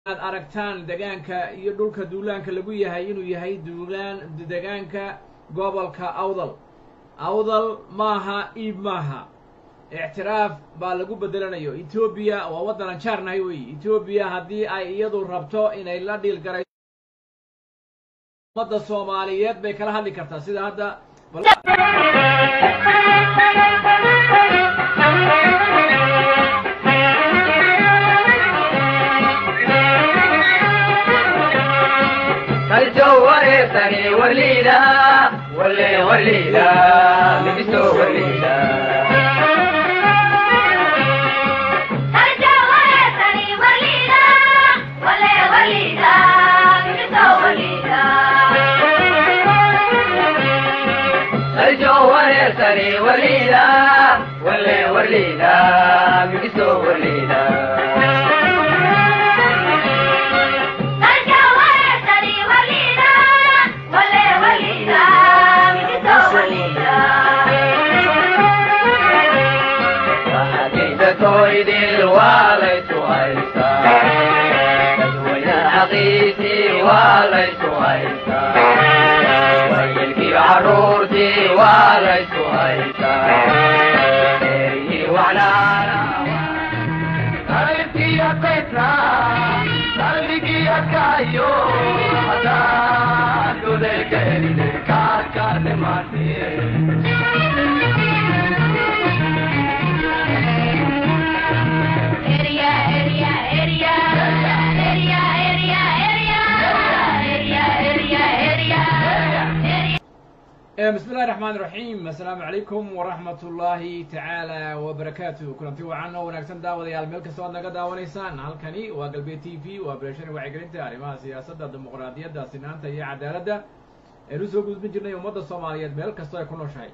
aad aragtaan degaanka iyo dhulka duulaanka lagu yahay inuu yahay duulaan degaanka gobolka awdal awdal maaha iib maaha ictiraaf baa lagu bedelanayo etoobiya waa waddanan jaarnahay weyi etoobiya haddii ay iyadu rabto inay la dhiil garay ummadda soomaaliyeed bay kala hadli kartaa sida hadda الجوهرتني وليدا ولي وليدا لبسو وليدا الجوهرتني وليدا ولي وليدا لبسو وليدا الجوهرتني وليدا ولي وليدا لبسو وليدا الجوهرتني وليدا ولي وليدا لبسو وليدا وحديث تويد الوالد وعيسى تدوين حقيتي وليس عيسى ويلقي عرورتي وليس عيسى وعلى قلبي يا بيتنا قلبي يا كايو هذا كل كلمة كاكا ماتي اريا اريا اريا اريا اريا اريا اريا اريا اريا اريا bismi illahi raxmaan iraxiim assalaamu calaykum waraxmat ullaahi tacaala wabarakaatu kulanti wacan oo wanaagsan daawadayaal meel kasta oad naga daawanaysaan halkani waa galbeed t v waa beeshani wacyigelinta arrimaha siyaasadda dimuqraadiyadda sinaanta iyo cadaaladda aynu usoo gudbin jirnay ummadda soomaaliyeed meel kastoo ay ku nooshahay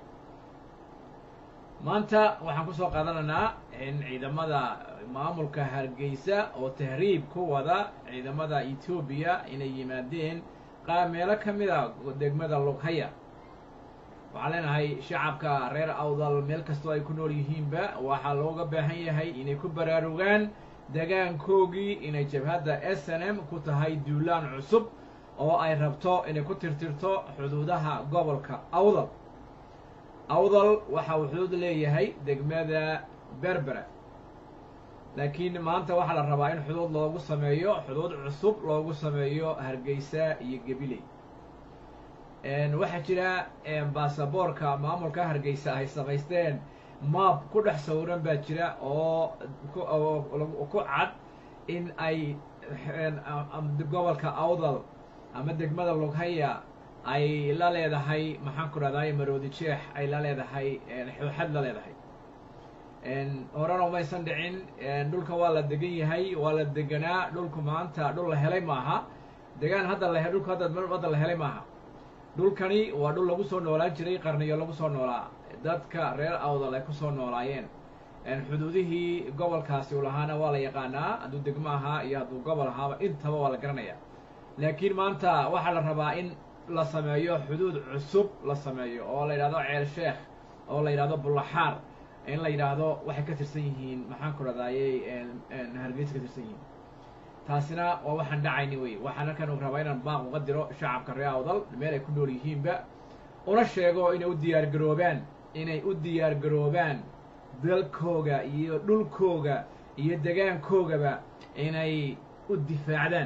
maanta waxaan kusoo qaadanaynaa in ciidamada maamulka hargeysa oo tahriib ku wada ciidamada etoobiya inay yimaadeen qaar meelo ka mid a degmada lughaya waxaan leenahay shacabka reer awdal meel kastoo ay ku nool yihiinba waxaa looga baahan yahay inay ku baraarugaan degaankoogii inay jabhadda s n m ku tahay duulaan cusub oo ay rabto inay ku tirtirto xuduudaha gobolka awdal awdal waxa uu xuduud leeyahay degmada berbera laakiin maanta waxaa la rabaa in xuduud loogu sameeyo xuduud cusub loogu sameeyo hargeysa iyo gabiley waxaa jira baasaboorka maamulka hargeysa ay samaysteen maab ku dhex sawiran baa jira oo ku cad in ay gobolka awdal ama degmada lughaya ay la leedahay maxaan ku rahday maroodi jeex ay la leedahay xooxad la leedahay horena umaysan dhicin dhulka waa la degan yahay waa la deganaa dhulku maanta dhul la helay maaha degaan hadda la dhulku hadda hadda la helay maaha dhulkani waa dhul lagu soo noolaan jiray qarniyo lagu soo noolaa dadka reer awdal ay ku soo noolaayeen xuduudihii gobolkaasi u lahaana waa la yaqaanaa hadduu degmo ahaa iyo hadduu gobol ahaaba intaba waa la garanaya laakiin maanta waxaa la rabaa in la sameeyo xuduud cusub la sameeyo oo la yidhahdo ceel sheekh oo la yidhahdo bullaxaar in la yidhaahdo waxay ka tirsan yihiin maxaan ku radayey hargeysa ka tirsan yihiin taasina waa waxaan dhacayni wey waxaan halkan u rabaa inaan baaq uga diro shacabka reer awdal meel ay ku nool yihiinba una sheego inay u diyaar garoobaan inay u diyaar garoobaan dalkooga iyo dhulkooga iyo degaankoogaba inay u difaacdaan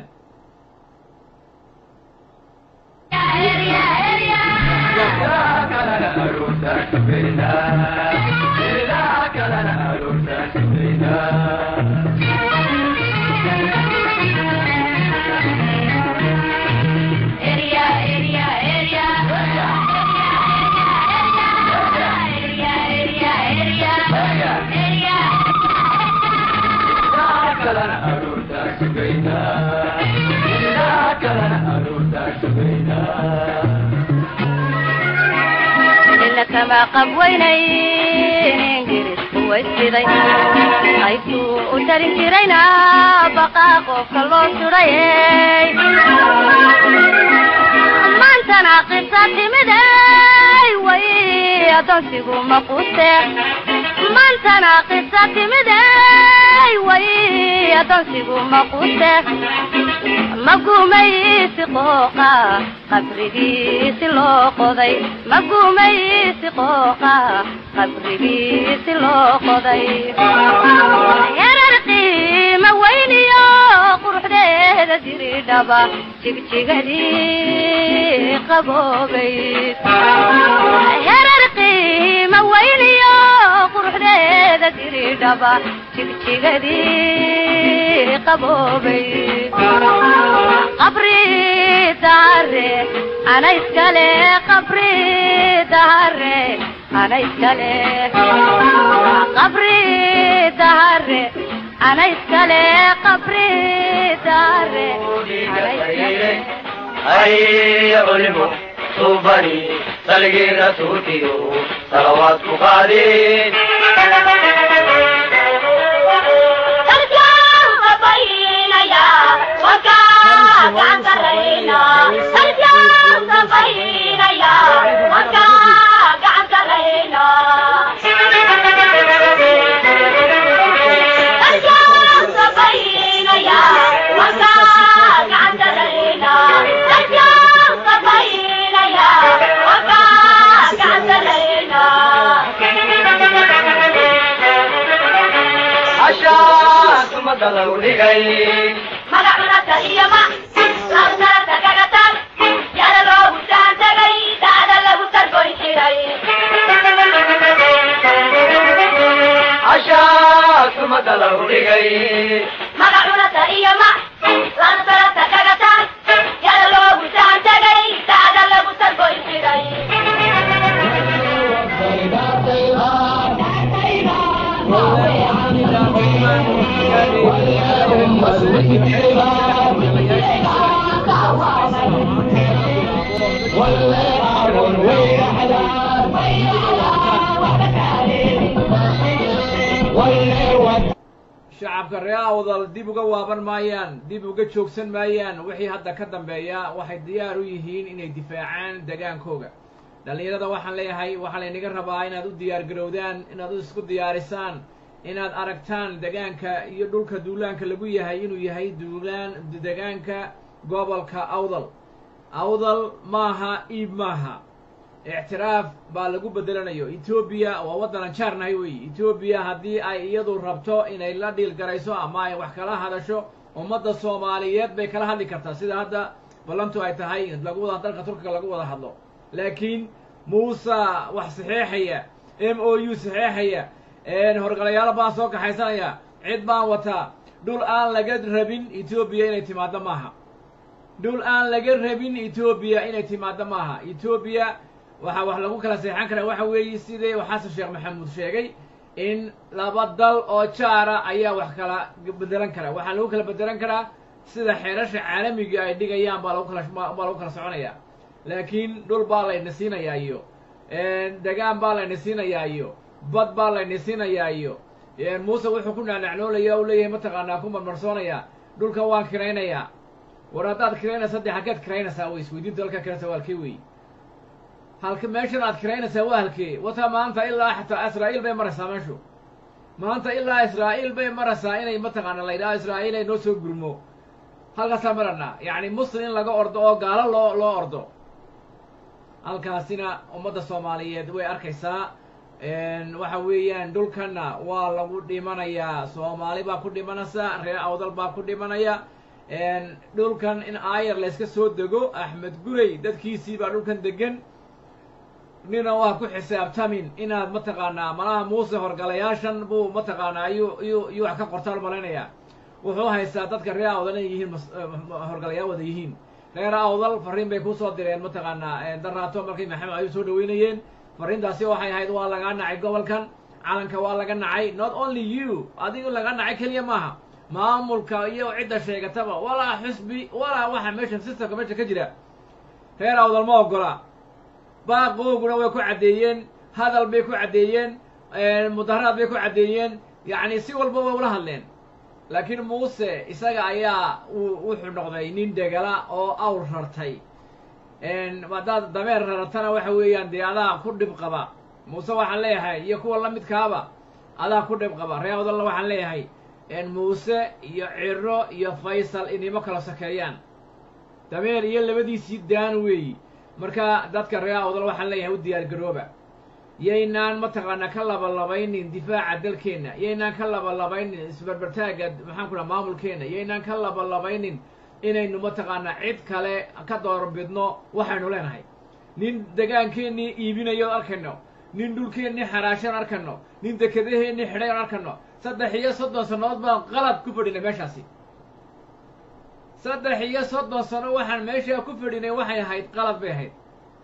kama qabweynayn ingiriisku waysiday qaybtuu u tarin jirayna baqaa qofka loo sudhayey maantana qisa timiday way adoonsigu maquste maantana qisa timiday diiday way adoonsigu maqute magumaysi qooqa qabrigiisi loo qoday magumaysi qooqa qabrigiisi loo qoday yarar qiima weyniyo quruxdeeda diridhaba jigjigadii qaboobayd yarar qiima weyniyo quruxdeeda diridhaba jigjigadii qaboobayd qabri dahare ana iskale qabri dahare ana iskale qabri dahare ana iskale qabri dahare ana iskale هيا علموا صوبني سلقي رسولتي صلوات قادين عشاك مدلو لغي عشاك مدلو لغي shacabka ree awdal dib uga waaban maayaan dib uga joogsan maayaan wixii hadda ka dambeeya waxay diyaar u yihiin inay difaacaan degaankooga dhallinyarada waxaan leeyahay waxaa laynaga rabaa inaad u diyaar garowdaan inaad u isku diyaarisaan inaad aragtaan degaanka iyo dhulka duulaanka lagu yahay inuu yahay duulaan degaanka gobolka awdal awdal maaha iib maaha ictiraaf baa lagu bedelanayo etoobiya waa waddanan jaarnahay weyi etoobiya haddii ay iyadu rabto inay la dhiil garayso ama ay wax kala hadasho ummadda soomaaliyeed bay kala hadli kartaa sida hadda ballantu ay tahay lagu wada dalka turkiga lagu wada hadlo laakiin muuse wax saxeexaya m o u saxeexaya horgalayaalo baan soo kaxaysanaya cid baan wataa dhul aan laga rabin etoobiya inay timaaddo maaha dhul aan laga rabin etoobiya inay timaaddo maaha etoobiya waxaa wax lagu kala seexan karaa waxa weeye sidii xasan sheekh maxamuud sheegay in laba dal oo jaara ayaa wax kala bedelan karaa waxaa lagu kala bedelan karaa sida xeerasha caalamiga ay dhigayaan baa lagu kala baa lagu kala soconaya laakiin dhul baa layna siinayaa iyo degaan baa layna siinayaa iyo bad baa layna siinayaa iyo muuse wuxuu ku naanacnoolaya u leeyahay mataqaanaa ku marmarsoonaya dhulka waan kiraynayaa war haddaad kiraynaysa dee halkeed kiraynaysaa wey isweydiinta halkaa kiraysa waa halkee wey halka meeshan aad kiraynaysaa waa halkee wata maanta ilaa xataa israa'iil bay maraysaa meeshu maanta ilaa israa'iil bay maraysaa inay mataqaana la yidhaha israa'iil ay noo soo gurmo halkaasaa maranaa yacni muslim in laga ordo oo gaalo loo loo ordo halkaasina ummadda soomaaliyeed way arkaysaa waxa weeyaan dhulkanna waa lagu dhimanayaa soomaali baa ku dhimanaysa reer awdal baa ku dhimanaya dhulkan in aayar layska soo dego axmed gurey dadkiisii baa dhulkan degan nina waa ku xisaabtamin inaad mataqaanaa malaha muuse horgalayaashan buu mataqaanaa iyuu iyuu iyuu wax ka qortaan malaynayaa wuxuu haystaa dadka reer awdal inay yihiin horgalayaal wada yihiin reer awdal farriin bay kusoo direen mataqaanaa daraato markay maxamed ayuu soo dhaweynayeen farriintaasi waxay ahayd waa lagaa nacay gobolkan calanka waa laga nacay not only you adigu laga nacay keliya maaha maamulka iyo cidda sheegataba walaa xusbi walaa waxa meesha systemka meesha ka jira reer awdal ma ogola baaqooguna way ku caddeeyeen hadal bay ku caddeeyeen mudaharaad bay ku caddeeyeen yacni si walba way ula hadleen laakiin muuse isaga ayaa uu wuxuu noqday nin degala oo awr rartay haddaad dameer raratana waxa weeyaan dee adaa ku dhib qaba muuse waxaan leeyahay iyo kuwa la midkaaba adaa ku dhib qaba reer awdalna waxaan leeyahay muuse iyo ciro iyo faysal inimo kala sokeeyaan dameer iyo labadiisii daan weeyi marka dadka reer awdal waxaan leeyahay u diyaar garooba yaynaan mataqaanaa ka labalabaynin difaaca dalkeenna yaynaan ka labalabaynin isbarbartaagga maxaan ku dhaha maamulkeenna yaynaan ka labalabaynin inaynu mataqaanaa cid kale ka doorbidno waxaynu leenahay nin degaankeennii iibinayo arkayno nin dhulkeennii xaraashan arkayno nin dekedaheennii xidhay aan arkayno saddex iyo soddon sannadood baan qalad ku fadhinay meeshaasi saddex iyo soddon sano waxaan meeshaa ku fadhinay waxay ahayd qalad bay ahayd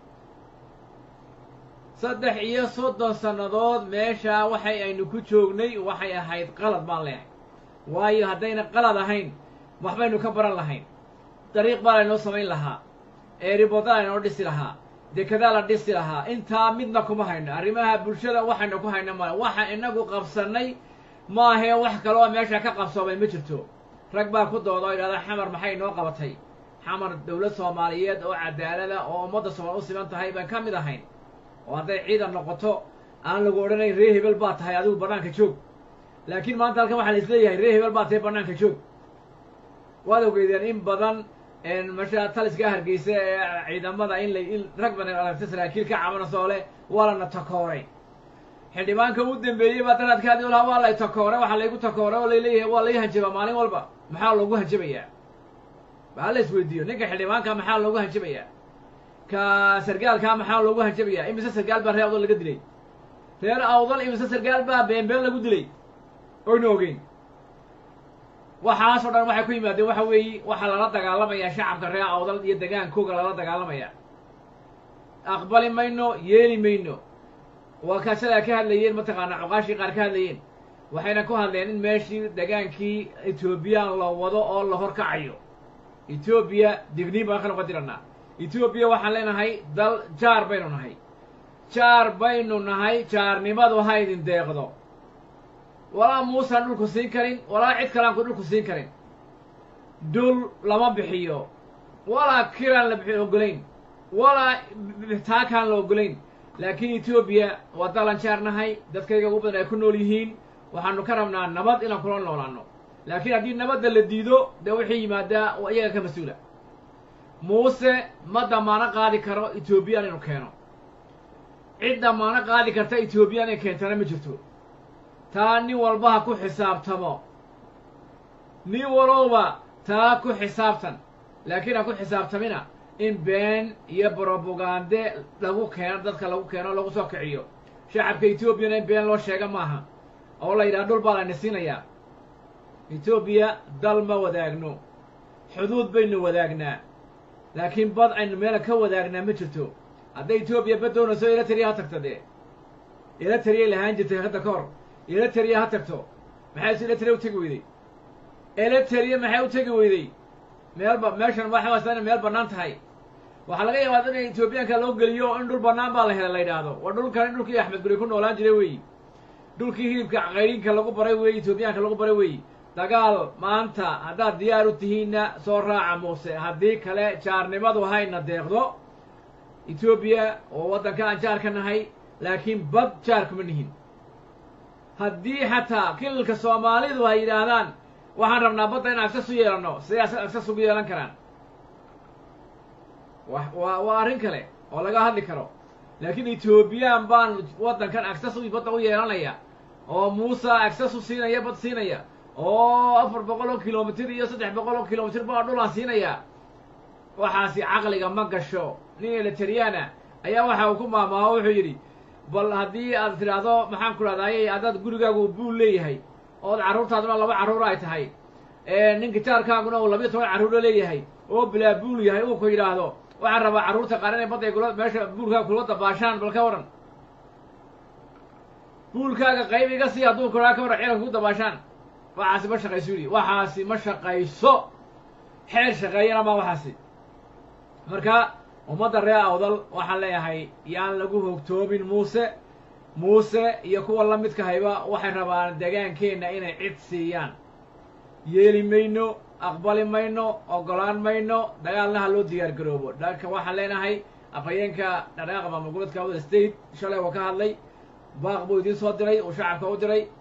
saddex iyo soddon sannadood meeshaa waxay aynu ku joognay waxay ahayd qalad baan leehay waayo haddayna qalad ahayn waxbaynu ka baran lahayn dariiq baa laynoo samayn lahaa eeribodaa laynoo dhisi lahaa dekedaa la dhisi lahaa intaa midna kuma hayno arrimaha bulshada waxaynu ku hayno male waxa inagu qabsannay maahee wax kaloo meesha ka qabsoomay ma jirto rag baa ku dooda oo yidhahda xamar maxay noo qabatay xamar dowlad soomaaliyeed oo cadaalada oo ummadda soomaal u siman tahay baan ka mid ahayn oo hadday ciidan noqoto aan lagu odhanayn ree hebel baa tahay adigu bannaanka joog laakiin maanta halkan waxaa la isleeyahay ree hebel baa tahay bannaanka joog waad ogeydeen in badan masha taliska hargeysa ee ciidamada in la in rag badan aragta saraakiil ka cabanasoo leh waa lana takooray xildhibaanka u dambeeyey baa daraadkaadi lahaa waa lay takooray waxaa laygu takooray oo layleeyahay waa lay hanjabaa maalin walba maxaa loogu hanjabayaa baa la isweydiiyo ninka xildhibaanka maxaa loogu hanjabayaa ka sargaalkaa maxaa loogu hanjabayaa imise sargaal baa reer awdal laga dilay reer awdal imise sargaal baa beenbeen lagu dilay oyna ogeyn waxaasoo dhan waxay ku yimaadeen waxa weeye waxaa lala dagaalamayaa shacabka reer awdal iyo degaankooga lala dagaalamaya aqbali mayno yeeli mayno waa kaa sidaa ka hadlayeen mataqaanaa coqaashii qaar ka hadlayeen waxayna ku hadleen in meeshii degaankii etoobiyaan la wado oo la horkacayo etoobiya digniin baan ka noqon diranaa etoobiya waxaan leenahay dal jaar baynu nahay jaar baynu nahay jaarnimadu ha idin deeqdo walaa muusaan dhulku siin karin walaa cid kaleanku dhulku siin karin dhul lama bixiyo walaa kiraan la bixi ogolayn walaa taakaan la ogolayn laakiin etoobiya waa dalan jaar nahay dadkayga ugu badan ay ku nool yihiin waxaanu ka rabnaa nabad inaan kula noolaano laakiin haddii nabadda la diido dee wixii yimaadaa waa iyaga ka mas-uula muuse ma damaano qaadi karo etoobiyaan inuu keeno cid damaano qaadi karta etoobiyaan inay keentana ma jirto taa nin walba ha ku xisaabtamo nin walowba taa ku xisaabtan laakiin ha ku xisaabtamina in been iyo brobagande lagu keeno dadka lagu keeno lagu soo kiciyo shacabka etoobiyana in been loo sheega maaha oo la yidhaha dhul baa layna siinayaa etoobiya dal ma wadaagno xuduud baynu wadaagnaa laakiin bad aynu meela ka wadaagnaa ma jirto hadday etoobiya bad doonayso eritrea ha tagto dee eritrea lahaan jirtay hadda ka hor eritrea ha tagto maxay si eritrea u tegi weyday eritrea maxay u tegi weyday meelba meeshan waxa waasta inay meel bannaan tahay waxaa laga yaabaa in etoobiyaanka loo geliyo in dhul bannaan baa la helay la yidhaahdo waa dhulkan in dhulkii axmed guri ku noolaan jiray weeyi dhulkii hilibka qayrinka lagu baray weeyi etoobiyaanka lagu baray weeyi dagaal maanta haddaad diyaar u tihiinna soo raaca muuse haddii kale jaarnimadu hayna deeqdo etoobiya oo waddanka aan jaar ka nahay laakiin bad jaar kuma nihin haddii xataa kilalka soomaalidu ay yidhaahdaan waxaan rabnaa badda in agsas u yeelanno siday agsas ugu yeelan karaan wa waa waa arrin kale oo laga hadli karo laakiin etoobiyaan baan waddankan agsas badda u yeelanaya oo muuse agsas u siinaya bad siinaya oo afar boqol oo kilomitir iyo saddex boqol oo kilomitir baa dhulaan siinaya waxaasi caqliga ma gasho nin elitariana ayaa waxa uu ku maamaaho wuxuu yidhi bal haddii aad tidhaahdo maxaan ku dhahdaayey haddaad gurigaagu buul leeyahay ood carruurtaaduna laba carruur ay tahay ninka jaarkaaguna uu labiyo toban carruuro leeyahay oo bilaa buul yahay uu ku yidhaahdo waxaan rabaa carruurta qaar inay badday kula meesha buulkaaga kula dabaashaan bal ka waran buulkaaga qayb iga sii hadduu kuraa ka waran ciidanka ku dabaashaan waxaasi ma shaqayso yidhi waxaasi ma shaqayso xeer shaqeeyana ma waxaasi marka ummadda reer awdal waxaan leeyahay yaan lagu hogtoomin muuse muuse iyo kuwa la midka hayba waxay rabaan degaankeenna inay cid siiyaan yeeli mayno aqbali mayno oggolaan mayno dagaalna ha loo diyaar garoobo dhanka waxaan leenahay afhayeenka dhaqdhaqaaqa maamul goboleedka awdal state shalay waa ka hadlay baaq buu idiin soo diray uu shacabka u diray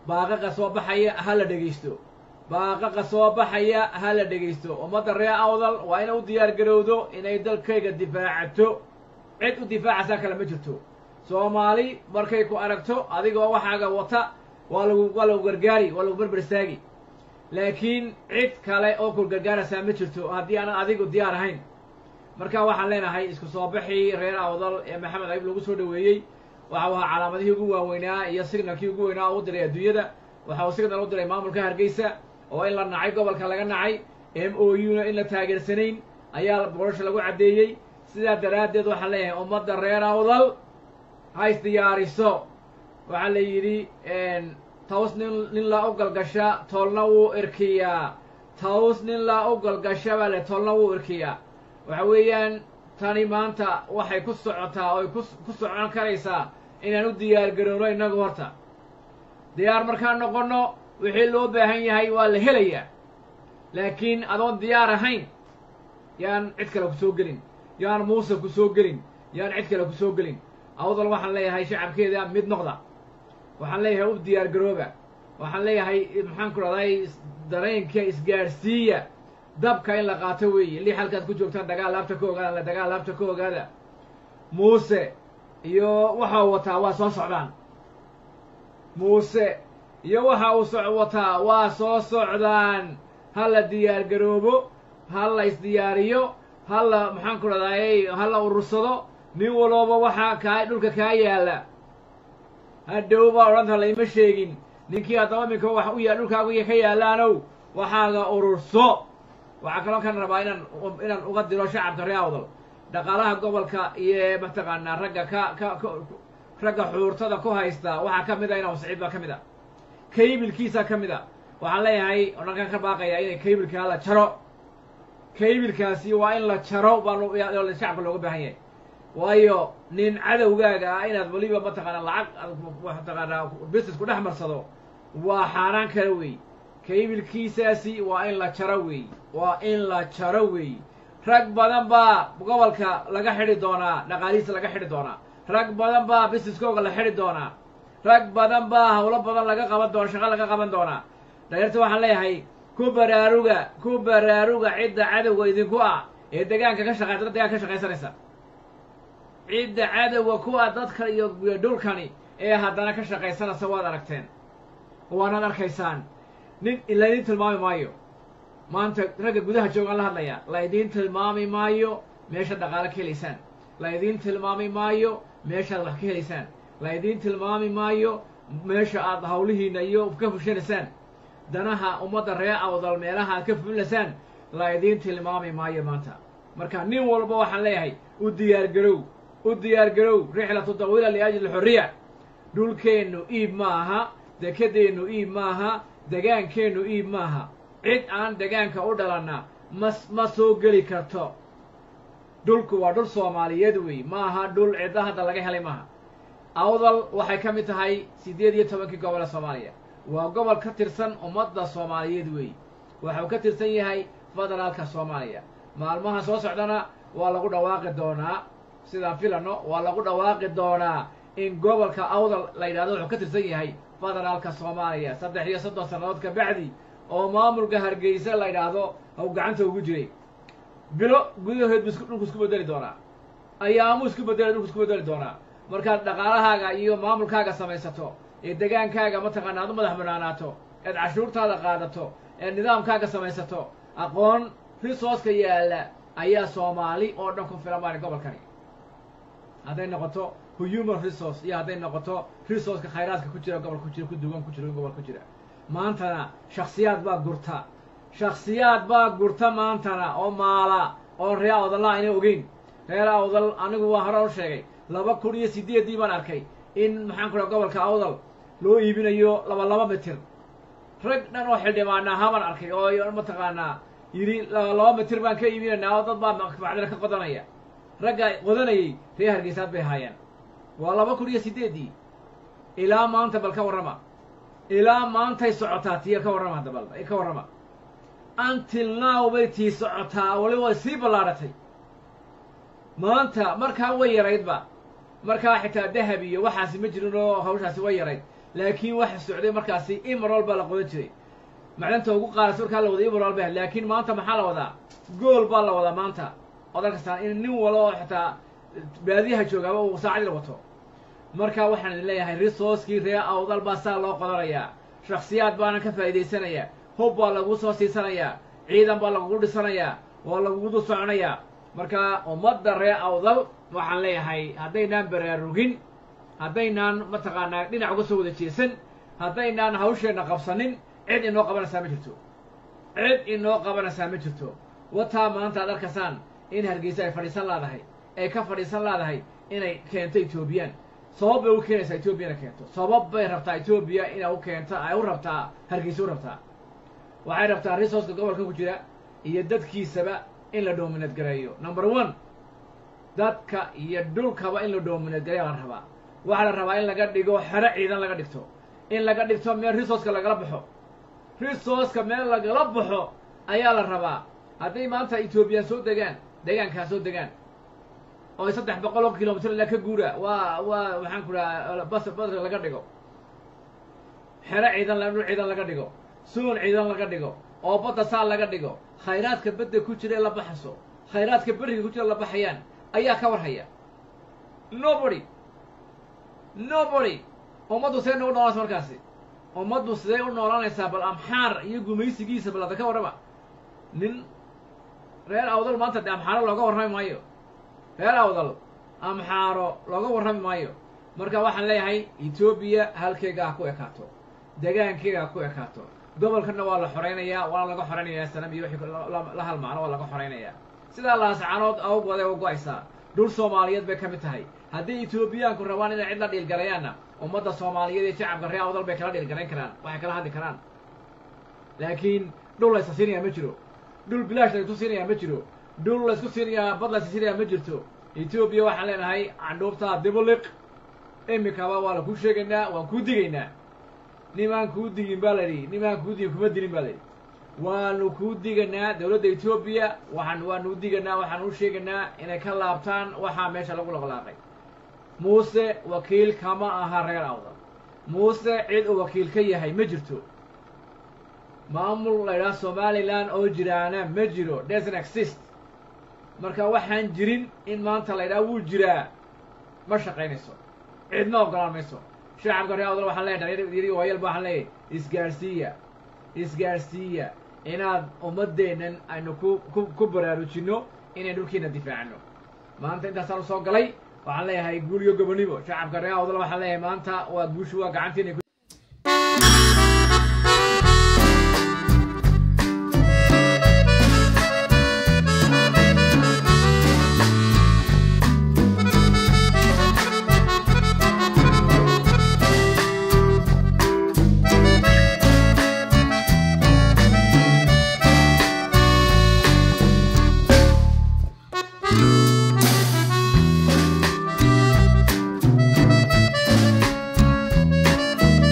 baaqaqa soo baxaya ha la dhegaysto baaqaqa soo baxaya ha la dhegaysto ummadda reer awdal waa inay u diyaar garowdo inay dalkayga difaacato cid u difaacaysaa kale ma jirto soomaali markay ku aragto adigoo waxaaga wata waa lagu waa lagu gargaari waa lagu berber istaagi laakiin cid kale oo ku gargaaraysaa ma jirto haddii aanan adigu diyaar ahayn marka waxaan leenahay isku soo baxii reer awdal ee maxamed ayib lagu soo dhoweeyey waxa uu ahaa calaamadihii ugu waaweynaa iyo signalkii ugu weynaa oo u diray adduunyada waxa uu signal u diray maamulka hargeysa oo in la nacay gobolka laga nacay m o u na in la taageersanayn ayaa borasha lagu caddeeyey sidaa daraaddeed waxaan leeyahay ummadda reer awdal ha isdiyaariso waxaa la yidhi taws nin nin la u galgasha toolna wuu irkiyaa taws nin la u galgasha baa le toolna wuu irkiyaa waxa weeyaan tani maanta waxay ku socotaa oy ku ku socon karaysaa inaan u diyaar garowno innagu horta diyaar markaan noqonno wixii loo baahan yahay waa la helayaa laakiin adoon diyaar ahayn yaan cid kale ku soo gelin yaan muuse ku soo gelin yaan cid kale ku soo gelin awdal waxaan leeyahay shacabkeeda mid noqda waxaan leeyahay u diyaar garooba waxaan leeyahay maxaan ku dhahday dareenka isgaadhsiiya dabka in la qaato weeye lix halkaad ku joogtaan dagaal laabta ka ogaada dagaal laabta ka ogaada muuse iyo waxa uu wataa waa soo socdaan muuse iyo waxa uu so wataa waa soo socdaan ha la diyaar garoobo ha la isdiyaariyo ha la maxaan ku dhahday ha la urursado nin walooba waxaa kaa dhulka kaa yaalla hadhow baa odhanta layma sheegin ninkii haddaba minka wax u ya dhulkaagu ka yaallaanow waxaaga ururso waxaa kaloo kan rabaa inaan inaan uga diro shacabka reer awdal dhaqaalaha gobolka iyo mataqaanaa ragga ka ka ka ragga xuurtada ku haysta waxaa ka mid a inaa siciid baa ka mid a kaybilkiisa ka mid a waxaan leeyahay odhankan ka baaqaya inay kaybilkaa la jaro kaybilkaasi waa in la jaro baa shacabka looga baahan yahay waayo nin cadowgaaga ah inaad weliba mataqaanaa lacag mataqaanaa business ku dhex marsado waa xaaraan kale wey kaybilkiisaasi waa in la jaro wey waa in la jaro wey rag badan baa gobolka laga xidhi doonaa dhaqaalihiisa laga xidhi doonaa rag badan baa businesskooga la xidhi doonaa rag badan baa hawlo badan laga qaban doona shaqo laga qaban doonaa dhaliirta waxaan leeyahay ku baraaruga ku baraaruga cidda cadowga idinku ah ee degaanka ka shaqeysa dad degaanka ka shaqaysanaysa cidda cadowga ku ah dadka iyo dhulkani ee haddana ka shaqaysanaysa waad aragteen waanaad arkaysaan nin laydin tilmaami maayo maanta ragga gudaha joogaan la hadlaya laydiin tilmaami maayo meeshaad dhaqaalo ka helaysaan laydiin tilmaami maayo meeshaad wax ka helaysaan laydiin tilmaami maayo meesha aad hawlihiina iyo ka fushanaysaan danaha ummadda ree awdal meelaha aad ka fulilaysaan laydiin tilmaami maayo maanta marka nin walba waxaan leeyahay u diyaar garow u diyaar garow rixlatu dawiila liajli xorriya dhulkeennu iib ma aha dekedeennu iib maaha degaankeennu iib maaha cid aan degaanka u dhalanna mas ma soo geli karto dhulku waa dhul soomaaliyeed wey ma aha dhul cidda hadda laga helay maaha awdal waxay ka mid tahay siddeed iyo tobankii gobol ee soomaaliya waa gobol ka tirsan ummadda soomaaliyeed wey waxuu ka tirsan yahay federaalka soomaaliya maalmaha soo socdana waa lagu dhawaaqi doonaa sidaan filano waa lagu dhawaaqi doonaa in gobolka awdal la yidhahdo wuxuu ka tirsan yahay federaalka soomaaliya saddex iyo soddon sannadood ka bacdi oo maamulka hargeysa la yidhaahdo haw gacanta ugu jiray bilo gudahood bu dhulku isku bedeli doonaa ayaamuu isku bedeli dhulku isku bedeli doonaa markaad dhaqaalahaaga iyo maamulkaaga samaysato ee degaankaaga mataqaana aad u madax banaanaato eed cashuurtaada qaadato eed nidaamkaaga samaysato aqoon risooska yaalla ayaa soomaali oo dhan ku filan baani gobolkani hadday noqoto human resource iyo hadday noqoto resourceka khayraadka ku jira gobol ku jira ku duwan ku jira gobol ku jira maantana shaksiyaad baa gurta shaksiyaad baa gurta maantana oo maala oo reer awdalla ayna ogeyn reer awdal anigu waa hore u sheegay laba kun iyo sideeddii baan arkay in maxaan ku dhaha gobolka awdal loo iibinayo laba laba mitir rag dhan oo xildhibaana ahaa arkay oo mataqaanaa yidhi laba mitir baan ka iibinaynaa oo dad baa macdina ka qodanaya ragga qodanayay reer hargeysaad bay ahaayeen waa laba kun iyo sideeddii ilaa maanta bal ka warrama ilaa maantay socotaa tiya ka warrama hadda bal ka warrama until now bay tii socotaa wali way sii ballaadhatay maanta markaa way yaraydba markaa xitaa dahab iyo waxaasi ma jirin oo hawshaasi way yarayd laakiin waxa socday markaasi imarol baa la qodan jiray macdanta ugu qaadasa markaa la wada imarol ba laakiin maanta maxaa la wadaa gool baa la wadaa maanta ood arkastaan in nin walo oo xitaa baadiyaha joogaaba uu saacadii wato marka waxaan idin leeyahay resourcekii ree awdal baa saa loo qodanayaa shaksiyaad baana ka faa'iidaysanayaa hub baa lagu soo siisanayaa ciidan baa lagugu dhisanayaa oo lagugu dul soconayaa marka ummadda ree awdal waxaan leeyahay haddaynaan baraarugin haddaynaan mataqaanaa dhinac uga soo wada jeesan haddaynaan hawsheenna qabsanin cid inoo qabanaysaa ma jirto cid inoo qabanaysaa ma jirto wataa maanta ad arkaysaan in hargeysa ay fadhiisan laadahay ay ka fadhiisan laadahay inay keento etoobiyaan sabab bay u keenaysaa etoobiyana keento sabab bay rabtaa etoobiya inay u keento ay u rabtaa hargeysa u rabtaa waxay rabtaa resourceka gobolka ku jira iyo dadkiisaba in la doominad gareeyo number one dadka iyo dhulkaba in la doominad gareeya la rabaa waxaa la rabaa in laga dhigo xero ciidan laga dhigto in laga dhigto meel resourceka lagala baxo resourceka meel lagala baxo ayaa la rabaa hadday maanta etoobiyaan soo degaan deegaankaa soo degaan oo saddex boqol oo kilomitr ilaa ka guura waa waa maxaan ku dhaha bas badka laga dhigo xero ciidan dhul ciidan laga dhigo suun ciidan laga dhigo oo badda saa laga dhigo khayraadka badda ku jira ee la baxaso khayraadka beriga ku jira la baxayaan ayaa ka warhaya nobody nobody ummaddu sidee nagu noolanaysa markaasi ummaddu sidee u noolanaysaa bal amxaar iyo gumaysigiisa bal ada ka warrama nin reer awdal maanta dee amxaaro looga warrami maayo reer awdal amxaaro looga warrami maayo marka waxaan leeyahay etoobiya halkeega ha ku ekaato degaankeega ha ku ekaato gobolkana waa la xoraynayaa waana laga xoraynayaa sanam iyo wixii la halmaano waa laga xoraynayaa sidaa laascanood awgooday u go-aysaa dhul soomaaliyeed bay ka mid tahay haddii etoobiyaanku rabaan inay cid la dhiilgalayaanna ummadda soomaaliyeed iyo shacabka reer awdal bay kala dhiilgalayn karaan waxay kala hadli karaan laakiin dhul laysa siinayaa ma jiro dhul bilaash laysku siinayaa ma jiro dhul laysku siinayaa bad laysa siinayaa ma jirto etoobiya waxaan leenahay candhuubtaa dibuliq imikaba waa la kuu sheegaynaa waan kuu digaynaa nimaan kuu digin baa layidhi nimaan kuu digin kuma dilin baa layidhi waanu kuu diganaa dowladda etoobiya waxaan waanu diganaa waxaan u sheegaynaa inay ka laabtaan waxaa meesha lagu laqlaaqay muuse wakiil kama aha reer awdal muuse cid uu wakiil ka yahay ma jirto maamul la ydhaha somalilan oo jiraana ma jiro doesn't exist marka waxaan jirin in maanta la ydhaha wuu jiraa ma shaqaynayso cidna ogolaan mayso shacabka reer awdal waxaan leeyahay dhalinyar waayal ba waxaan leeyahay isgaarsiiya isgaarsiiya inaad ummaddeennan aynu ku ku ku baraarujinno inay dhulkiina difaacno maanta intaasaan usoo galay waxaan leeyahay guul iyo gobonimo shacabka reer awdal waxaan leeyahay maanta waa guushu waa gacantiina ku Thank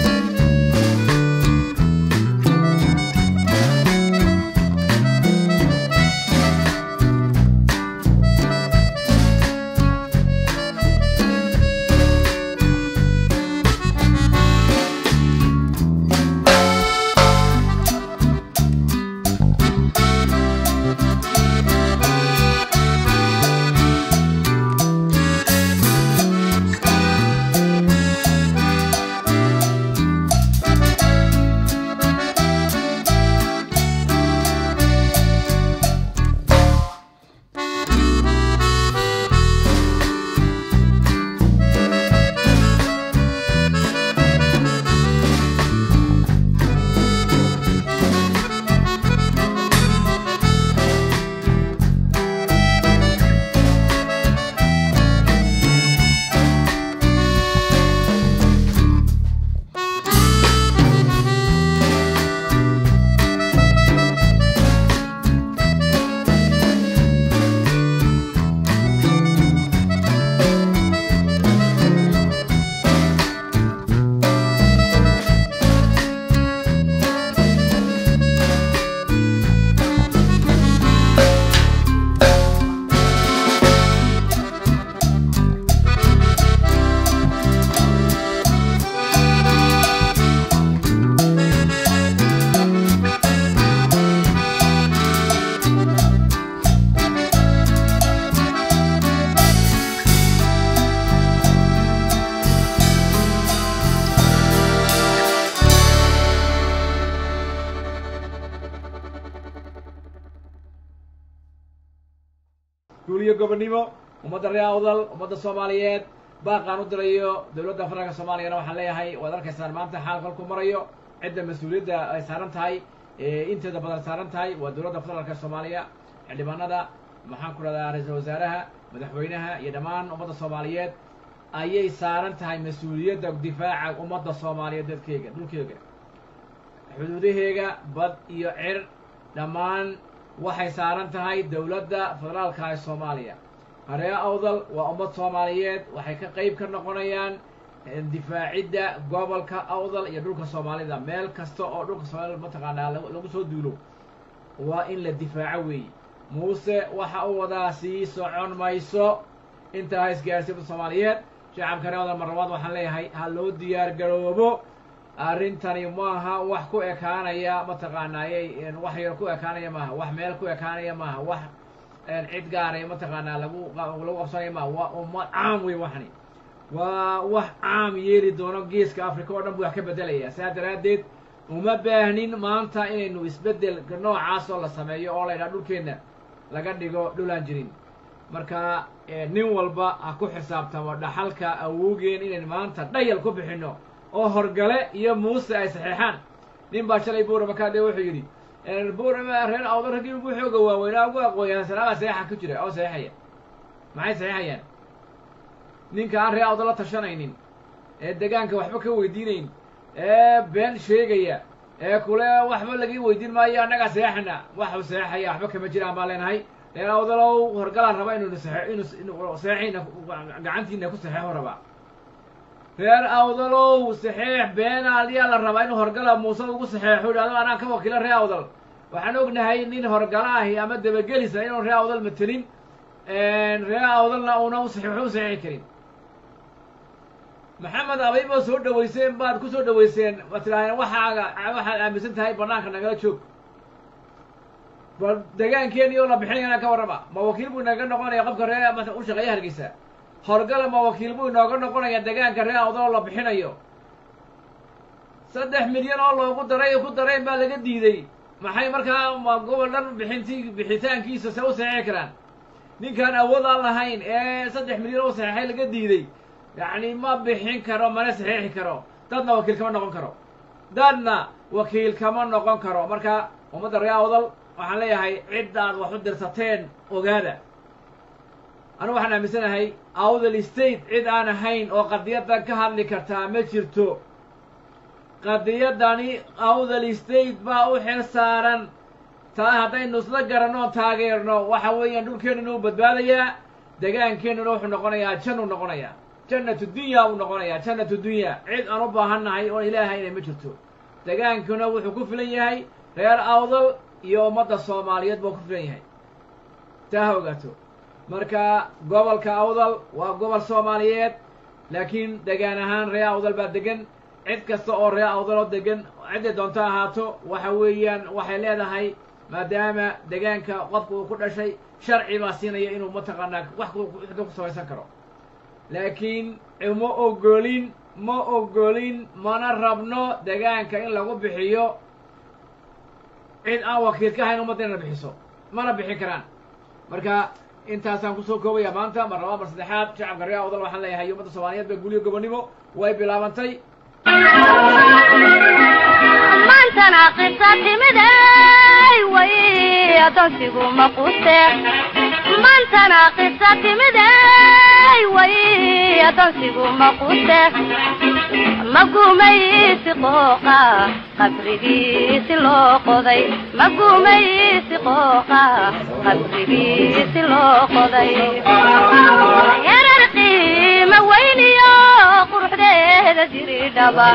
guuliyo gobonnimo ummadda reer awdal ummadda soomaaliyeed baaqaan u dirayo dowladda federaalka soomaaliyana waxaan leeyahay waad arkaysaan maanta xaal kolku marayo cidda mas-uuliyadda ay saaran tahay inteeda badan saaran tahay waa dowladda federaalka soomaaliya xildhibaanada maxaan ku dhahdaa ra-iisul wasaaraha madaxweynaha iyo dhammaan ummadda soomaaliyeed ayay saaran tahay mas-uuliyadda difaaca ummadda soomaaliyeed dadkeyga dhulkeyga xuduudaheega bad iyo cir dhammaan waxay saaran tahay dowladda federaalka ee soomaaliya haree awdal waa ummad soomaaliyeed waxay ka qeyb ka noqonayaan difaacidda gobolka awdal iyo dhulka soomaalida meel kasta oo dhulka soomaalida mataqaanaa lagu soo duulo waa in la difaaco weeye muuse waxa uu wadaa sii socon mayso intaa ha isgaarsiinta soomaaliyeed shacabka reer awdal marlabaad waxaan leeyahay ha loo diyaar garoobo arrintani maaha wax ku ekaanaya mataqaanaayey wax yar ku ekaanaya maaha wax meel ku ekaanaya maaha wax cid gaaray mataqaanaa lagu lagu qabsanaya maaha waa ummad caam wey waxani waa wax caam yeeli doono geeska africa oo dhan buu wax ka bedelaya saa daraaddeed uma baahnin maanta inaynu isbeddel noocaasoo la sameeyo oo la ydhaha dhulkeenna laga dhigo dhulaan jirin marka nin walba ha ku xisaabtamo dhaxalka awowgeen inaynu maanta dhayal ku bixinno oo horgale iyo muuse ay saxeexaan nin baa shalay buurama kaadhe wuxuu yidhi buurama reer awdo raggii ugu xooga waaweynaa ugu aqooyahansanaabaa saxeexa ku jira oo saxeexaya maxay saxeexayaan ninka aan reer awdo la tashanaynin ee degaanka waxba ka weydiinayn ee been sheegaya ee kule waxba laga weydiin maayo annagaa saxeexana waxuu saxeexaya waxba kama jiraan baan leenahay reer awdalow horgalaan raba inuu inu saxeexina gacantiina ku saxeexo rabaa reer awdalow saxeex beenaal yaa la rabaa inuu horgala muuse ugu saxeexo idhahdo anaa ka wakiila reer awdal waxaan ognahay nin horgala ahi ama dabagelisa inuu reer awdal matelin reer awdalna una u waxba u saxeexi karin maxamed abayba soo dhaweyseen baad ku soo dhaweyseen waad tidhahdeen waxaaga waxaad aaminsan tahay banaanka nagala joog bal degaankeeni oo la bixinayana ka warrama ma wakiil buu inaga noqonaya qofka ree u shaqeeya hargeysa horgala ma wakiil buu inooga noqonaya degaanka ree awdal oo la bixinayo saddex milyan oo loogu daray ku dareen baa laga diiday maxay markaa ma gobol dhan bixinti bixitaankiisa se u saxeexi karaan ninkaan awood aan lahayn ee saddex milyan oo saxeexay laga diiday yacni ma bixin karo mana saxeexi karo dadna wakiil kama noqon karo dadna wakiil kama noqon karo marka ummadda ree awdal waxaan leeyahay ciddaad wax u dirsateen ogaada anu waxaan aaminsanahay awdal state cid aan ahayn oo qadiyaddan ka hadli kartaa ma jirto qadiyaddani awdal state baa u xil saaran taa haddaynu isla garanno o taageerno waxa weeyaan dhulkeennuna u badbaadayaa degaankeennuna wuxuu noqonayaa jan uu noqonayaa jannatu dunya uu noqonayaa jannatu dunya cid aan u baahannahay oon ilaahayna ma jirto degaankuna wuxuu ku filan yahay reer awdal iyo ummadda soomaaliyeed buu ku filan yahay taa ha ogaato marka gobolka awdal waa gobol soomaaliyeed laakiin degaan ahaan ree awdal baa degan cid kasta oo ree awdal oo degan cidday doonto ahaato waxa weeyaan waxay leedahay maadaama degaanka qofka uu ku dhashay sharci baa siinaya inuu mataqaanaa wax ku samaysan karo laakiin ma ogolin ma ogolin mana rabno degaanka in lagu bixiyo cid aan wakiil ka ahayn ummadda inana bixiso mana bixin karaan marka intaasaan kusoo koobaya maanta mar labaa mar saddexaad shacabka ree awdal waxaan leeyahay ummadda soomaaliyeed ba guliyo gobonnimo way bilaabantay maantana qisa timiday way adoonsigu maqute maantana qisa timiday way adoonsigu maqute magumaysi qooqa qabrigiisi loo qoday magumaysi qooqa qabrigiisi loo qoday yarar qiima weyniyo quruxdeeda jiridhaba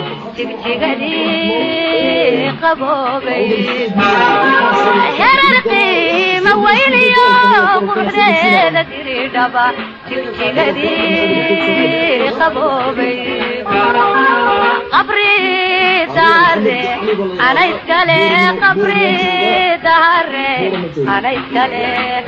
jigjigadii qaboobay yarar qiima weyniyo quruxdeeda jiridhaba jigjigadii qaboobay qabri dahare ana iskale qabri dahare ana iskale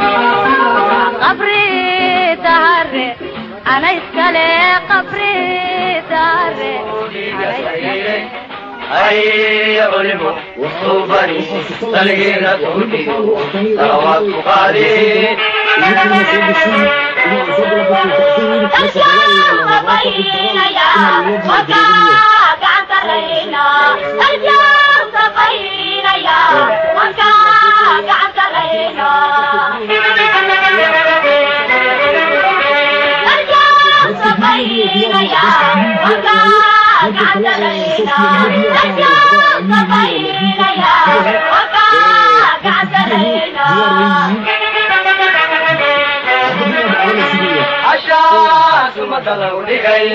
qabri dahare ana iskale qabri dahare ana iskale هيا علموا وصوبني تلقينا تهدي صلوات قادي cashaas umada lagu dhigay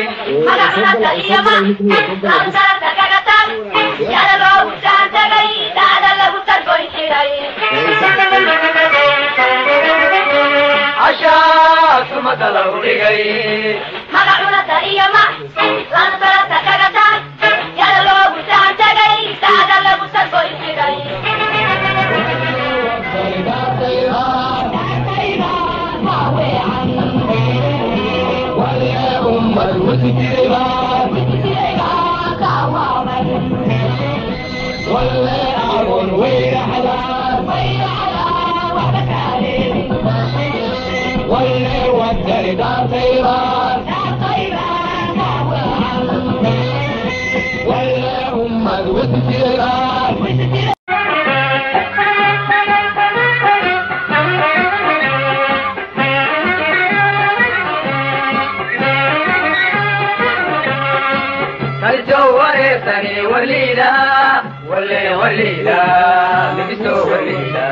cashaas umada lagu dhigay Saljo wareersani waliida wale waliida migiso waliida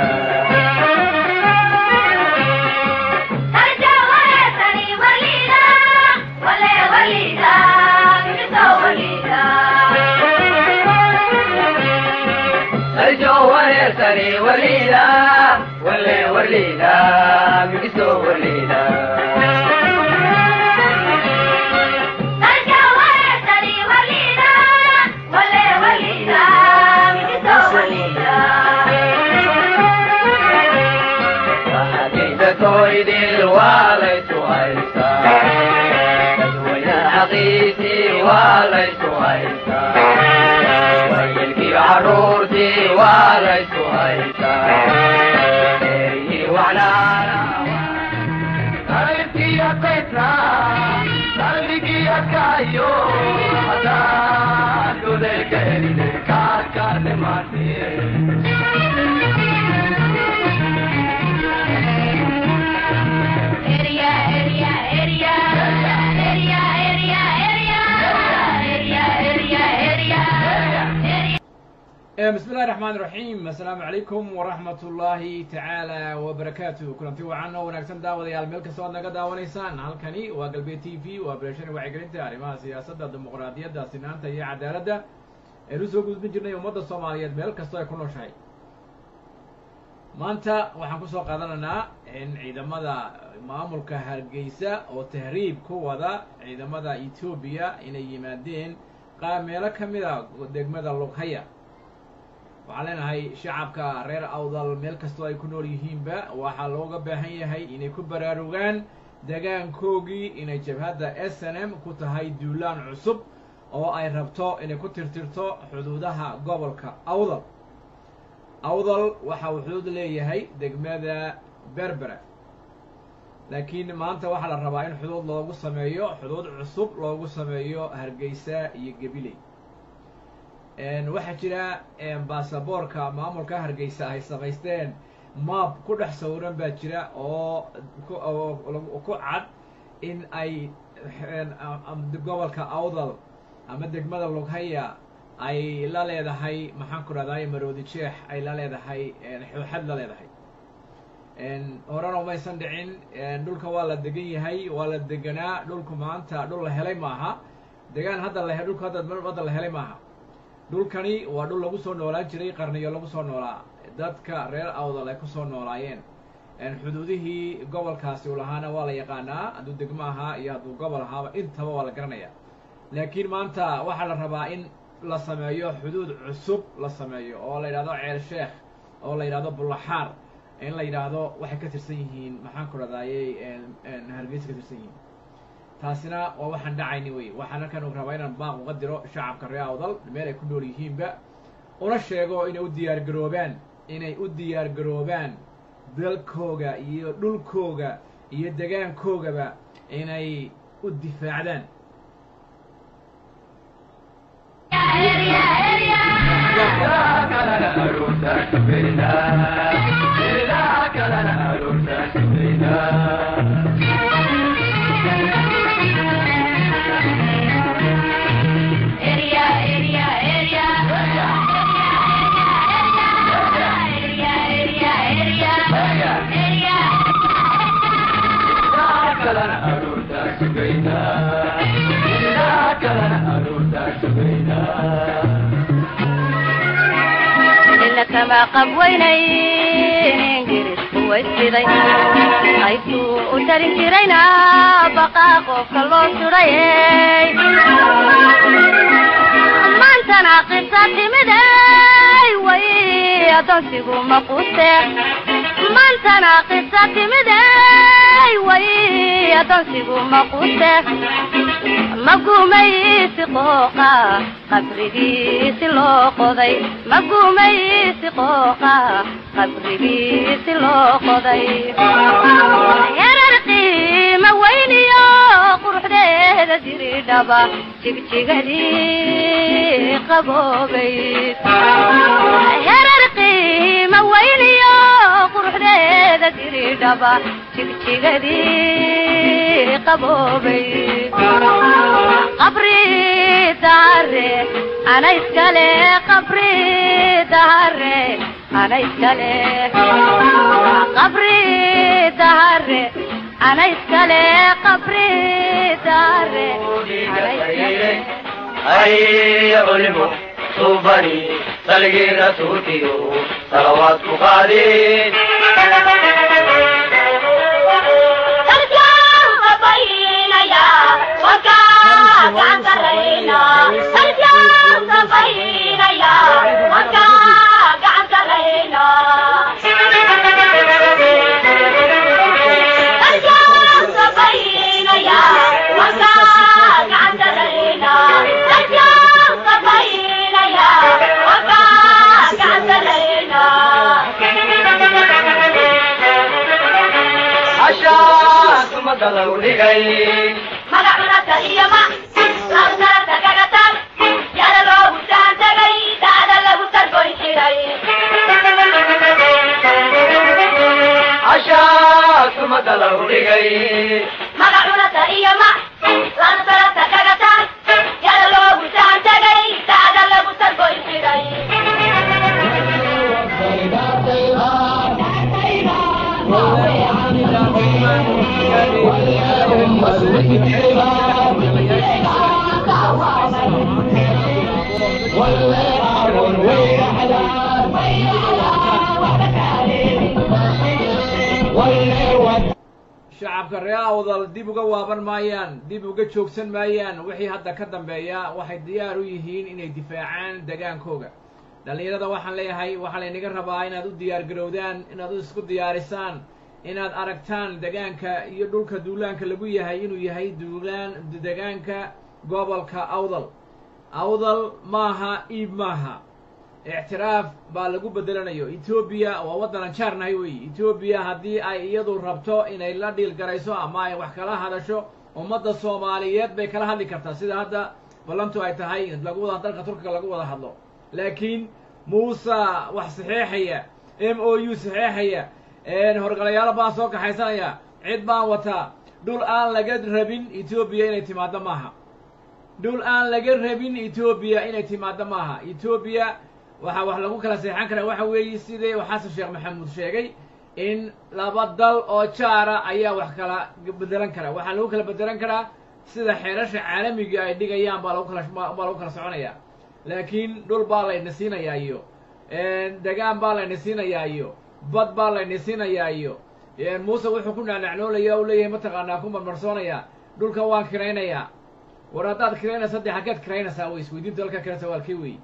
Saljo wareersani waliida wale waliida migiso waliida toydil waa laysu haystaa dadweyne xaqiisii waa laysu haystaa wayilkii caruurtii waa laysu haystaa eryii wacnaana qalbkiya petra qalbigiya kayo haddaan duleelka helide kaadka dhimaatee bismi illahi raxmaan iraxiim assalaamu calaykum waraxmat ullaahi tacaala wabarakaatu kulanti wacan oo wanaagsan daawadayaal meel kastoo aad naga daawanaysaan halkani waa galbeed t v waa beerashani wacyigelinta arrimaha siyaasadda dimuqraadiyadda sinaanta iyo cadaaladda aynu usoo gudbin jirnay ummadda soomaaliyeed meel kastoo ay ku nooshahay maanta waxaan kusoo qaadanaynaa in ciidamada maamulka hargeysa oo tahriib ku wada ciidamada etoobiya inay yimaadeen qaameelo ka mid a degmada lughaya waxaan leenahay shacabka reer awdal meel kastoo ay ku nool yihiinba waxaa looga baahan yahay inay ku baraarugaan degaankoogii inay jabhadda s n m ku tahay duulaan cusub oo ay rabto inay ku tirtirto xuduudaha gobolka awdal awdal waxa uu xuduud leeyahay degmada berbera laakiin maanta waxaa la rabaa in xuduud loogu sameeyo xuduud cusub loogu sameeyo hargeysa iyo gabiley waxaa jira baasaboorka maamulka hargeysa ay samaysteen maab ku dhex sawiran baa jira oo ku cad in ay gobolka awdal ama degmada lughaya ay la leedahay maxaan ku dhahday maroodi jeex ay la leedahay xooxad la leedahay horena umaysan dhicin dhulka waa la degan yahay waa la deganaa dhulku maanta dhul la helay maaha degaan hadda la dhulka hadda hadda la helay maaha dhulkani waa dhul lagu soo noolaan jiray qarniyo lagu soo noolaa dadka reer awdal ay kusoo noolaayeen xuduudihii gobolkaasi u lahaana waa la yaqaanaa hadduu degmo ahaa iyo hadduu gobol ahaaba intaba waa la garanaya laakiin maanta waxaa la rabaa in la sameeyo xuduud cusub la sameeyo oo la yidhahdo ceel sheekh oo la yidhahdo bullaxaar in la yidhaahdo waxay ka tirsan yihiin maxaan ku dhadaayey hargeysa ka tirsan yihiin taasina waa waxaan dhacayni wey waxaan halkan u rabaa inaan baaq uga diro shacabka reer awdal meel ay ku nool yihiinba una sheego inay u diyaar garoobaan inay u diyaar garoobaan dalkooga iyo dhulkooga iyo degaankoogaba inay u difaacdaan ila kama qabweynayn ingiriisku waysiday qaybtuu u tarin jirayna baqaa qofka loo sudhayey maantana qisa timiday way adoonsigu maquste maantana qisa timiday way adoonsigu maquste magumaysi qooqa qabrigiisi loo qoday magumaysi qooqa qabrigiisi loo qoday yarar qiima weyniyo quruxdeeda diridhaba jigjigadii qaboobay yarar qiima weyniyo quruxdeeda diridhaba jigjigadii qaboobay qabri dahare ana iskale qabri dahare ana iskale qabri dahare ana iskale qabri dahare ana iskale هيا علموا صوبني سلقي رسولتي صلوات قادين عشاك مقلو لغي عشاك مقلو لغي shacabka ree awdal dib uga waaban maayaan dib uga joogsan maayaan wixii hadda ka dambeeya waxay diyaar u yihiin inay difaacaan degaankooga dhallinyarada waxaan leeyahay waxaa laynaga rabaa inaad u diyaar garowdaan inaad u isku diyaarisaan inaad aragtaan degaanka iyo dhulka duulaanka lagu yahay inuu yahay duulaan degaanka gobolka awdal awdal maaha iib maaha ictiraaf baa lagu bedelanayo etoobiya waa waddanan jaarnahay weeye etoobiya haddii ay iyadu rabto inay la dhiil garayso ama ay wax kala hadasho ummadda soomaaliyeed bay kala hadli kartaa sida hadda ballantu ay tahay lagu wada dalka turkiga lagu wada hadlo laakiin muuse wax saxeexaya m o u saxeexaya horgalayaalo baan soo kaxaysanaya cid baan wataa dhul aan laga rabin etoobiya inay timaaddo maaha dhul aan laga rabin etoobiya inay timaaddo maaha etoobiya waxaa wax lagu kala seexan karaa waxa weeye sidii xasan sheekh maxamuud sheegay in laba dal oo jaara ayaa wax kala bedelan karaa waxaa lagu kala bedelan karaa sida xeerasha caalamiga ay dhigayaan baa lagu kala baa lagu kala soconaya laakiin dhul baa layna siinayaa iyo degaan baa layna siinayaa iyo bad baa layna siinayaa iyo muuse wuxuu ku naanacnoolaya u leeyahay mataqaanaa ku marmarsoonaya dhulka waan kiraynayaa war haddaad kiraynaysa dee xaggeed kiraynaysaa wey isweydiinta halkaa kiraysa waa halkee wey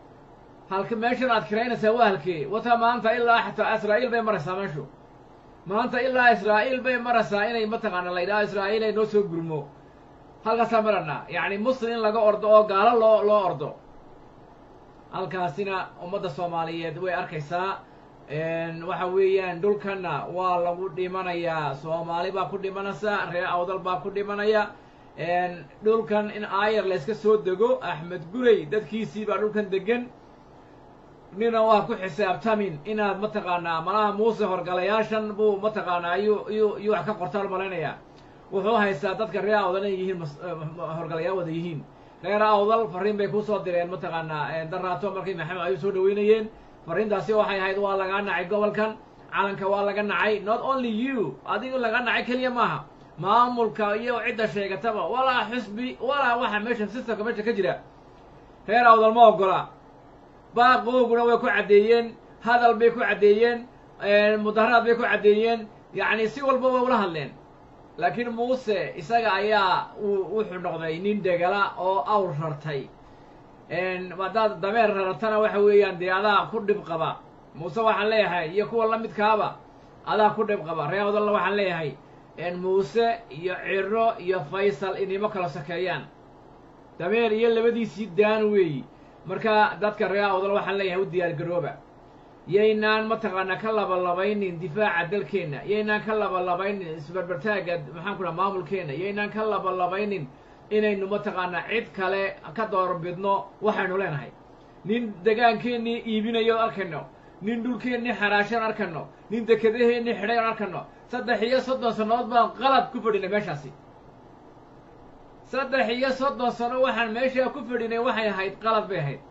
halka meeshan aad kiraynaysaa waa halkee wata maanta ilaa xataa israa'iil bay maraysaa meeshu maanta ilaa israa'iil bay maraysaa inay mataqaana la yidhaho israa'iil ay noo soo gurmo halkaasaa maranaa yacni muslim in laga ordo oo gaalo loo loo ordo halkaasina ummadda soomaaliyeed way arkaysaa waxa weeyaan dhulkanna waa lagu dhimanayaa soomaali baa ku dhimanaysa reer awdal baa ku dhimanaya dhulkan in aayar layska soo dego axmed gurey dadkiisii baa dhulkan degan nina waa ku xisaabtamin inaad mataqaanaa malaha muuse horgalayaashan buu mataqaanaa iyuu iyuu iyuu wax ka qortaan malaynayaa wuxuu haystaa dadka reer awdal inay yihiin horgalayaal wada yihiin reer awdal fariin bay kusoo direen mataqaanaa daraato markay maxamed ayuu soo dhaweynayeen fariintaasi waxay ahayd waa lagaa nacay gobolkan calanka waa laga nacay not only you adigu laga nacay keliya maaha maamulka iyo cidda sheegataba walaa xusbi walaa waxa meesha systemka meesha ka jira reer awdal ma ogola baaqooguna way ku caddeeyeen hadal bay ku caddeeyeen mudaharaad bay ku caddeeyeen yacni si walba way ula hadleen laakiin muuse isaga ayaa uu wuxuu noqday nin degala oo awr rartay haddaad dameer rartana waxa weeyaan dee adaa ku dhib qaba muuse waxaan leeyahay iyo kuwa la midkaaba adaa ku dhib qaba reer awdalna waxaan leeyahay muuse iyo ciro iyo faysal inimo kala sokeeyaan dameer iyo labadiisii daan weeyi marka dadka reer awdal waxaan leeyahay u diyaar garooba yaynaan mataqaanaa ka labalabaynin difaaca dalkeenna yaynaan ka labalabaynin isbarbartaagga maxaan ku dhaha maamulkeenna yaynaan ka labalabaynin inaynu mataqaanaa cid kale ka doorbidno waxaynu leenahay nin degaankeennii iibinayo arkayno nin dhulkeennii xaraashan arkayno nin dekedaheennii xidhay on arkayno saddex iyo soddon sannadood baan qalad ku fadhinay meeshaasi saddex iyo soddon sano waxaan meeshaa ku fadhinay waxay ahayd qalad bay ahayd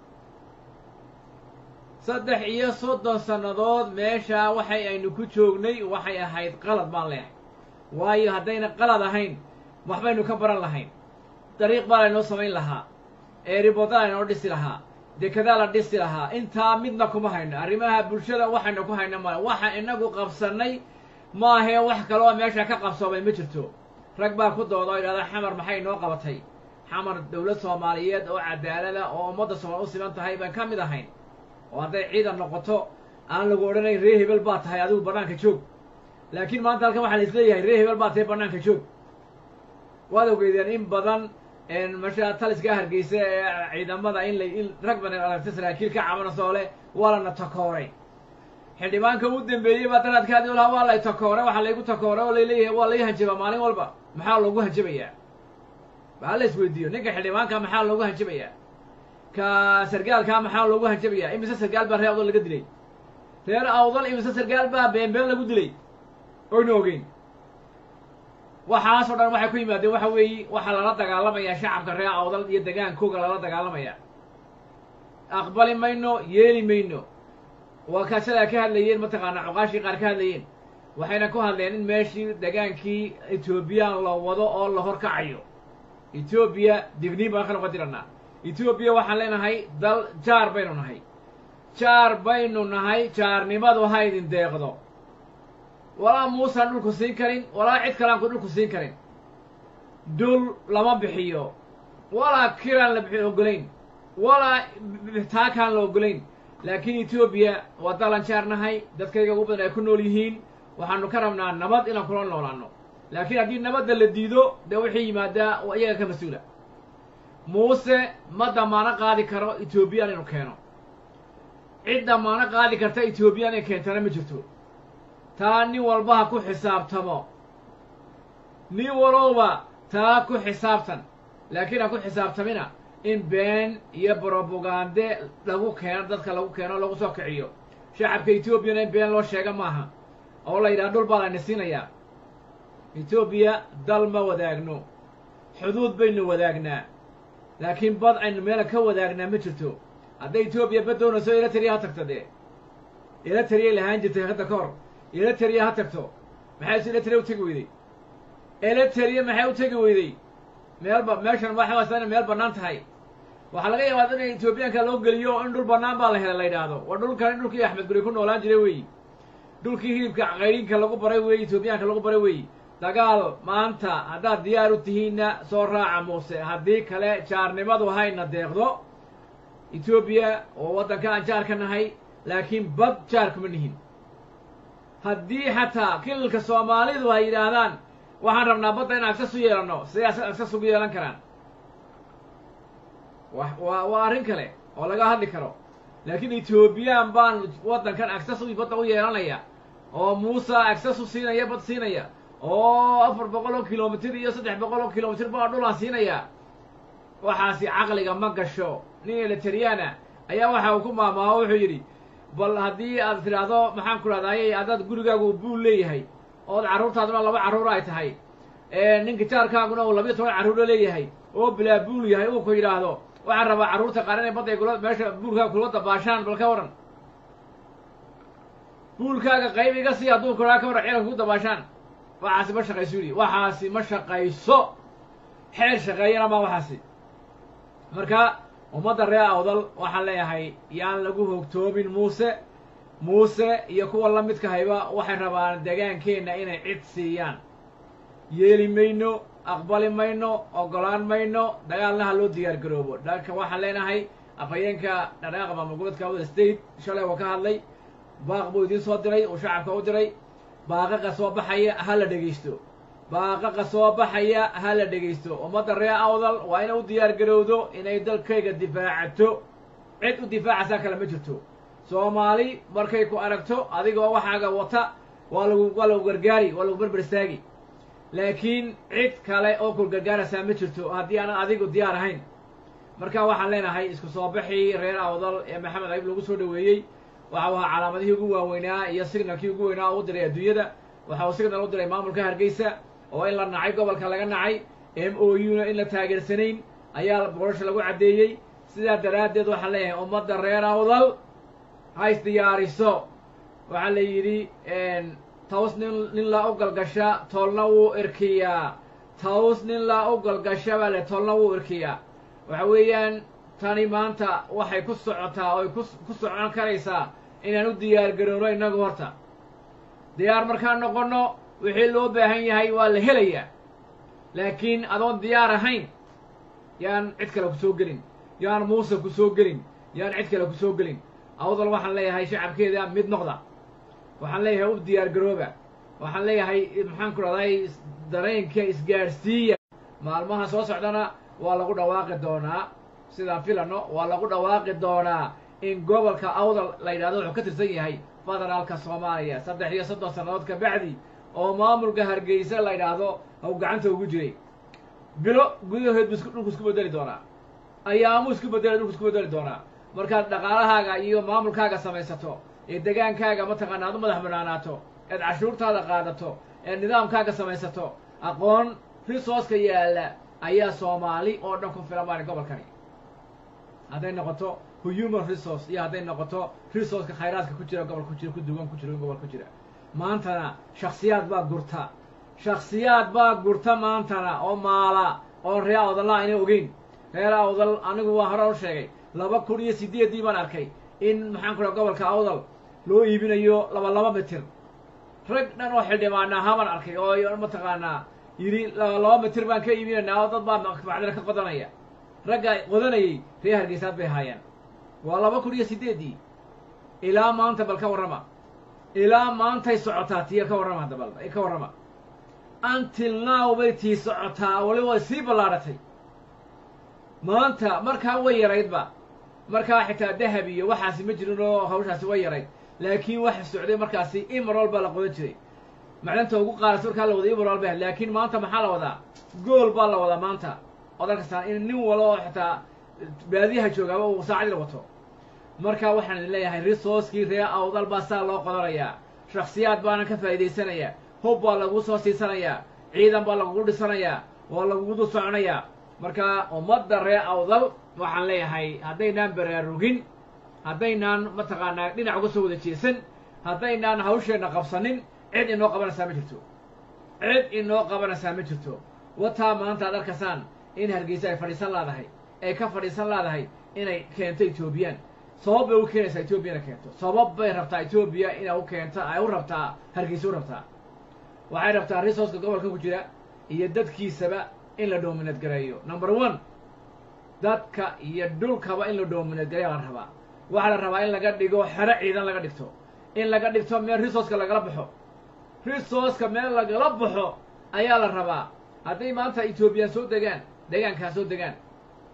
saddex iyo soddon sannadood meeshaa waxay aynu ku joognay waxay ahayd qalad baan leeyahay waayo haddayna qalad ahayn waxbaynu ka baran lahayn dariiq baa laynoo samayn lahaa eeribodaa laynoo dhisi lahaa dekedaa la dhisi lahaa intaa midna kuma hayno arrimaha bulshada waxaynu ku hayno male waxa inagu qabsannay maahee wax kaloo meesha ka qabsoomay ma jirto rag baa ku dooda oo yidhahda xamar maxay noo qabatay xamar dowlad soomaaliyeed oo cadaalada oo ummadda soomaal u siman tahay baan ka mid ahayn oo hadday ciidan noqoto aan lagu odhanayn ree hebel baa tahay adigu bannaanka joog laakiin maanta halkan waxaa la isleeyahay ree hebel baa tahay bannaanka joog waad ogeydeen in badan masha taliska hargeysa ee ciidamada in la in rag badan aragta saraakiil ka cabanasoo leh waa lana takooray xildhibaanka u dambeeyey baa daraadkaadii u lahaa waa lay takooray waxaa laygu takooray oo layleeyahay waa lay hanjabaa maalin walba maxaa loogu hanjabayaa baa la isweydiiyo ninka xildhibaanka maxaa loogu hanjabayaa ka sargaalkaa maxaa loogu hanjabayaa imise sargaal baa reer awdal laga dilay reer awdal imise sargaal baa beenbeen lagu dilay oyna ogeyn waxaasoo dhan waxay ku yimaadeen waxa weeye waxaa lala dagaalamayaa shacabka reer awdal iyo degaankooga lala dagaalamayaa aqbali mayno yeeli mayno waa kaasadaa ka hadlayeen mataqaanaa cuqaashii qaar ka hadlayeen waxayna ku hadleen in meeshii degaankii etoobiyaan la wado oo la horkacayo etoobiya digniin baan ka noqon jirannaa etoobiya waxaan leenahay dal jaar baynu nahay jaar baynu nahay jaarnimadu ha idin deeqdo walaa muusaan dhulku siin karin walaa cid kaleanku dhulku siin karin dhul lama bixiyo walaa kiraan la bixi ogolayn walaa taakaan la ogolayn laakiin etoobiya waa dalan jaar nahay dadkayga ugu badan ay ku nool yihiin waxaanu ka rabnaa nabad inaan kula noolaano laakiin haddii nabadda la diido dee wixii yimaadaa iyaga ka mas-uula muuse ma damaano qaadi karo etoobiyaan inuu keeno cid damaano qaadi karta etoobiyaan inay keentana ma jirto taa nin walba ha ku xisaabtamo nin walowba taa ku xisaabtan laakiin ha ku xisaabtamina in been iyo brobagande lagu keeno dadka lagu keeno lagu soo kiciyo shacabka etoobiyana in been loo sheega maaha oo la yidhaha dhul baa layna siinayaa etoobiya dal ma wadaagno xuduud baynu wadaagnaa laakiin bad aynu meela ka wadaagnaa ma jirto hadday etoobiya bad doonayso eritrea ha tagto dee eritreay lahaan jirtay hadda ka hor eritrea ha tagto maxay se eritrea u tegi weyday eritrea maxay u tegi weyday meelba meeshan waxa waasa inay meel bannaan tahay waxaa laga yaabaa in etoobiyaanka loo geliyo in dhul bannaan baa la helay la yidhaahdo waa dhulkan in dhulkii axmed guri ku noolaan jiray weeyi dhulkii hilibka qayrinka lagu baray weeyi etoobiyaanka lagu baray weeyi dagaal maanta haddaad diyaar u tihiinna soo raaca muuse haddii kale jaarnimadu hayna deeqdo etoobiya oo waddanka aan jaar ka nahay laakiin bad jaar kuma nihin haddii xataa kilalka soomaalidu ay yidhaahdaan waxaan rabnaa badda in agsas u yeelanno siday agsas ugu yeelan karaan wa waa waa arrin kale oo laga hadli karo laakiin ethoobiyan baan waddankan access u badda u yeelanaya oo muuse access u siinaya bad siinaya oo afar boqol oo kilomitr iyo saddex boqol oo kilomitr baa dhulaan siinaya waxaasi caqliga ma gasho nin elitariana ayaa waxa uu ku maamaaho wuxuu yidhi bal haddii aad tidhaahdo maxaan ku dhahdaayey haddaad gurigaagu buul leeyahay ood carruurtaaduna laba carruur ay tahay ninka jaarkaaguna uu labiyo toban carruuro leeyahay oo bilaa buul yahay uu ku yidhaahdo waxaan rabaa carruurta qaar inay badday kula meesha buulkaaga kula dabaashaan bal ka waran buulkaaga qayb iga sii hadduu kuraa ka waran ciidanka ku dabaashaan waxaasi ma shaqayso yidhi waxaasi ma shaqayso xeer shaqeeyana ma waxaasi marka ummadda reer awdal waxaan leeyahay yaan lagu hogtoomin muuse muuse iyo kuwa la midka hayba waxay rabaan degaankeenna inay cid siiyaan yeeli mayno aqbali mayno oggolaan mayno dagaalna ha loo diyaar garoobo dhanka waxaan leenahay afhayeenka dhadhaaqa maamul goboleedka awdal state shalay waa ka hadlay baaq buu idiin soo diray uu shacabka u diray baaqaqa soo baxaya ha la dhegaysto baaqaqa soo baxaya ha la dhegaysto ummadda reer awdal waa inay u diyaar garowdo inay dalkayga difaacato cid u difaacaysaa kale ma jirto soomaali markay ku aragto adigoo waxaaga wata waa lagu waa lagu gargaari waa lagu berber istaagi laakiin cid kale oo ku gargaaraysaa ma jirto haddii aanan adigu diyaar ahayn marka waxaan leenahay isku soo baxii reer awdal ee maxamed ayib lagu soo dhaweeyey waxa uu ahaa calaamadihii ugu waaweynaa iyo signalkii ugu weynaa oo u diray adduunyada waxa uu signal u diray maamulka hargeysa oo in la nacay gobolka laga nacay m o u na in la taageersanayn ayaa boorasha lagu caddeeyey sidaa daraaddeed waxaan leeyahay ummadda reer awdal ha isdiyaariso waxaa la yidhi taws nin nin laa u galgasha toolna wuu irkiyaa taws nin laa u galgasha baa le toolna wuu irkiyaa waxa weeyaan tani maanta waxay ku socotaa oy ku ku socon karaysaa inaan u diyaar garowno innagu horta diyaar markaan noqonno wixii loo baahan yahay waa la helayaa laakiin adoon diyaar ahayn yaan cid kale ku soo gelin yaan muuse ku soo gelin yaan cid kale ku soo gelin awdal waxaan leeyahay shacabkeeda mid noqda waxaan leeyahay u diyaar garooba waxaan leeyahay maxaan ku dhahday dareenka isgaadhsiiya maalmaha soo socdana waa lagu dhawaaqi doonaa sidaan filano waa lagu dhawaaqi doonaa in gobolka awdal la yidhahdo wuxuu ka tirsan yahay federaalka soomaaliya saddex iyo soddon sannadood ka bacdi oo maamulka hargeysa la yidhaahdo haw gacanta ugu jiray bilo gudahood bu isku dhulku isku bedeli doonaa ayaamuu isku bedeli dhulku isku bedeli doonaa markaad dhaqaalahaaga iyo maamulkaaga samaysato ee degaankaaga mataqaana aad u madax banaanaato eed cashuurtaada qaadato eed nidaamkaaga samaysato aqoon resourceka yaalla ayaa soomaali oo dhan ku filan baani gobolkani hadday noqoto human resource iyo hadday noqoto resourceka khayraadka ku jira gobol ku jira ku duwan ku jira gobol ku jira maantana shaksiyaad baa gurta shaksiyaad baa gurta maantana oo maala oo reer awdalla ayna ogeyn reer awdal anigu waa hore u sheegay laba kun iyo sideeddii baan arkay in maxaan ku dhaha gobolka awdal loo iibinayo laba laba mitir rag dhan oo xildhibaana ahaa arkay oo mataqaanaa yidhi laba laba mitir baan ka iibinaynaa oo dad baa macdina ka qodanaya ragga qodanayay reer hargeysaad bay ahaayeen waa laba kun iyo sideeddii ilaa maanta bal ka warrama ilaa maantay socotaa tiya ka warrama hadda bal ka warrama until now bay tii socotaa wali way sii ballaadhatay maanta markaa way yaraydba markaa xitaa dahab iyo waxaasi ma jirin oo hawshaasi way yarayd laakiin waxa socday markaasi imarol baa la qodan jiray macdanta ugu qaadasa markaa la wada imarol ba laakiin maanta maxaa la wadaa gool baa la wadaa maanta ood arkastaan in nin walo oo xitaa baadiyaha joogaaba uu saacadii la wato marka waxaan idin leeyahay resourcekii reer awdal baa saa loo qodanayaa shaksiyaad baana ka faa'iidaysanayaa hub baa lagu soo siisanayaa ciidan baa lagugu dhisanayaa waa lagugu dul soconayaa marka ummadda reer awdal waxaan leeyahay haddaynaan baraarugin haddaynaan mataqaanaa dhinac uga soo wada jeesan haddaynaan hawsheenna qabsanin cid inoo qabanaysaa ma jirto cid inoo qabanaysaa ma jirto wataa maanta ad arkaysaan in hargeysa ay fadhiisan laadahay ay ka fadhiisan laadahay inay keento etoobiyaan sabab bay u keenaysaa etoobiyana keento sabab bay rabtaa etoobiya inay u keento ay u rabtaa hargeysa u rabtaa waxay rabtaa resourceka gobolka ku jira iyo dadkiisaba in la doominad gareeyo number one dadka iyo dhulkaba in la doominad gareeya la rabaa waxaa la rabaa in laga dhigo xero ciidan laga dhigto in laga dhigto meel resourceka lagala baxo resourceka meel lagala baxo ayaa la rabaa hadday maanta etoobiyaan soo degaan deegaankaa soo degaan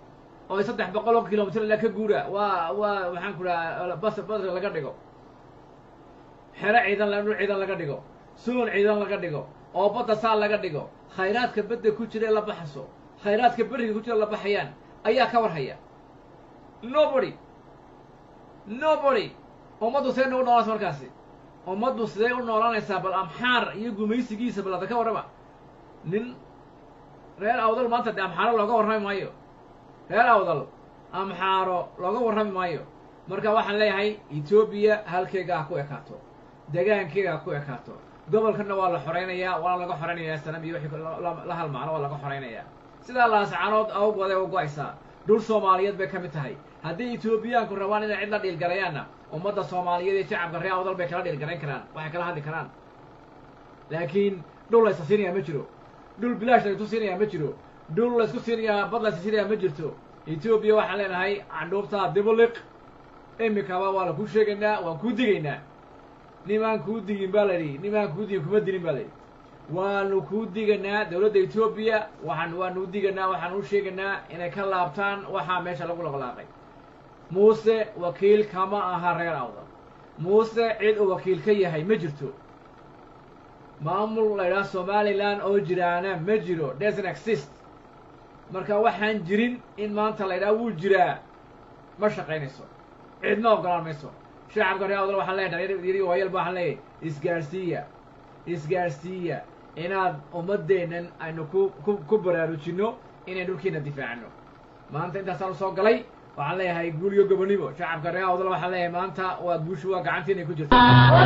oo saddex boqol oo kilomitr ilaa ka guura waa waa maxaan ku dhaha bas bas laga dhigo xero ciidan dhul ciidan laga dhigo suun ciidan laga dhigo oo badda saa laga dhigo khayraadka badda ku jira la baxaso khayraadka beriga ku jira la baxayaan ayaa ka warhaya nobody nobody ummaddu sidee nagu noolanaysa markaasi ummaddu sidee u noolanaysaa bal amxaar iyo gumaysigiisa bal ada ka warrama nin reer awdal maanta de amxaaro looga warrami maayo reer awdal amxaaro looga warrami maayo marka waxaan leeyahay etoobiya halkeega ha ku ekaato degaankeega ha ku ekaato gobolkana waa la xoraynayaa waana laga xoraynayaa sanam iyo wixii la halmaano waa laga xoraynayaa sidaa laascanood awgooday u go-aysaa dhul soomaaliyeed bay ka mid tahay haddii etoobiyaanku rabaan inay cid la dhiilgalayaanna ummadda soomaaliyeed iyo shacabka reer awdal bay kala dhiilgarayn karaan waxay kala hadli karaan laakiin dhul laysa siinayaa ma jiro dhul bilaash laysu siinayaa ma jiro dhul laysku siinayaa bad laysa siinayaa ma jirto etoobiya waxaan leenahay candhuubtaa dibuliq imikaba waa la kuu sheegaynaa waan kuu digaynaa nimaan kuu digin baa la yidhi nimaan kuu digin kuma dilin baa la yidhi waanu kuu diganaa dowladda etoobiya waxaan waanu u diganaa waxaan u sheegaynaa inay ka laabtaan waxaa meesha lagu laqlaaqay muuse wakiil kama aha reer awdal muuse cid uu wakiil ka yahay ma jirto maamul la ydhaha somalilan oo jiraana ma jiro doesn't exist marka waxaan jirin in maanta la ydhaha wuu jiraa ma shaqaynayso cidma ogolaan mayso shacabka reer awdal waxaan leeyahay dhalinyar waayal ba waxaan leeyahay isgaarsiiya isgaarsiiya inaad ummaddeennan aynu ku ku ku baraarujinno inay dhulkiina difaacno maanta intaasaan usoo galay waxaan leeyahay guul iyo gobonimo shacabka reer awdal waxaan leeyahay maanta waa guushu waa gacantiinay ku jirto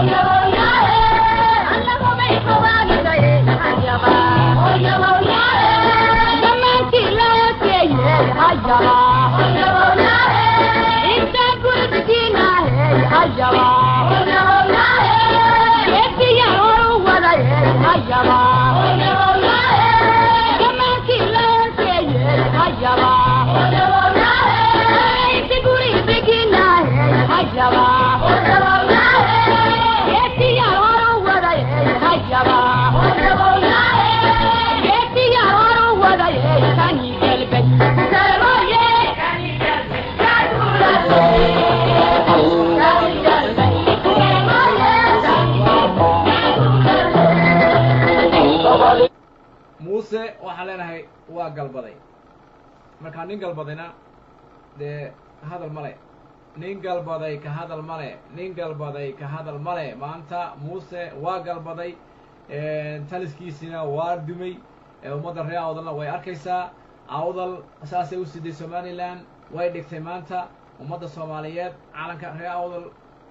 muuse waxaan leenahay waa galbaday markaa nin galbadayna dee hadal male nin galbaday ka hadal male nin galbaday ka hadal male maanta muuse waa galbaday taliskiisina waa dumay ummadda reer awdalna way arkaysaa awdal saasay u siday somalilan way dhigtay maanta ummadda soomaaliyeed calanka reer awdal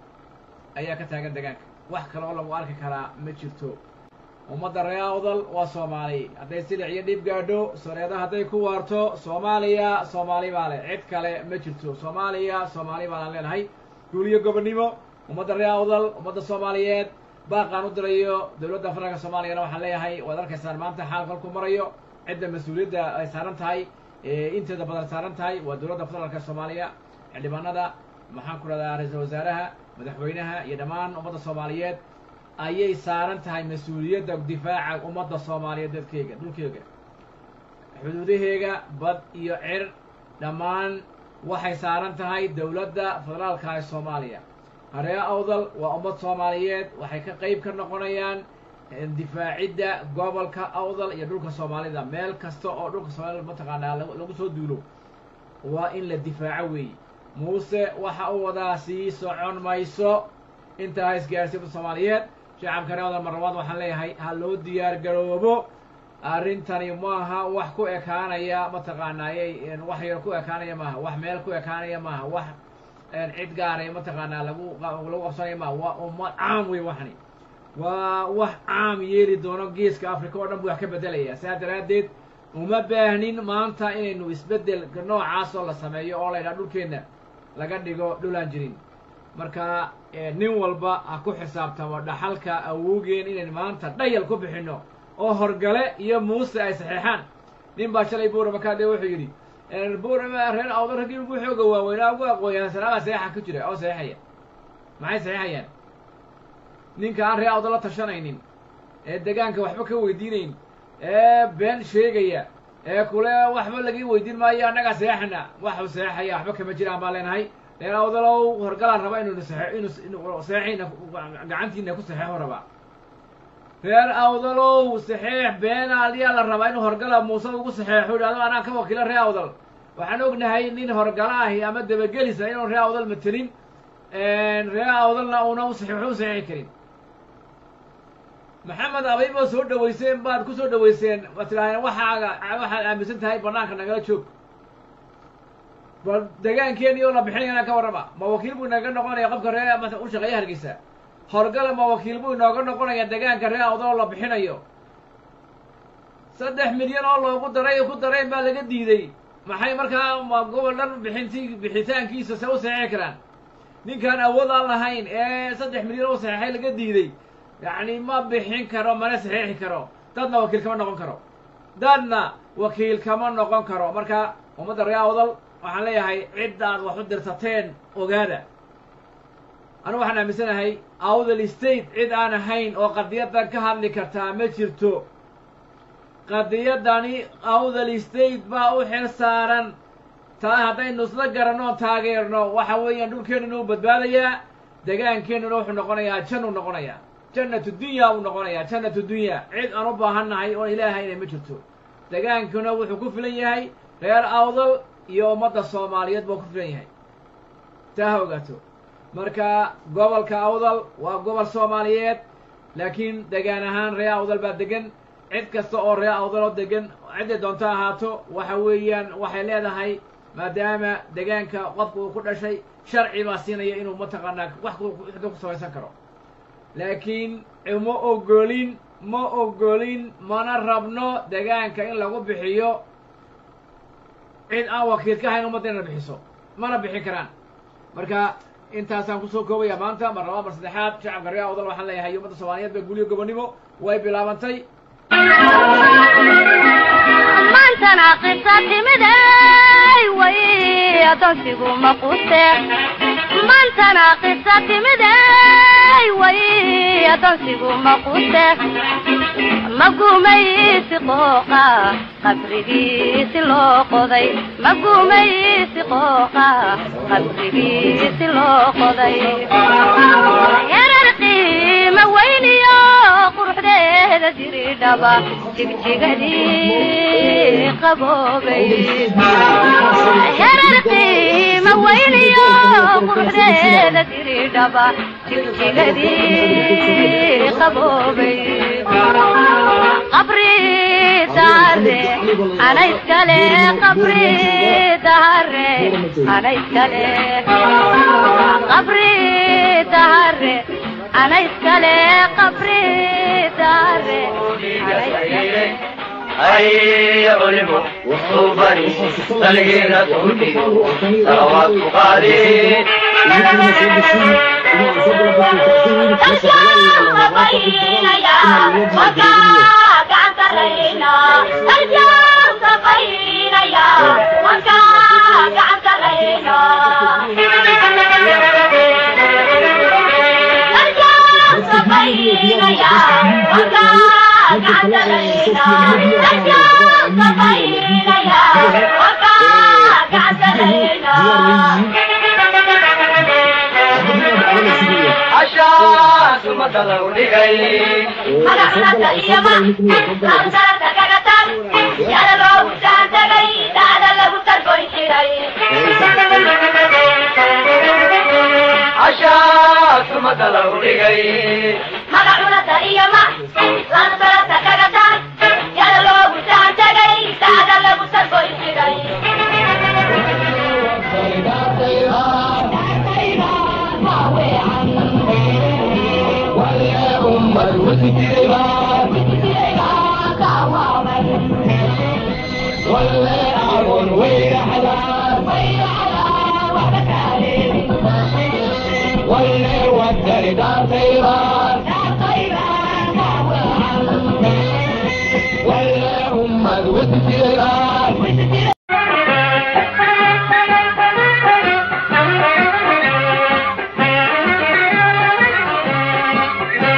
ayaa ka taagan degaanka wax kale oo lagu arki karaa ma jirto ummadda reer awdal waa soomaali hadday silic iyo dhib gaadho soreeda hadday ku waarto soomaaliya soomaali baa leh cid kale ma jirto soomaaliya soomaali baanaan leenahay guuliyo gobonnimo ummadda reer awdal ummadda soomaaliyeed baaqaan u dirayo dowladda federaalka soomaaliyana waxaan leeyahay waad arkaysaan maanta xaal kolku marayo cidda mas-uuliyadda ay saaran tahay inteeda badan saaran tahay waa dowladda federaalka soomaaliya xildhibaanada maxaan ku rahdaa ra-iisul wasaaraha madaxweynaha iyo dhammaan ummadda soomaaliyeed ayay saaran tahay mas-uuliyadda difaaca ummadda soomaaliyeed dadkeyga dhulkeyga xuduudaheega bad iyo cir dhammaan waxay saaran tahay dowladda federaalka ee soomaaliya haree awdal waa ummad soomaaliyeed waxay ka qeyb ka noqonayaan difaacidda gobolka awdal iyo dhulka soomaalida meel kasta oo dhulka soomaalida mataqaanaa lagu soo duulo waa in la difaaco weeye muuse waxa uu wadaa sii socon mayso intaa isgaarsiinta soomaaliyeed shacabka reer awdal marlabaad waxaan leeyahay ha loo diyaar garoobo arrintani maaha wax ku ekaanaya mataqaanaayey wax yar ku ekaanaya maaha wax meel ku ekaanaya maaha wax cid gaaray mataqaanaa lagu lagu qabsanaya maaha waa ummad caam wey waxani waa wax caam yeeli doono geeska africa oo dhan buu wax ka bedelaya saa daraaddeed uma baahnin maanta inaynu isbeddel noocaasoo la sameeyo oo la ydhaha dhulkeenna laga dhigo dhulaan jirin marka nin walba ha ku xisaabtamo dhaxalka awowgeen inaynu maanta dhayal ku bixinno oo horgale iyo muuse ay saxeexaan nin baa shalay buurama kaadhe wuxuu yidhi buurama reer awdo raggii ugu xooga waaweynaa ugu aqooyaan salaabaa saxeexa ku jira oo saxeexaya maxay saxeexayaan ninka aan reer awdo la tashanaynin ee degaanka waxba ka weydiinayn ee been sheegaya ee kule waxba lagii weydiin maayo annagaa seexana waxu seexaya waxba kama jiraan baan leenahay reer awdalow horgalaan raba inuu see inu seexiina gacantiina ku saxeexu rabaa reer awdalow saxeex beenaal yaa la rabaa inuu horgala muuse ugu saxeexo idhahdo anaa ka wakiilo reer awdal waxaan ognahay nin horgala ahi ama dabagelisa inuu reer awdal matelin reer awdalna una u saxeexo u saxeexi karin maxamed abayb oo soo dhaweyseen baad ku soo dhaweyseen waad tidhahdeen waxaaga waxaad aaminsan tahay banaanka nagala joog bal degaankeeni oo la bixinayana ka warrama ma wakiil buu inaga noqonaya qofka ree ma u shaqeeya hargeysa horgala ma wakiil buu inooga noqonaya degaanka ree awdal oo la bixinayo saddex milyan oo loogu daray ku darayn baa laga diiday maxay markaa ma gobol dhan bixinti bixitaankiisa se u saxeexi karaan ninkaan awood aan lahayn ee saddex milyan oo saxeexay laga diiday yacni ma bixin karo mana saxeexi karo dadna wakiil kama noqon karo dadna wakiil kama noqon karo marka ummadda ree awdal waxaan leeyahay ciddaad wax u dirsateen ogaada anigu waxaan aaminsanahay awdal state cid aan ahayn oo qadiyadan ka hadli kartaa ma jirto qadiyadani awdal state baa u xil saaran taa haddaynu isla garanno oon taageerno waxa weeyaan dhulkeenuna u badbaadayaa degaankeennuna wuxuu noqonayaa jan uu noqonayaa jannatu dunya uu noqonayaa jannatu dunya cid aan u baahannahay oon ilaahayna ma jirto degaankuna wuxuu ku filan yahay reer awdal iyo ummadda soomaaliyeed buu ku filan yahay taa ha ogaato marka gobolka awdal waa gobol soomaaliyeed laakiin degaan ahaan ree awdal baa degan cid kasta oo ree awdal oo degan cidday doonto ahaato waxa weeyaan waxay leedahay maadaama degaanka qofka uu ku dhashay sharci baa siinaya inuu mataqaanaa wax ku samaysan karo laakiin ma ogolin ma ogolin mana rabno degaanka in lagu bixiyo cid aan wakiil ka hayn ummadda inay bixiso mana bixin karaan marka intaasaan kusoo koobaya maanta mar labaa mar saddexaad shacabka ree awdal waxaan leeyahay ummadda soomaaliyeed ba guliyo gobonnimo way bilaabantay maantana qisa timiday way adoonsigu maqute maantana qisa timiday way adoonsigu maqute magumaysi qooqa qabrigiisi loo qoday magumaysi qooqa qabrigiisi loo qoday yarar qiima weyniyo quruxdeeda jiridhaba jigjigadii qaboobay yarar qiima weyniyo quruxdeeda jiridhaba jigjigadii qaboobay qabri dahare ana iskale qabri dahare ana iskale qabri dahare ana iskale qabri dahare ana iskale أي علم صوبني تلقينا تهدي صلوات قادي عشاك مدلو لغي عشاك مدلو لغي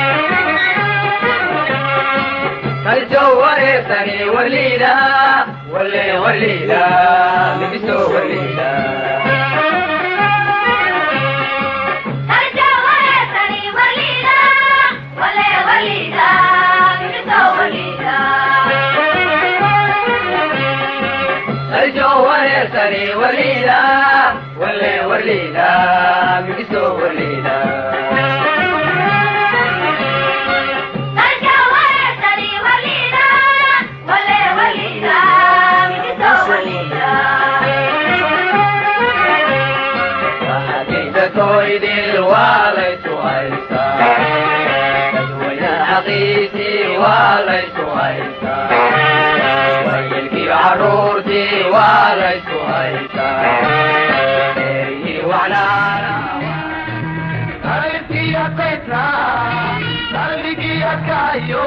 الجوهر ثاني وليدا ولا وليلا لبسوا وليلا أرجع ويسري وليدا ولا وليدا بنتو وليدا الجو يسري وليلا ولا وليلا لبسوا وليلا أرجع ويسري وليدا ولا وليدا بنتو وليدا حديث كويد الوالد وعيسى تدوينا حقيتي وليس عيسى ويلكي عرورتي وليس عيسى وعلى قلبي يا قطرة قلبي يا كايو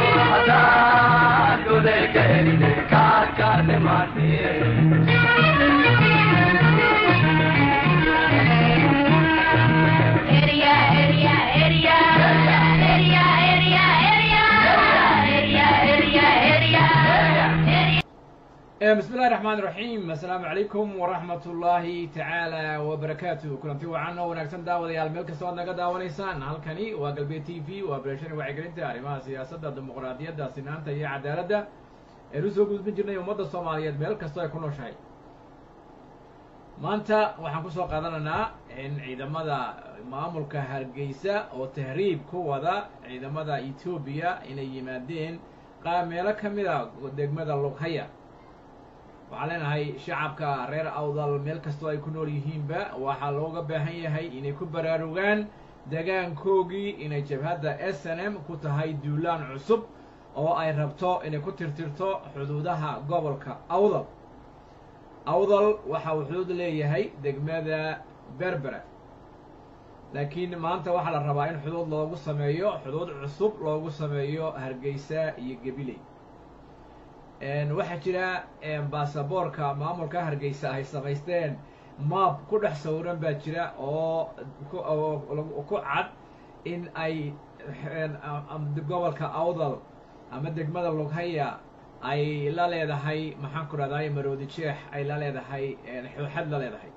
هذا كل الكهري كار كار ماتي Area, area, area, area, area, area, area, area, area. bismi illahi raxmaan raxiim assalaamu calaykum waraxmat ullaahi tacaala wabarakaatu kulanti wacan oo wanaagsan daawadayaal meel kasta oad naga daawanaysaan halkani waa galbeed t v waa beeshani wacyigelinta arrimaha siyaasadda dimuqraadiyadda sinaanta iyo cadaaladda eenu soo gudbin jirnay ummadda soomaaliyeed meel kastoo ay ku nooshahay maanta waxaan kusoo qaadanaynaa in ciidamada maamulka hargeysa oo tahriib ku wada ciidamada etoobiya inay yimaadeen qaa meelo ka mid a degmada lughaya waxaan leenahay shacabka reer awdal meel kastoo ay ku nool yihiinba waxaa looga baahan yahay inay ku baraarugaan degaankoogii inay jabhadda s n m ku tahay duulaan cusub oo ay rabto inay ku tirtirto xuduudaha gobolka awdal awdal waxa uu xuduud leeyahay degmada berbera laakiin maanta waxaa la rabaa in xuduud loogu sameeyo xuduud cusub loogu sameeyo hargeysa iyo gabiley waxaa jira baasaboorka maamulka hargeysa ay samaysteen maab ku dhex sawiran baa jira oo ku cad in ay gobolka awdal ama degmada lughaya ay la leedahay maxaan ku rahday maroodi jeex ay la leedahay xooxad la leedahay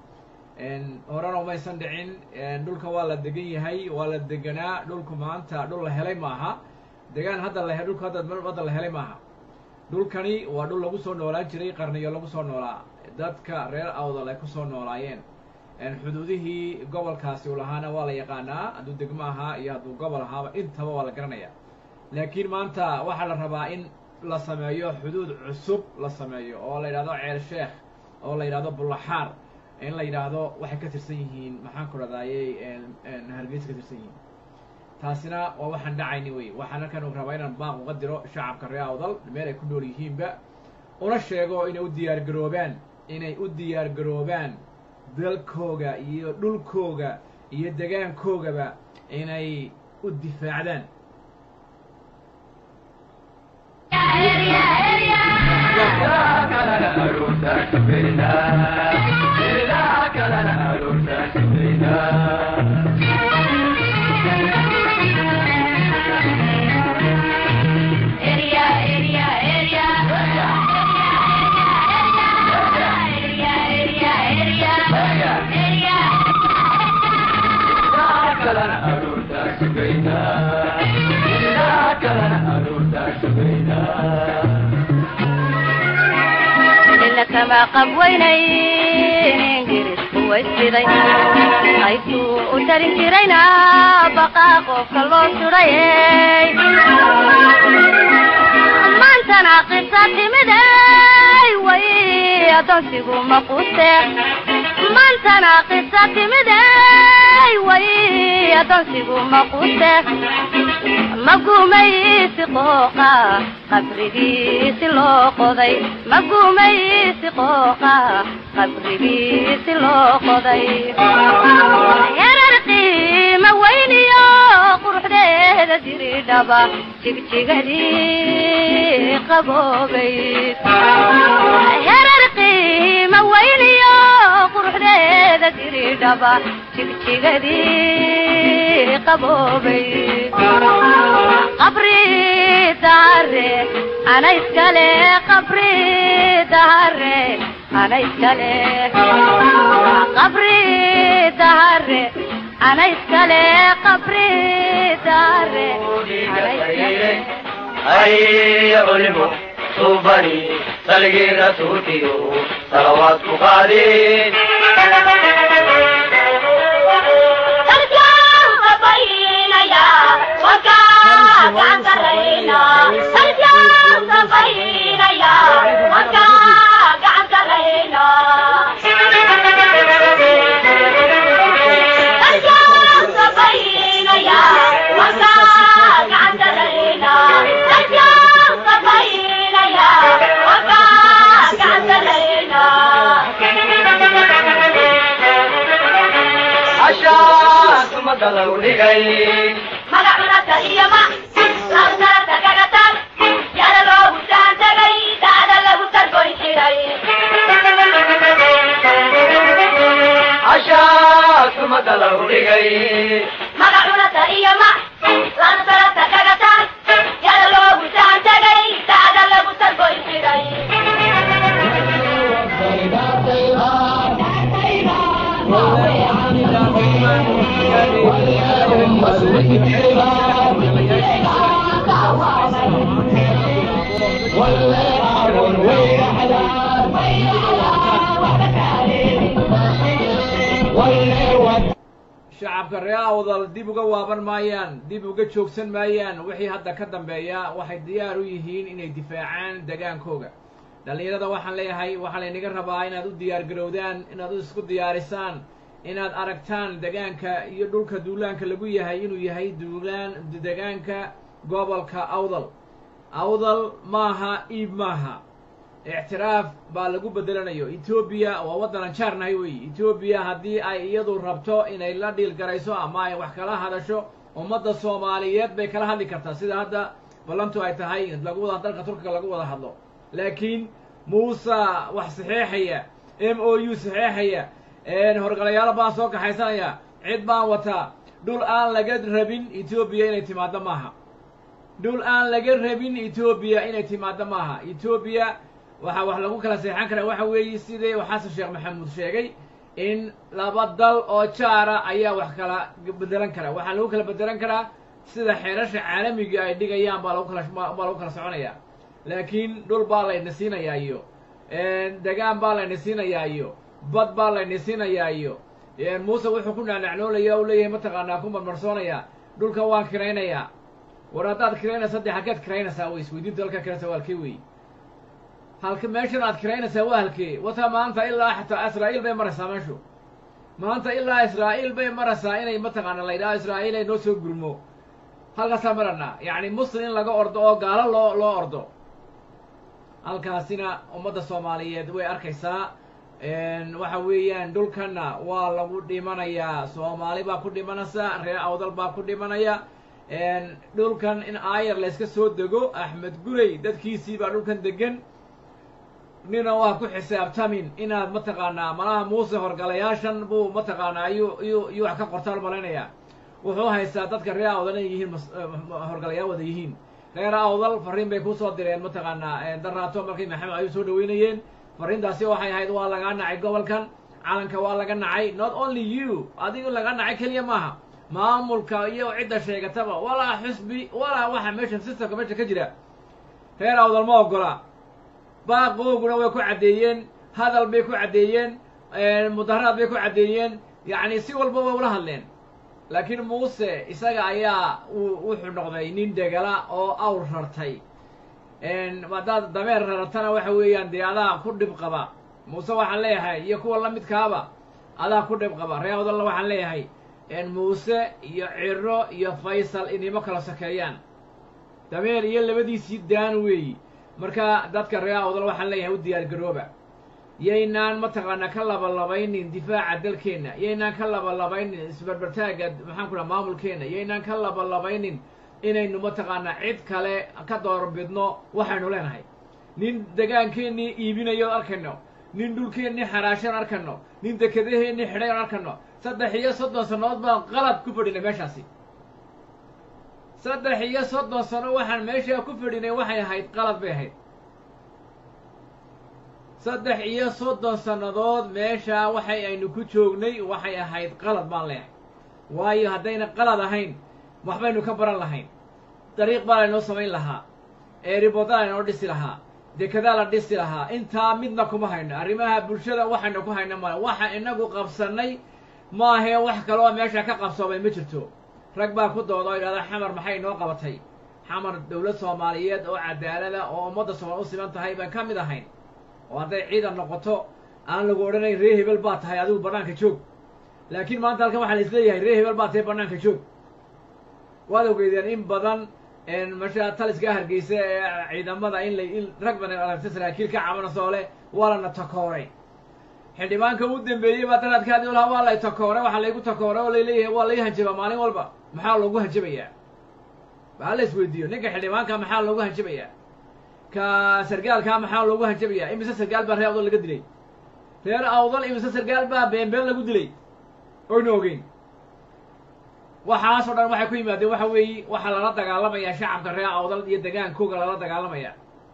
horena umaysan dhicin dhulka waa la degan yahay waa la deganaa dhulku maanta dhul la helay maaha degaan hadda la dhulka hadda hadda la helay maaha dhulkani waa dhul lagu soo noolaan jiray qarniyo lagu soo noolaa dadka reer awdal ay kusoo noolaayeen xuduudihii gobolkaasi u lahaana waa la yaqaanaa hadduu degmo ahaa iyo hadduu gobol ahaaba intaba waa la garanayaa laakiin maanta waxaa la rabaa in la sameeyo xuduud cusub la sameeyo oo la yidhahdo ceel sheekh oo la yidhahdo bullaxaar in la yidhaahdo waxay ka tirsan yihiin maxaan ku radayey hargeysa ka tirsan yihiin taasina waa waxaan dhacayni wey waxaan halkan u rabaa inaan baaq uga diro shacabka reer awdal meel ay ku nool yihiinba una sheego inay u diyaar garoobaan inay u diyaar garoobaan dalkooga iyo dhulkooga iyo degaankoogaba inay u difaacdaan ila kama qabweynayn ingiriisku waysiday qaybtuu u tarin jirayna baqaa qofka loo sudhayey maantana qisa timiday way adoonsigu maquste maantana qisa timiday way adoonsigu maquste magumaysi qooqa qabrigiisi loo qoday magumaysi qooqa qabrigiisi loo qoday yarar qiima weyniyo quruxdeeda diridhaba jigjigadii qaboobayd yarar qiima weyniyo quruxdeeda diridhaba jigjigadii qaboobayd qabri daare ana iskale qabri dahare ana iskale qabri dahare ana iskale qabri dahare ana iskale هيا علموا صوبني سلقي رسولي صلوات قادين عشاك مدلو لغي عشاك مدلو لغي shacabka reer awdal dib uga waaban maayaan dib uga joogsan maayaan wixii hadda ka dambeeya waxay diyaar u yihiin inay difaacaan degaankooga dhallinyarada waxaan leeyahay waxaa laynaga rabaa inaad u diyaar garowdaan inaad u isku diyaarisaan inaad aragtaan degaanka iyo dhulka duulaanka lagu yahay inuu yahay duulaan degaanka gobolka awdal awdal maaha iib maaha ictiraaf baa lagu bedelanayo etoobiya waa waddanan jaarnahay weeye etoobiya haddii ay iyadu rabto inay la dhiil garayso ama ay wax kala hadasho ummadda soomaaliyeed bay kala hadli kartaa sida hadda ballantu ay tahay lagu wada dalka turkiga lagu wada hadlo laakiin muuse wax saxeexaya m o u saxeexaya horgalayaalo baan soo kaxaysanaya cid baan wataa dhul aan laga rabin etoobiya inay timaaddo maaha dhul aan laga rabin etoobiya inay timaaddo maaha etoobiya waxaa wax lagu kala seexan karaa waxa weeye sidii xasan sheekh maxamuud sheegay in laba dal oo jaara ayaa wax kala bedelan karaa waxaa lagu kala bedelan karaa sida xeerasha caalamiga ay dhigayaan baa lagu kala baa lagu kala soconaya laakiin dhul baa layna siinayaa iyo degaan baa layna siinayaa iyo bad baa layna siinayaa iyo muuse wuxuu ku naanacnoolaya u leeyahay mataqaanaa ku marmarsoonaya dhulka waan kiraynayaa war haddaad kiraynaysa dee halkeed kiraynaysaa wey isweydiinta halkaa kiraysa waa halkee wey halka meeshan aad kiraynaysaa waa halkee wata maanta ilaa xataa israa'iil bay maraysaa meeshu maanta ilaa israa'iil bay maraysaa inay mataqaana la yidhaho israa'iil ay noo soo gurmo halkaasaa maranaa yacni muslim in laga ordo oo gaalo loo loo ordo halkaasina ummadda soomaaliyeed way arkaysaa waxa weeyaan dhulkanna waa lagu dhimanayaa soomaali baa ku dhimanaysa reer awdal baa ku dhimanaya dhulkan in aayar layska soo dego axmed gurey dadkiisii baa dhulkan degan nina waa ku xisaabtamin inaad mataqaanaa malaha muuse horgalayaashan buu mataqaanaa ayuu iyuu iyuu wax ka qortaan malaynayaa wuxuu haystaa dadka reer awdal inay yihiin horgalayaal wada yihiin reer awdal farriin bay kusoo direen mataqaanaa daraato markay maxamed ayuu soo dhaweynayeen farriintaasi waxay ahayd waa lagaa nacay gobolkan calanka waa laga nacay not only you adigu laga nacay keliya maaha maamulka iyo cidda sheegataba walaa xusbi walaa waxa meesha systemka meesha ka jira reer awdal ma ogola baaqooguna way ku caddeeyeen hadal bay ku caddeeyeen mudaharaad bay ku caddeeyeen yacni si walba way ula hadleen laakiin muuse isaga ayaa wuxuu noqday nin degala oo awr rartay haddaad dameer raratana waxa weeyaan dee adaa ku dhib qaba muuse waxaan leeyahay iyo kuwa la midkaaba adaa ku dhib qaba reer awdalna waxaan leeyahay muuse iyo ciro iyo faysal inimo kala sokeeyaan dameer iyo labadiisii daan weeyi marka dadka reer awdal waxaan leeyahay u diyaar garooba yaynaan mataqaanaa ka labalabaynin difaaca dalkeenna yaynaan ka labalabaynin isbarbartaagga maxaan ku dhaha maamulkeenna yaynaan ka labalabaynin inaynu mataqaanaa cid kale ka doorbidno waxaynu leenahay nin degaankeennii iibinayo arkayno nin dhulkeennii xaraashan arkayno nin dekedaheennii xidhay on arkayno saddex iyo soddon sannadood baan qalad ku fadhinay meeshaasi saddex iyo soddon sano waxaan meeshaa ku fadhinay waxay ahayd qalad bay ahayd saddex iyo soddon sannadood meeshaa waxay aynu ku joognay waxay ahayd qalad baan leehay waayo haddayna qalad ahayn waxbaynu ka baran lahayn dariiq baa laynoo samayn lahaa eeribodaa laynoo dhisi lahaa dekedaa la dhisi lahaa intaa midna kuma hayno arrimaha bulshada waxaynu ku hayno male waxa inagu qabsannay maahee wax kaloo meesha ka qabsoomay ma jirto rag baa ku dooda oo yidhahda xamar maxay inoo qabatay xamar dowlad soomaaliyeed oo cadaalada oo ummadda soomaal u siman tahay baan ka mid ahayn oo hadday ciidan noqoto aan lagu odhanayn ree hebel baa tahay adigu bannaanka joog laakiin maanta halkan waxaa la isleeyahay ree hebel baa tahay bannaanka joog waad ogeydeen in badan masha taliska hargeysa ee ciidamada in la in rag badan aragta saraakiil ka cabanasoo leh waa lana takooray xildhibaanka u dambeeyey baa daraadkaadi lahaa waa lay takooray waxaa laygu takooray oo layleeyahay waa lay hanjabaa maalin walba maxaa loogu hanjabayaa baa la isweydiiyo ninka xildhibaanka maxaa loogu hanjabayaa ka sargaalkaa maxaa loogu hanjabayaa imise sargaal baa reer awdal laga dilay reer awdal imise sargaal baa beenbeen lagu dilay oyna ogeyn waxaasoo dhan waxay ku yimaadeen waxa weeye waxaa lala dagaalamayaa shacabka reer awdal iyo degaankooga lala dagaalamaya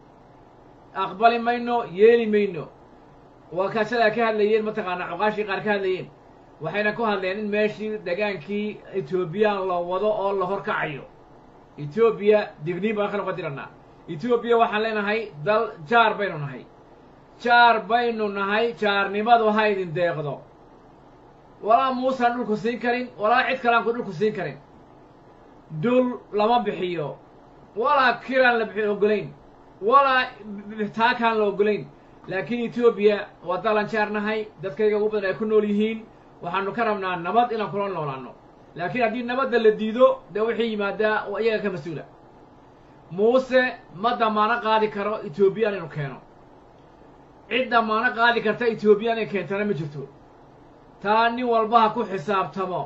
aqbali mayno yeeli mayno waa kaasadaa ka hadlayeen mataqaanaa cuqaashii qaar ka hadlayeen waxayna ku hadleen in meeshii degaankii etoobiyaan la wado oo la horkacayo etoobiya digniin baan ka noqon diranaa etoobiya waxaan leenahay dal jaar baynu nahay jaar baynu nahay jaarnimadu ha idin deeqdo walaa muusaan dhulku siin karin walaa cid kaleanku dhulku siin karin dul lama bixiyo walaa kiraan la bixi ogolayn walaa taakaan la ogolayn laakiin etoobiya waa dalan jaar nahay dadkayga ugu badan ay ku nool yihiin waxaanu ka rabnaa nabad inaan kula noolaano laakiin haddii nabadda la diido dee wixii yimaadaa waa iyaga ka mas-uula muuse ma damaano qaadi karo etoobiya inaynu keeno cid damaano qaadi karta etoobiya inay keentana ma jirto taa nin walba ha ku xisaabtamo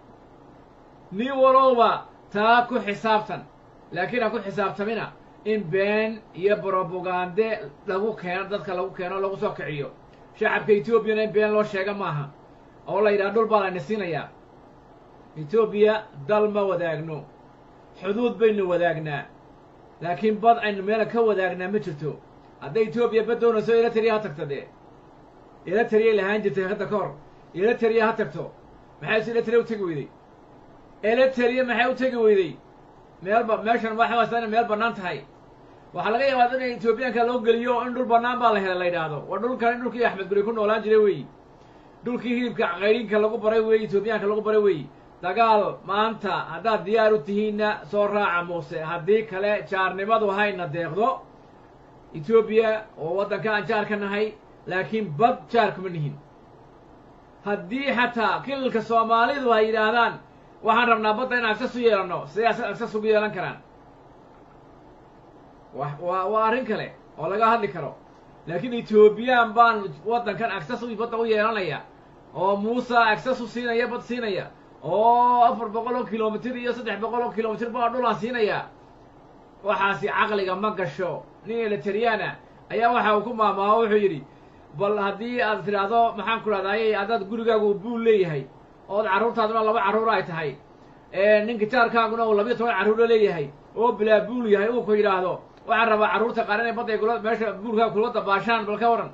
nin walowba taa ku xisaabtan laakiin ha ku xisaabtamina in been iyo brobagande lagu keeno dadka lagu keeno lagu soo kiciyo shacabka etoobiyana in been loo sheega maaha oo la yidhaha dhul baa layna siinayaa etoobiya dal ma wadaagno xuduud baynu wadaagnaa laakiin bad aynu meela ka wadaagnaa ma jirto hadday etoobiya bad doonayso eritrea ha tagto dee eritrea lahaan jirtay hadda ka hor eritrea ha tagto maxay eritrea u tegi weyday eritrea maxay u tegi weyday meelba meeshan waxaasa inay meel bannaan tahay waxaa laga yaabaa in etoobiyaanka loo geliyo in dhul bannaan baa la helay la yidhaahdo waa dhulkan in dhulkii axmed guri ku noolaan jiray weeyi dhulkii hilibka qayrinka lagu baray weeyi etoobiyaanka lagu baray weeyi dagaal maanta haddaad diyaar u tihiinna soo raaca muuse haddii kale jaarnimadu hayna deeqdo etoobiya oo waddanka aan jaar ka nahay laakiin bad jaar kuma nihin haddii xataa kilalka soomaalidu ay yidhaahdaan waxaan rabnaa badda in agsas u yeelanno siday agsas ugu yeelan karaan wa waa waa arrin kale oo laga hadli karo laakiin etoobiyaan baan waddankan agsas u badda u yeelanaya oo muuse agsas u siinaya bad siinaya oo afar boqol oo kilomitir iyo saddex boqol oo kilomitir baa dhulaan siinaya waxaasi caqliga ma gasho nin elitariana ayaa waxa uu ku maamaaho wuxuu yidhi bal haddii aad tidhaahdo maxaan ku dhahdaayey haddaad gurigaagu buul leeyahay ood carruurtaaduna laba carruur ay tahay ninka jaarkaaguna uu labiyo toban carruuro leeyahay oo bilaa buul yahay uu ku yidhaahdo waxaan rabaa carruurta qaar inay badday kula meesha buulkaaga kula dabaashaan bal ka waran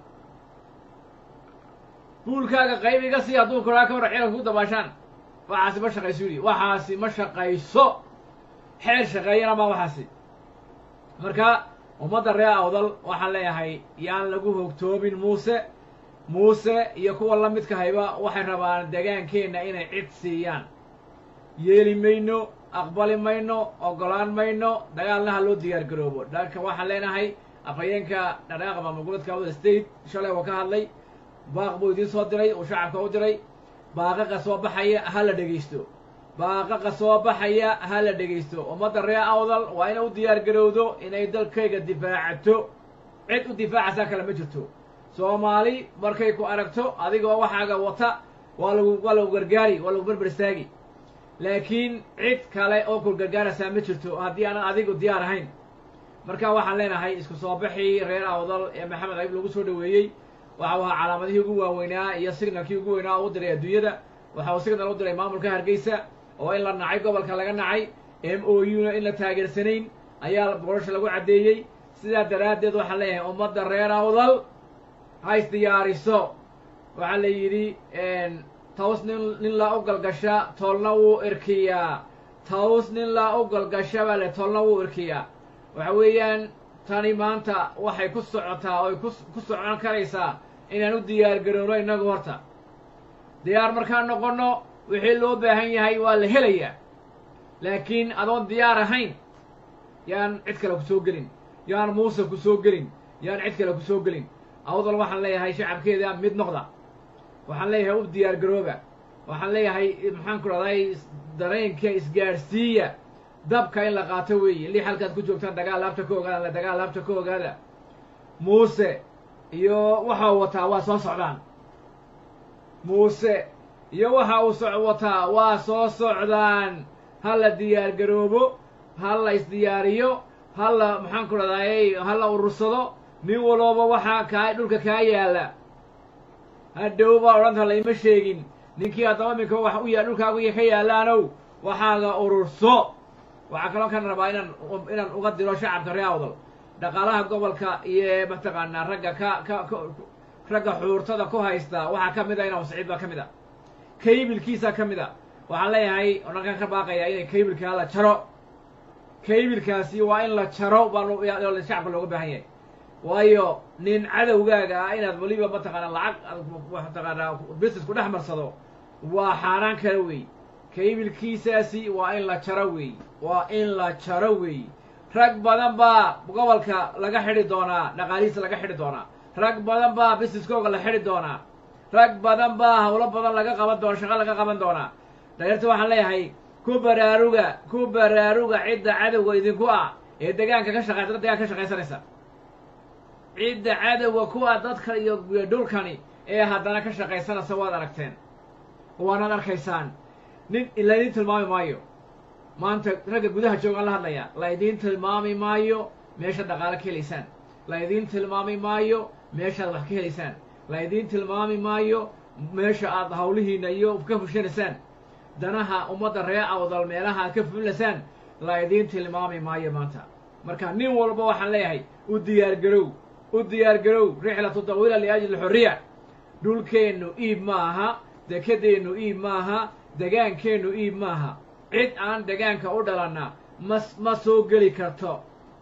buulkaaga qayb iga sii hadduu kuraa ka waran ciidanka ku dabaashaan waxaasi ma shaqayso yidhi waxaasi ma shaqayso xeer shaqeeyana ma waxaasi marka ummadda reer awdal waxaan leeyahay yaan lagu hogtoomin muuse muuse iyo kuwa la midka hayba waxay rabaan degaankeenna inay cid siiyaan yeeli mayno aqbali mayno oggolaan mayno dagaalna ha loo diyaar garoobo dhanka waxaan leenahay afhayeenka dhadhaaqa maamul goboleedka awdal state shalay waa ka hadlay baaq buu idiin soo diray uu shacabka u diray baaqaqa soo baxaya ha la dhegaysto baaqaqa soo baxaya ha la dhegaysto ummadda reer awdal waa inay u diyaar garowdo inay dalkayga difaacato cid u difaacaysaa kale ma jirto soomaali markay ku aragto adigoo waxaaga wata waa lagu waa lagu gargaari waa lagu berber istaagi laakiin cid kale oo ku gargaaraysaa ma jirto haddii aanan adigu diyaar ahayn marka waxaan leenahay isku soo baxii reer awdal ee maxamed ayib lagu soo dhaweeyey waxa uu ahaa calaamadihii ugu waaweynaa iyo signalkii ugu weynaa oo u diray adduunyada waxa uu signal u diray maamulka hargeysa oo in la nacay gobolka laga nacay m o u na in la taageersanayn ayaa boorasha lagu caddeeyey sidaa daraaddeed waxaan leeyahay ummadda reer awdal ha isdiyaariso waxaa la yidhi taws nin nin laa u galgasha toolna wuu irkiyaa taws nin laa u galgasha baa le toolna wuu irkiyaa waxa weeyaan tani maanta waxay ku socotaa oy ku ku socon karaysaa inaan u diyaar garowno innagu horta diyaar markaan noqonno wixii loo baahan yahay waa la helayaa laakiin adoon diyaar ahayn yaan cid kale ku soo gelin yaan muuse ku soo gelin yaan cid kale ku soo gelin awdal waxaan leeyahay shacabkeeda mid noqda waxaan leeyahay u diyaar garooba waxaan leeyahay maxaan ku dhahday dareenka isgaadhsiiya dabka in la qaato weeye lix halkaad ku joogtaan dagaal laabta ka ogaada la dagaal laabta ka ogaada muuse iyo waxa uu wataa waa soo socdaan muuse iyo waxa uu so wataa waa soo socdaan ha la diyaar garoobo ha la isdiyaariyo ha la maxaan ku dhahday ha la urursado nin walooba waxaa kaa dhulka kaa yaalla hadhow baa odhanta layma sheegin ninkii haddaba minka wax u ya dhulkaagu ka yaallaanow waxaaga ururso waxaa kaloo kan rabaa inaan inaan uga diro shacabka ree awdal dhaqaalaha gobolka iyo mataqaanaa ragga ka ka ka ragga xuurtada ku haysta waxaa ka mid a inaa siciid baa ka mid a kaybilkiisa ka mid a waxaan leeyahay odhankan ka baaqaya inay kaybilkaa la jaro kaybilkaasi waa in la jaro baa shacabka looga baahan yahay waayo nin cadowgaaga ah inaad weliba mataqaanaa lacag mataqaanaa business ku dhex marsado waa xaaraan kale wey kaybilkiisaasi waa in la jaro wey waa in la jaro wey rag badan baa gobolka laga xidhi doonaa dhaqaalihiisa laga xidhi doonaa rag badan baa businesskooga la xidhi doonaa rag badan baa hawlo badan laga qaban doona shaqo laga qaban doonaa dhaliirta waxaan leeyahay ku baraaruga ku baraaruga cidda cadowga idinku ah ee degaanka ka shaqaysa dad degaanka ka shaqaysanaysa cidda cadowga ku ah dadka iyo dhulkani ee haddana ka shaqaysanaysa waad aragteen waanaad arkaysaan nin laydin tilmaami maayo maanta ragga gudaha joogaan la hadlaya laydiin tilmaami maayo meeshaad dhaqaalo ka helaysaan laydiin tilmaami maayo meeshaad wax ka helaysaan laydiin tilmaami maayo meesha aad hawlihiina iyo ka fushanaysaan danaha ummadda ree awdal meelaha aad ka fulilaysaan laydiin tilmaami maayo maanta marka nin walba waxaan leeyahay u diyaar garow u diyaar garow rixlatu tawiila liajli xorriya dhulkeennu iib ma aha dekedeennu iib maaha degaankeennu iib maaha cid aan degaanka u dhalanna ma ma soo geli karto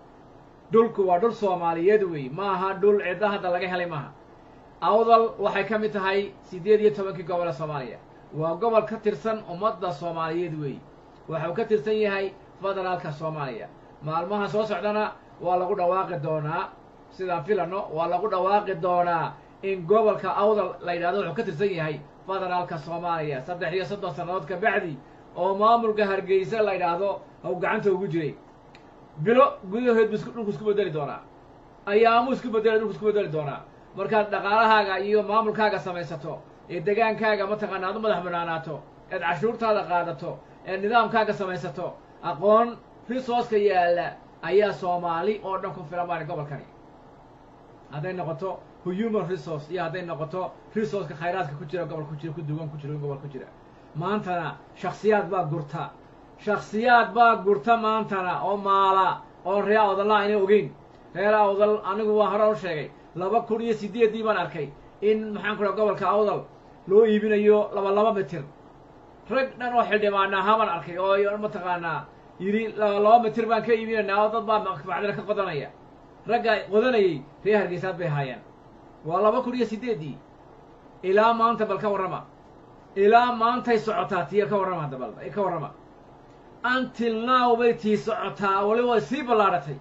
dhulku waa dhul soomaaliyeed wey ma aha dhul cidda hadda laga helay maaha awdal waxay ka mid tahay siddeed iyo tobankii gobol ee soomaaliya waa gobol ka tirsan ummadda soomaaliyeed wey waxuu ka tirsan yahay federaalka soomaaliya maalmaha soo socdana waa lagu dhawaaqi doonaa sidaan filano waa lagu dhawaaqi doonaa in gobolka awdal la yidhahdo wuxuu ka tirsan yahay federaalka soomaaliya saddex iyo soddon sannadood ka bacdi oo maamulka hargeysa la yidhaahdo haw gacanta ugu jiray bilo gudahood bu isku dhulku isku bedeli doonaa ayaamuu isku bedeli dhulku isku bedeli doonaa markaad dhaqaalahaaga iyo maamulkaaga samaysato ee degaankaaga mataqaana aad u madax banaanaato eed cashuurtaada qaadato eed nidaamkaaga samaysato aqoon risooska yaalla ayaa soomaali oo dhan ku filan baani gobolkani hadday noqoto human resource iyo hadday noqoto resourceka khayraadka ku jira gobol ku jira ku dugan ku jira gobol ku jira maantana shaksiyaad baa gurta shaksiyaad baa gurta maantana oo maala oo ree awdalla ayna ogeyn reer awdal anigu waa hore u sheegay laba kun iyo sideeddii baan arkay in maxaan ku dhaha gobolka awdal loo iibinayo laba laba mitir rag dhan oo xildhibaana ahaa baan arkay oo mataqaanaa yidhi laba laba mitir baan ka iibinaynaa oo dad baa macdina ka qodanaya ragga qodanayay reer hargeysaad bay ahaayeen waa laba kun iyo sideeddii ilaa maanta bal ka warrama ilaa maantay socotaa tiya ka warrama hadda bal ka warrama until now bay tii socotaa waliba way sii ballaadhatay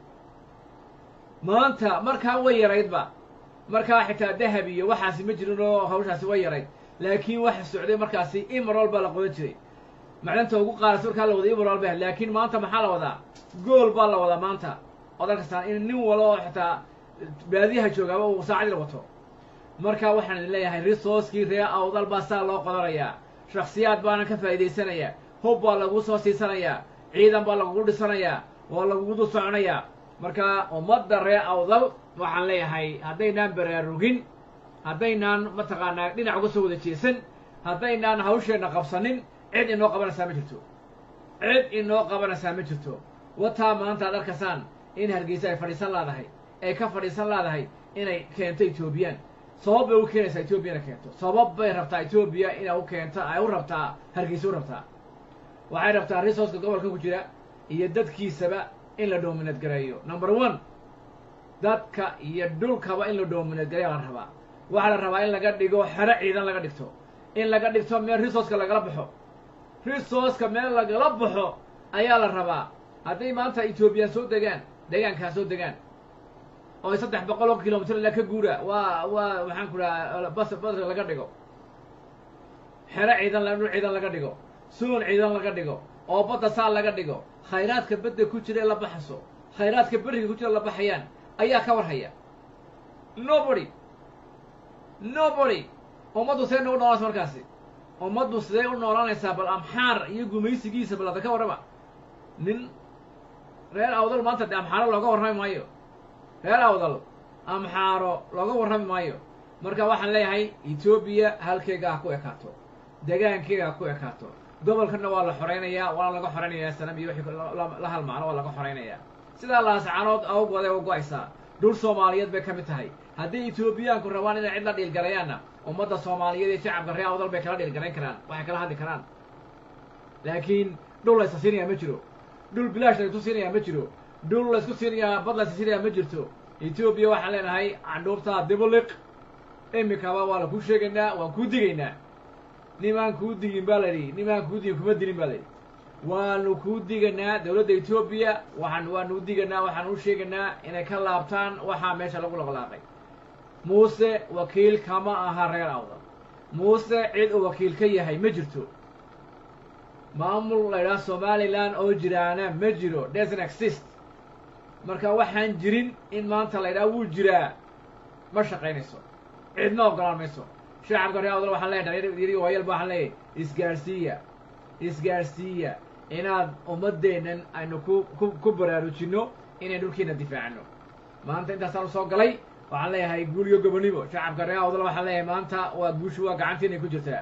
maanta markaa way yaraydba markaa xitaa dahab iyo waxaasi ma jirin oo hawshaasi way yarayd laakiin waxa socday markaasi imarol baa la qodan jiray macdanta ugu qaarasa markaa la wada imarol ba laakiin maanta maxaa la wadaa gool baa la wadaa maanta odan kastaan in nin walo oo xitaa baadiyaha joogaaba uu saacadii wato marka waxaan idin leeyahay resourcekii ree awdal baa saa loo qodanayaa shaksiyaad baana ka faa'iidaysanayaa hub baa lagu soo siisanayaa ciidan baa lagugu dhisanayaa waa lagugu dul soconayaa marka ummadda ree awdal waxaan leeyahay haddaynaan baraarugin haddaynaan mataqaanaa dhinac uga soo wada jeesan haddaynaan hawsheenna qabsanin cid inoo qabanaysaa ma jirto cid inoo qabanaysaa ma jirto wataa maanta ad arkaysaan in hargeysa ay fadhiisan laadahay ay ka fadhiisan laadahay inay keento etoobiyaan sabab bay u keenaysaa etoobiya inay keento sabab bay rabtaa etoobiya inay u keento ay u rabtaa hargeysa u rabtaa waxay rabtaa resourceka gobolka ku jira iyo dadkiisaba in la dominate gareeyo number one dadka iyo dhulkaba in la dominate gareeya la rabaa waxaa la rabaa in laga dhigo xero ciidan laga dhigto in laga dhigto meel resourceka lagala baxo resourceka meel lagala baxo ayaa la rabaa hadday maanta ethoobiyan soo degaan deegaankaa soo degaan oo ay saddex boqol oo kilomitr ila ka guura waa waa maxaan ku dhaha bas bas laga dhigo xero ciidan la dhul ciidan laga dhigo suun ciidan laga dhigo oo badda saa laga dhigo khayraadka badda ku jira ee la baxaso khayraadka beriga ku jira la baxayaan ayaa ka warhaya nobody nobody ummaddu see nagu noolanaysa markaasi ummaddu sidee u noolanaysaa bal amxaar iyo gumaysigiisa bal hadda ka warrama nin reer awdal maanta de amxaaro looga warrami maayo reer awdal amxaaro looga warrami maayo marka waxaan leeyahay etoobiya halkeega ha ku ekaato degaankeega ha ku ekaato gobolkana waa la xoraynayaa waana laga xoraynayaa sanam iyo wixii la halmaano waa laga xoraynayaa sidaa laascanood awgood ay u go-aysaa dhul soomaaliyeed bay ka mid tahay haddii etoobiyaanku rabaan inay cid la dhiilgalayaanna ummadda soomaaliyeed iyo shacabka reer awdal bay kala dhiilgarayn karaan waxay kala hadli karaan laakiin dhul laysa siinayaa ma jiro dhul bilaash laysku siinayaa ma jiro dhul laysku siinayaa bad laysa siinayaa ma jirto etoobiya waxaan leenahay candhuubtaa dibuliq imikaba waa la kuu sheegaynaa waan kuu digaynaa nimaan kuu digin baa la yidhi nimaan kuu digin kuma dilin baa la yidhi waanu kuu diganaa dowladda etoobiya waxaan waanu u diganaa waxaan u sheegaynaa inay ka laabtaan waxaa meesha lagu laqlaaqay muuse wakiil kama aha reer awdal muuse cid uu wakiil ka yahay ma jirto maamul la ydhaha somalilan oo jiraana ma jiro doesn't exist marka waxaan jirin in maanta la ydhaha wuu jiraa ma shaqaynayso cidma ogolaan mayso shacabka reer awdal waxaan leeyahay dhalinyar waayalba waxaan leeyahay isgaarsiiya isgaarsiiya inaad ummaddeennan aynu ku ku ku baraarujinno inay dhulkiina difaacno maanta intaasaan usoo galay waxaan leeyahay guul iyo gobonimo shacabka reer awdal waxaan leeyahay maanta waa guushu waa gacantiinay ku jirtaa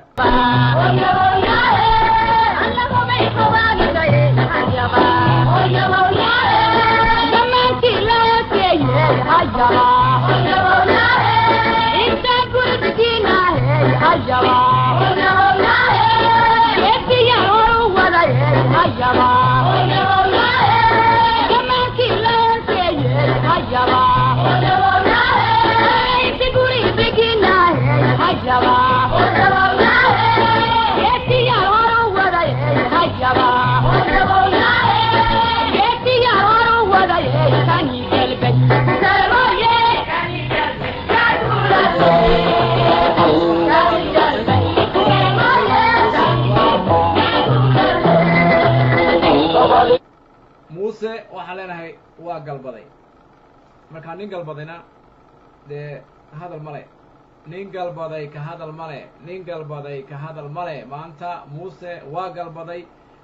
muuse waxaan leenahay waa galbaday markaa nin galbadayna dee hadal male nin galbaday ka hadal male nin galbaday ka hadal male maanta muuse waa galbaday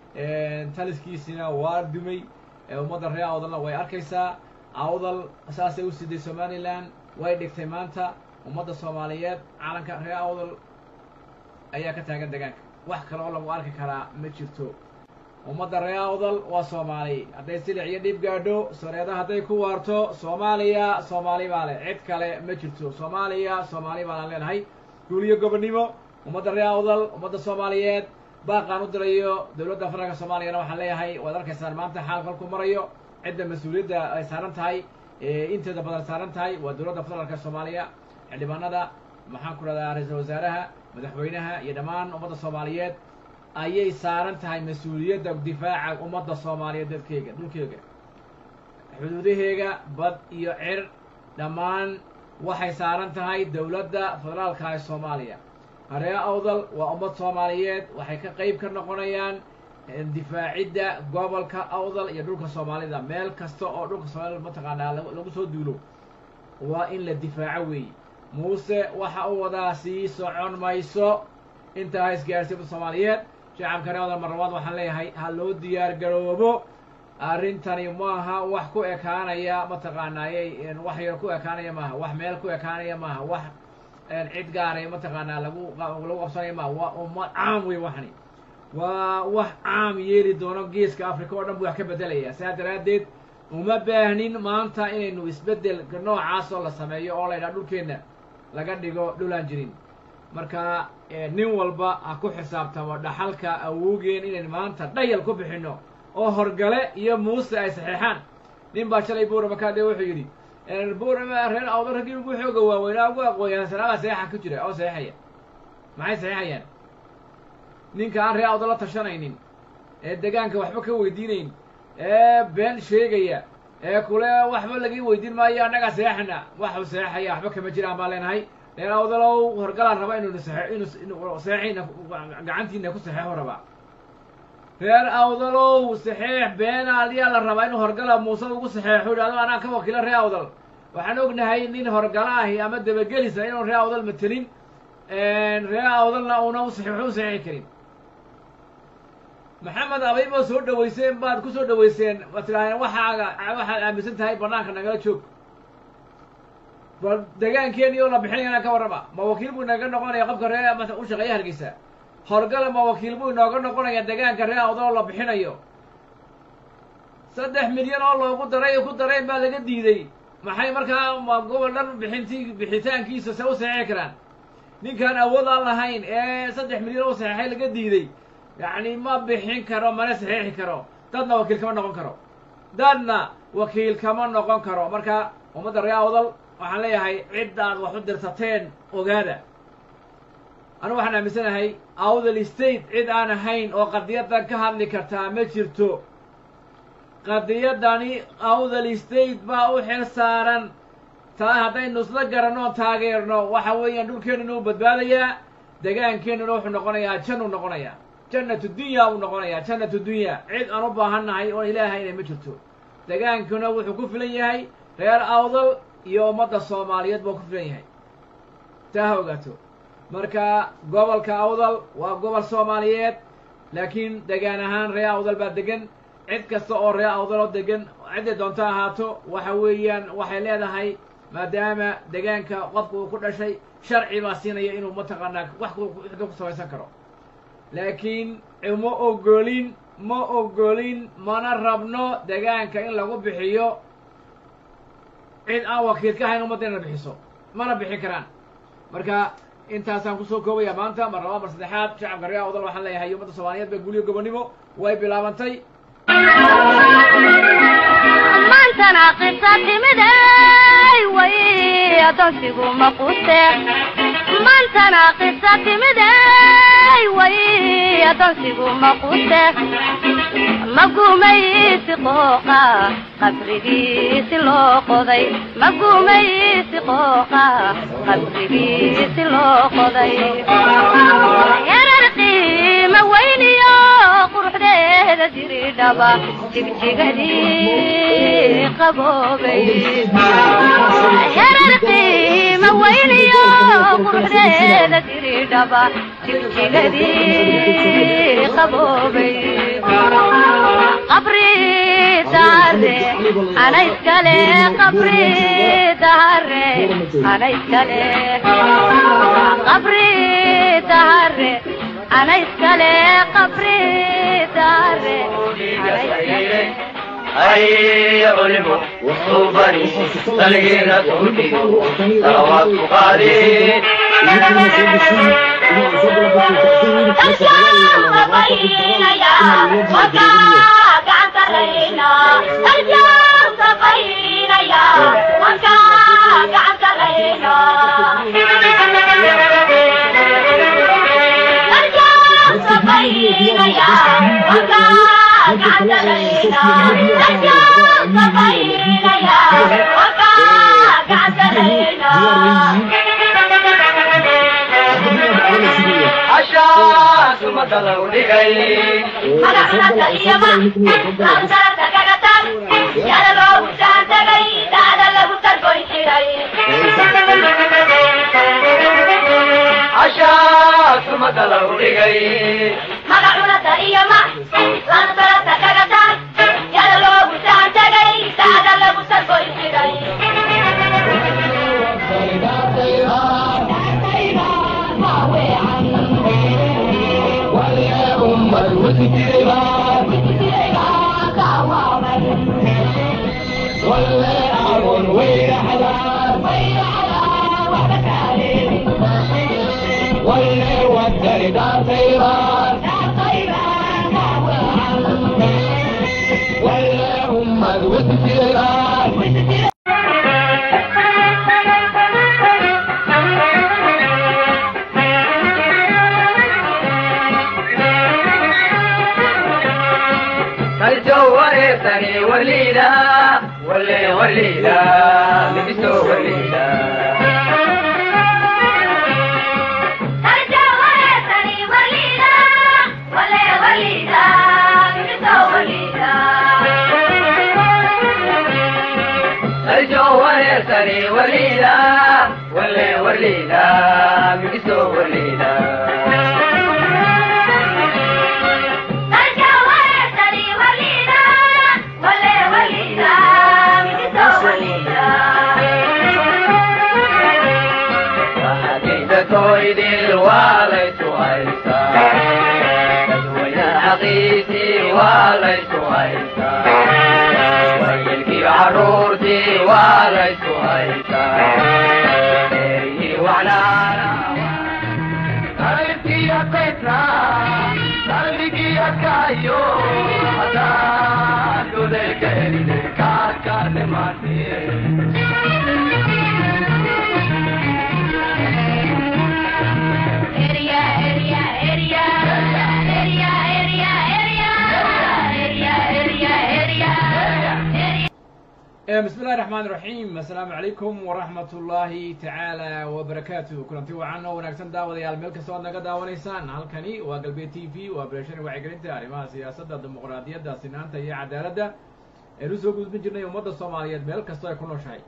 taliskiisina waa dumay ummadda reer awdalna way arkaysaa awdal saasay u siday somalilan way dhigtay maanta ummadda soomaaliyeed calanka reer awdal ayaa ka taagan degaanka wax kale oo lagu arki karaa ma jirto ummadda reer awdal waa soomaali hadday silic iyo dhib gaadho soreeda hadday ku waarto soomaaliya soomaali baa leh cid kale ma jirto soomaaliya soomaali baanaan leenahay guuliyo gobonnimo ummadda reer awdal ummadda soomaaliyeed baaqaan u dirayo dowladda federaalka soomaaliyana waxaan leeyahay waad arkaysaan maanta xaal kolku marayo cidda mas-uuliyadda ay saaran tahay inteeda badan saaran tahay waa dowladda federaalka soomaaliya xildhibaanada maxaan ku rahdaa ra-iisul wasaaraha madaxweynaha iyo dhammaan ummadda soomaaliyeed ayay saaran tahay mas-uuliyadda difaaca ummadda soomaaliyeed dadkeyga dhulkeyga xuduudaheega bad iyo cir dhammaan waxay saaran tahay dowladda federaalka ee soomaaliya haree awdal waa ummad soomaaliyeed waxay ka qeyb ka noqonayaan difaacidda gobolka awdal iyo dhulka soomaalida meel kasta oo dhulka soomaalida mataqaanaa lagu soo duulo waa in la difaaco weeye muuse waxa uu wadaa sii socon mayso intaa ha isgaarsiiba soomaaliyeed shacabka reer awdal marlabaad waxaan leeyahay ha loo diyaar garoobo arrintani maaha wax ku ekaanaya mataqaanaayey wax yar ku ekaanaya maaha wax meel ku ekaanaya maaha wax cid gaaray mataqaanaa lagu lagu qabsanaya maaha waa ummad caam wey waxani waa wax caam yeeli doono geeska africa oo dhan buu wax ka bedelaya saa daraaddeed uma baahnin maanta inaynu isbeddel noocaasoo la sameeyo oo la ydhaha dhulkeenna laga dhigo dhulaan jirin marka nin walba ha ku xisaabtamo dhaxalka awowgeen inayn maanta dhayal ku bixinno oo horgale iyo muuse ay saxeexaan nin baa shalay buurama kaadhe wuxuu yidhi buurama reer awdo raggii ugu xooga waaweynaa ugu aqoonyahansanaabaa saxeexa ku jira oo saxeexaya maxay saxeexayaan ninka aan reer awdo la tashanaynin ee degaanka waxba ka weydiinayn ee been sheegaya ee kule waxba laga weydiin maayo annagaa saxeexana waxuu saxeexaya waxba kama jiraan baan leenahay reer awdalow horgalaan raba inuu saxe inuu saxeexina gacantiina ku saxeexo rabaa reer awdalow saxeex beenaal yaa la rabaa inuu horgala muuse ugu saxeexo yidhahdo anaa ka wakiilo reer awdal waxaan ognahay nin horgala ahi ama dabagelisa inuu reer awdal matelin reer awdalna una u saxeexo u saxeexi karin maxamed abayba soo dhaweyseen baad ku soo dhaweyseen waad tidhahdeen waxaaga waxaad aaminsan tahay banaanka nagala joog bal degaankeeni oo la bixinayana ka warrama ma wakiil buu inaga noqonaya qofka ree masa u shaqeeya hargeysa horgala ma wakiil buu inooga noqonaya degaanka ree awdal oo la bixinayo saddex milyan oo loogu daray ku darayn baa laga diiday maxay markaa ma gobol dhan bixinti bixitaankiisa se u saxeexi karaan ninkaan awood aan lahayn ee saddex milyan oo saxeexay laga diiday yacni ma bixin karo mana saxeexi karo dadna wakiil kama noqon karo dadna wakiil kama noqon karo marka ummadda ree awdal waxaan leeyahay ciddaad wax u dirsateen ogaada anu waxaan aaminsanahay awdal state cid aan ahayn oo qadiyaddan ka hadli kartaa ma jirto qadiyaddani awdal state baa u xil saaran taa haddaynu isla garanno oon taageerno waxa weeyaan dhulkeennuna u badbaadayaa degaankeennuna wuxuu noqonayaa jan uu noqonayaa jannatu dunya uu noqonayaa jannatu dunya cid aan u baahannahay oon ilaahayna ma jirto degaankuna wuxuu ku filan yahay reer awdal iyo ummadda soomaaliyeed buu ku filan yahay taa ha ogaato marka gobolka awdal waa gobol soomaaliyeed laakiin degaan ahaan ree awdal baa degan cid kasta oo ree awdal oo degan cidday doonto ahaato waxa weeyaan waxay leedahay maadaama degaanka qofka uu ku dhashay sharci baa siinaya inuu mataqaanaa wax ku samaysan karo laakiin ma ogolin ma ogolin mana rabno degaanka in lagu bixiyo cid aan wakiil ka ahayn ummadda inay bixiso mana bixin karaan marka intaasaan kusoo koobaya maanta mar laba mar saddexaad shacabka ree awdal waxaan leeyahay ummadda soomaaliyeed baa guliyo gobonnimo way bilaabantay maantana qisa timiday way adoonsigu maqute maantana qisa timiday way adoonsigu maqute magumaysi qooqa qabrigiisi loo qoday magumaysi qooqa qabrigiisi loo qoday yarar qiima weyniyo quruxdeeda jiridhaba jigjigadii qaboobay yarar qiima weyniyo quruxdeeda jiridhaba jigjigadii qaboobay qabri dahare ana iskale qabri dahare ana iskale qabri dahare ana iskale qabri dahare ana iskale هيا علموا صوبني تلقينا تهدي صلوات قادي عشاك مدلو لغي عشاك مدلو لغي ولا أمر وير حلال وير حلال وحدك عليك واللي وداني دار طيران واللي هم الوزيران الجوهر ثاني وليلة ولي وليلة لبسوا وليلة الجوهر ثاني وليلة ولي وليلة لبسوا وليلة حقيقة كويد الوالد وعيسى تدوين حقيقتي وليس عيسى ويلقي عرورتي وليس عيسى وعلى قلبي يا بيتنا قلبي يا كايو هذا دولة كهري كار كار ماتي bismi illahi raxmaan iraxiim assalaamu calaykum waraxmat ullaahi tacaala wabarakaatu kulanti wacan oo wanaagsan daawadayaal meel kasta oad naga daawanaysaan halkani waa galbeed t v waa beeshani wacyigelinta arrimaha siyaasadda dimuqraadiyadda sinaanta iyo cadaaladda eenu soo gudbin jirnay ummadda soomaaliyeed meel kastoo ay ku nooshahay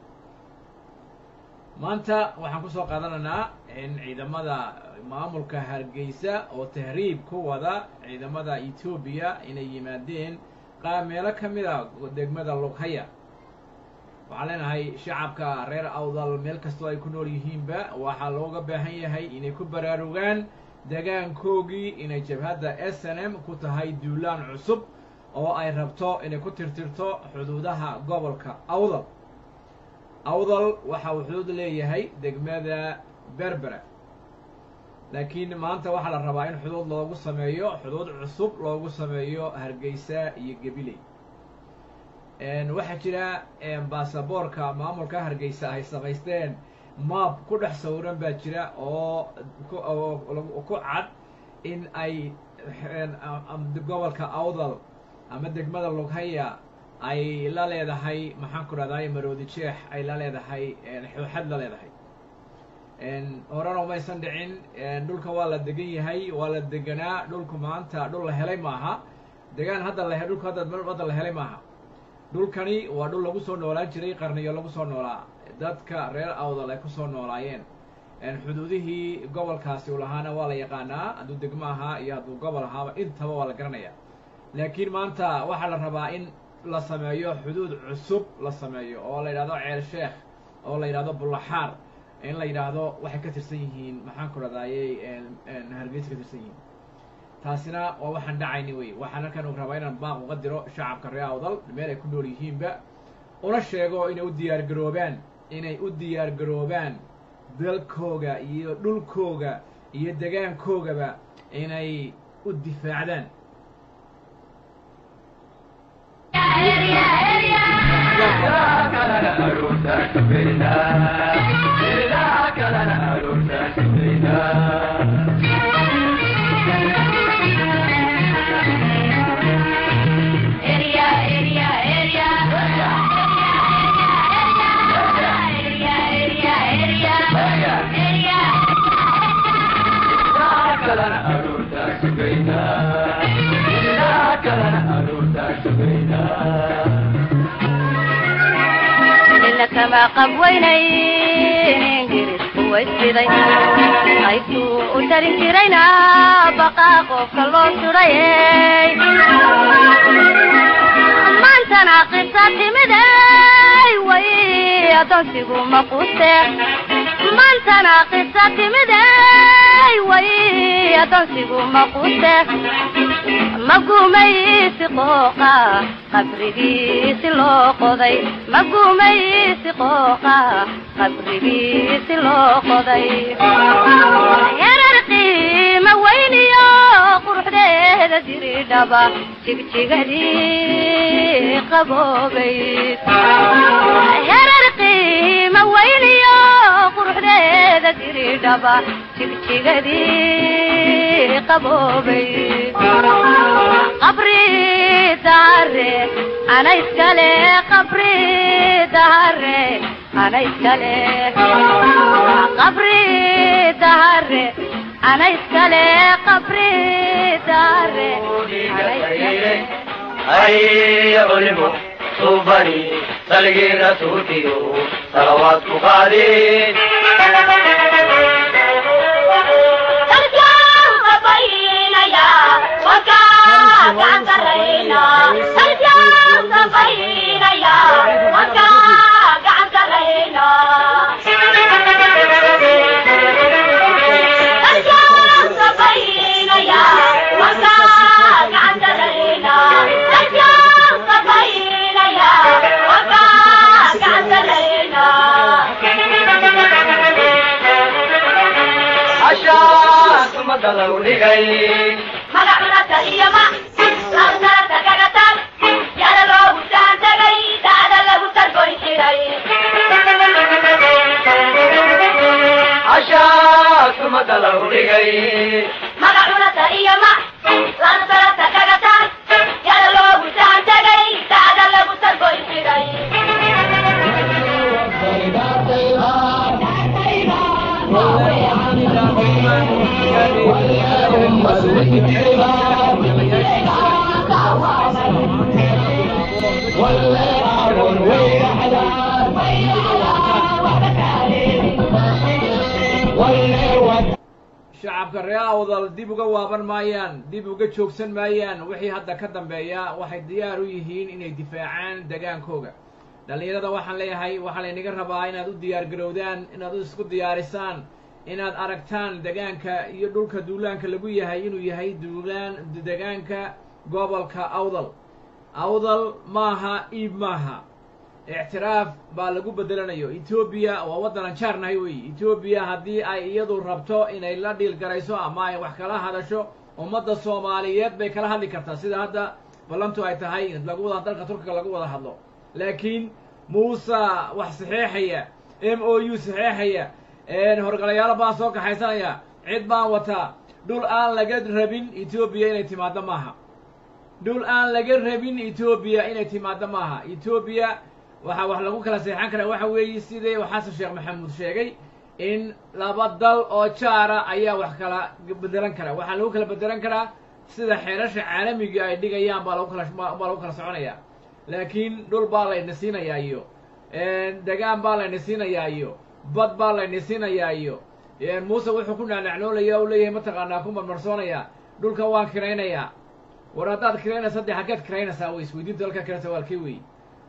maanta waxaan kusoo qaadanaynaa in ciidamada maamulka hargeysa oo tahriib ku wada ciidamada etoobiya inay yimaadeen qaa meelo ka mid a degmada lughaya waxaan leenahay shacabka reer awdal meel kastoo ay ku nool yihiinba waxaa looga baahan yahay inay ku baraarugaan degaankoogii inay jabhadda s n m ku tahay duulaan cusub oo ay rabto inay ku tirtirto xuduudaha gobolka awdal awdal waxa uu xuduud leeyahay degmada berbera laakiin maanta waxaa la rabaa in xuduud loogu sameeyo xuduud cusub loogu sameeyo hargeysa iyo gabiley waxaa jira baasaboorka maamulka hargeysa ay samaysteen maab ku dhex sawiran baa jira oo ku cad in ay gobolka awdal ama degmada lughaya ay la leedahay maxaan ku rahday maroodi jeex ay la leedahay xooxad la leedahay horena umaysan dhicin dhulka waa la degan yahay waa la deganaa dhulku maanta dhul la helay maaha degaan hadda la dhulku hadda hadda la helay maaha dhulkani waa dhul lagu soo noolaan jiray qarniyo lagu soo noolaa dadka reer awdal ay kusoo noolaayeen xuduudihii gobolkaasi u lahaana waa la yaqaanaa hadduu degmo ahaa iyo hadduu gobol ahaaba intaba waa la garanaya laakiin maanta waxaa la rabaa in la sameeyo xuduud cusub la sameeyo oo la yidhahdo ceel sheekh oo la yidhahdo bullaxaar in la yidhaahdo waxay ka tirsan yihiin maxaan ku radayey hargeysa ka tirsan yihiin taasina waa waxaan dhacayni wey waxaan halkan u rabaa inaan baaq uga diro shacabka reer awdal meel ay ku nool yihiinba una sheego inay u diyaar garoobaan inay u diyaar garoobaan dalkooga iyo dhulkooga iyo degaankoogaba inay u difaacdaan ina kama qabweynayn ingiriisku waysiday qaybtuu u tarin jirayna baqaa qofka loo sudhayey maantana qisa timiday way adoonsigu maquuse maantana qisa timiday way adoonsigu maquuse magumaysi qooqa qabrigiisi loo qoday magumaysi qooqa qabrigiisi loo qoday yararqi diridhaba jigjigadii qaboobayd herar qiima weyniyo quruxdeeda diridhaba jigjigadii qaboobayd qabri dahare ana iskale qabri dahare ana iskale qabri dahare ana iskale qabri dahare ana iskale هيا علموا صوبني سلقي رسولتي صلوات قادين عشاك مدلو لغي عشاك مدلو لغي shacabka ree awdal dib uga waaban maayaan dib uga joogsan maayaan wixii hadda ka dambeeya waxay diyaar u yihiin inay difaacaan degaankooga dhallinyarada waxaan leeyahay waxaa laynaga rabaa inaad u diyaar garowdaan inaad u isku diyaarisaan inaad aragtaan degaanka iyo dhulka duulaanka lagu yahay inuu yahay duulaan degaanka gobolka awdal awdal maaha iib maaha ictiraaf baa lagu bedelanayo etoobiya waa waddanan jaarnahay weeye etoobiya haddii ay iyadu rabto inay la dhiil garayso ama ay wax kala hadasho ummadda soomaaliyeed bay kala hadli kartaa sida hadda ballantu ay tahay lagu wada dalka turkiga lagu wada hadlo laakiin muuse wax saxeexaya m o u saxeexaya horgalayaalo baan soo kaxaysanaya cid baan wataa dhul aan laga rabin etoobiya inay timaaddo maaha dhul aan laga rabin etoobiya inay timaaddo maaha etoobiya waxaa wax lagu kala seexan karaa waxa weeye sidii xasan sheekh maxamuud sheegay in laba dal oo jaara ayaa wax kala bedelan karaa waxaa lagu kala bedelan karaa sida xeerasha caalamiga ay dhigayaan baa lagu kala baa lagu kala soconaya laakiin dhul baa layna siinayaa iyo degaan baa layna siinayaa iyo bad baa layna siinayaa iyo muuse wuxuu ku naanacnoolaya u leeyahay mataqaanaa ku marmarsoonaya dhulka waan kiraynayaa war haddaad kiraynaysa dee halkeed kiraynaysaa wey isweydiinta halkaa kiraysa waa halkee wey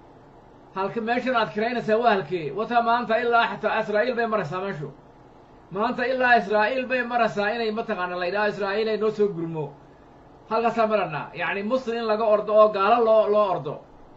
halka meeshan aad kiraynaysaa waa halkee wata maanta ilaa xataa israa'iil bay maraysaa meeshu maanta ilaa israa'iil bay maraysaa inay mataqaana la yidhaho israa'iil ay noo soo gurmo halkaasaa maranaa yacni muslim in laga ordo oo gaalo loo loo ordo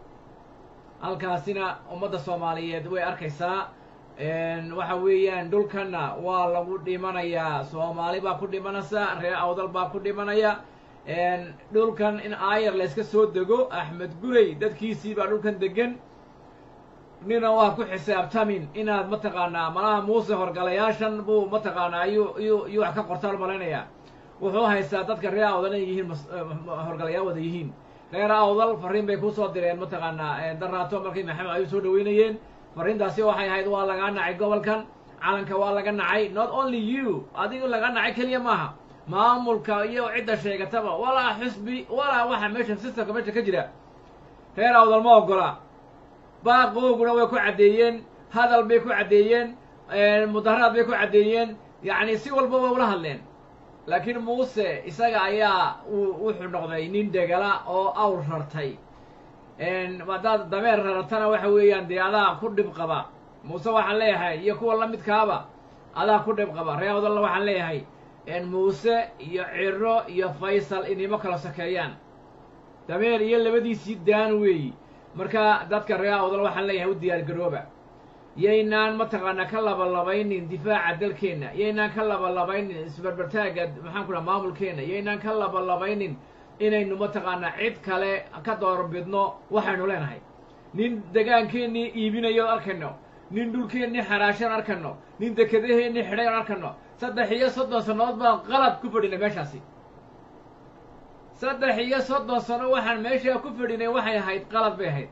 halkaasina ummadda soomaaliyeed way arkaysaa waxa weeyaan dhulkanna waa lagu dhimanayaa soomaali baa ku dhimanaysa reer awdal baa ku dhimanaya dhulkan in aayar layska soo dego axmed gurey dadkiisii baa dhulkan degan nina waa ku xisaabtamin inaad mataqaanaa malaha muuse horgalayaashan buu mataqaanaa ayuu iyuu iyuu wax ka qortaan malaynayaa wuxuu haystaa dadka reer awdal inay yihiin horgalayaal wada yihiin reer awdal fariin bay kusoo direen mataqaanaa daraato markay maxamed ayuu soo dhaweynayeen fariintaasi waxay ahayd waa lagaa nacay gobolkan calanka waa laga nacay not only you adigu laga nacay keliya maaha maamulka iyo cidda sheegataba walaa xusbi walaa waxa meesha systemka meesha ka jira reer awdal ma ogola baaqooguna way ku caddeeyeen hadal bay ku caddeeyeen mudaharaad bay ku caddeeyeen yacni si walba way ula hadleen laakiin muuse isaga ayaa uu wuxuu noqday nin degala oo awr rartay haddaad dameer raratana waxa weeyaan dee adaa ku dhib qaba muuse waxaan leeyahay iyo kuwa la midkaaba adaa ku dhib qaba reer awdalna waxaan leeyahay muuse iyo ciro iyo faysal inimo kala sokeeyaan dameer iyo labadiisii daan weeyi marka dadka reer awdal waxaan leeyahay u diyaar garooba yaynaan mataqaanaa ka labalabaynin difaaca dalkeenna yaynaan ka labalabaynin isbarbartaagga maxaan ku dhaha maamulkeenna yaynaan ka labalabaynin inaynu mataqaanaa cid kale ka doorbidno waxaynu leenahay nin degaankeennii iibinayo arkayno nin dhulkeennii xaraashan arkayno nin dekedaheennii xidhay on arkayno saddex iyo soddon sannadood baan qalad ku fadhinay meeshaasi saddex iyo soddon sano waxaan meeshaa ku fadhinay waxay ahayd qalad bay ahayd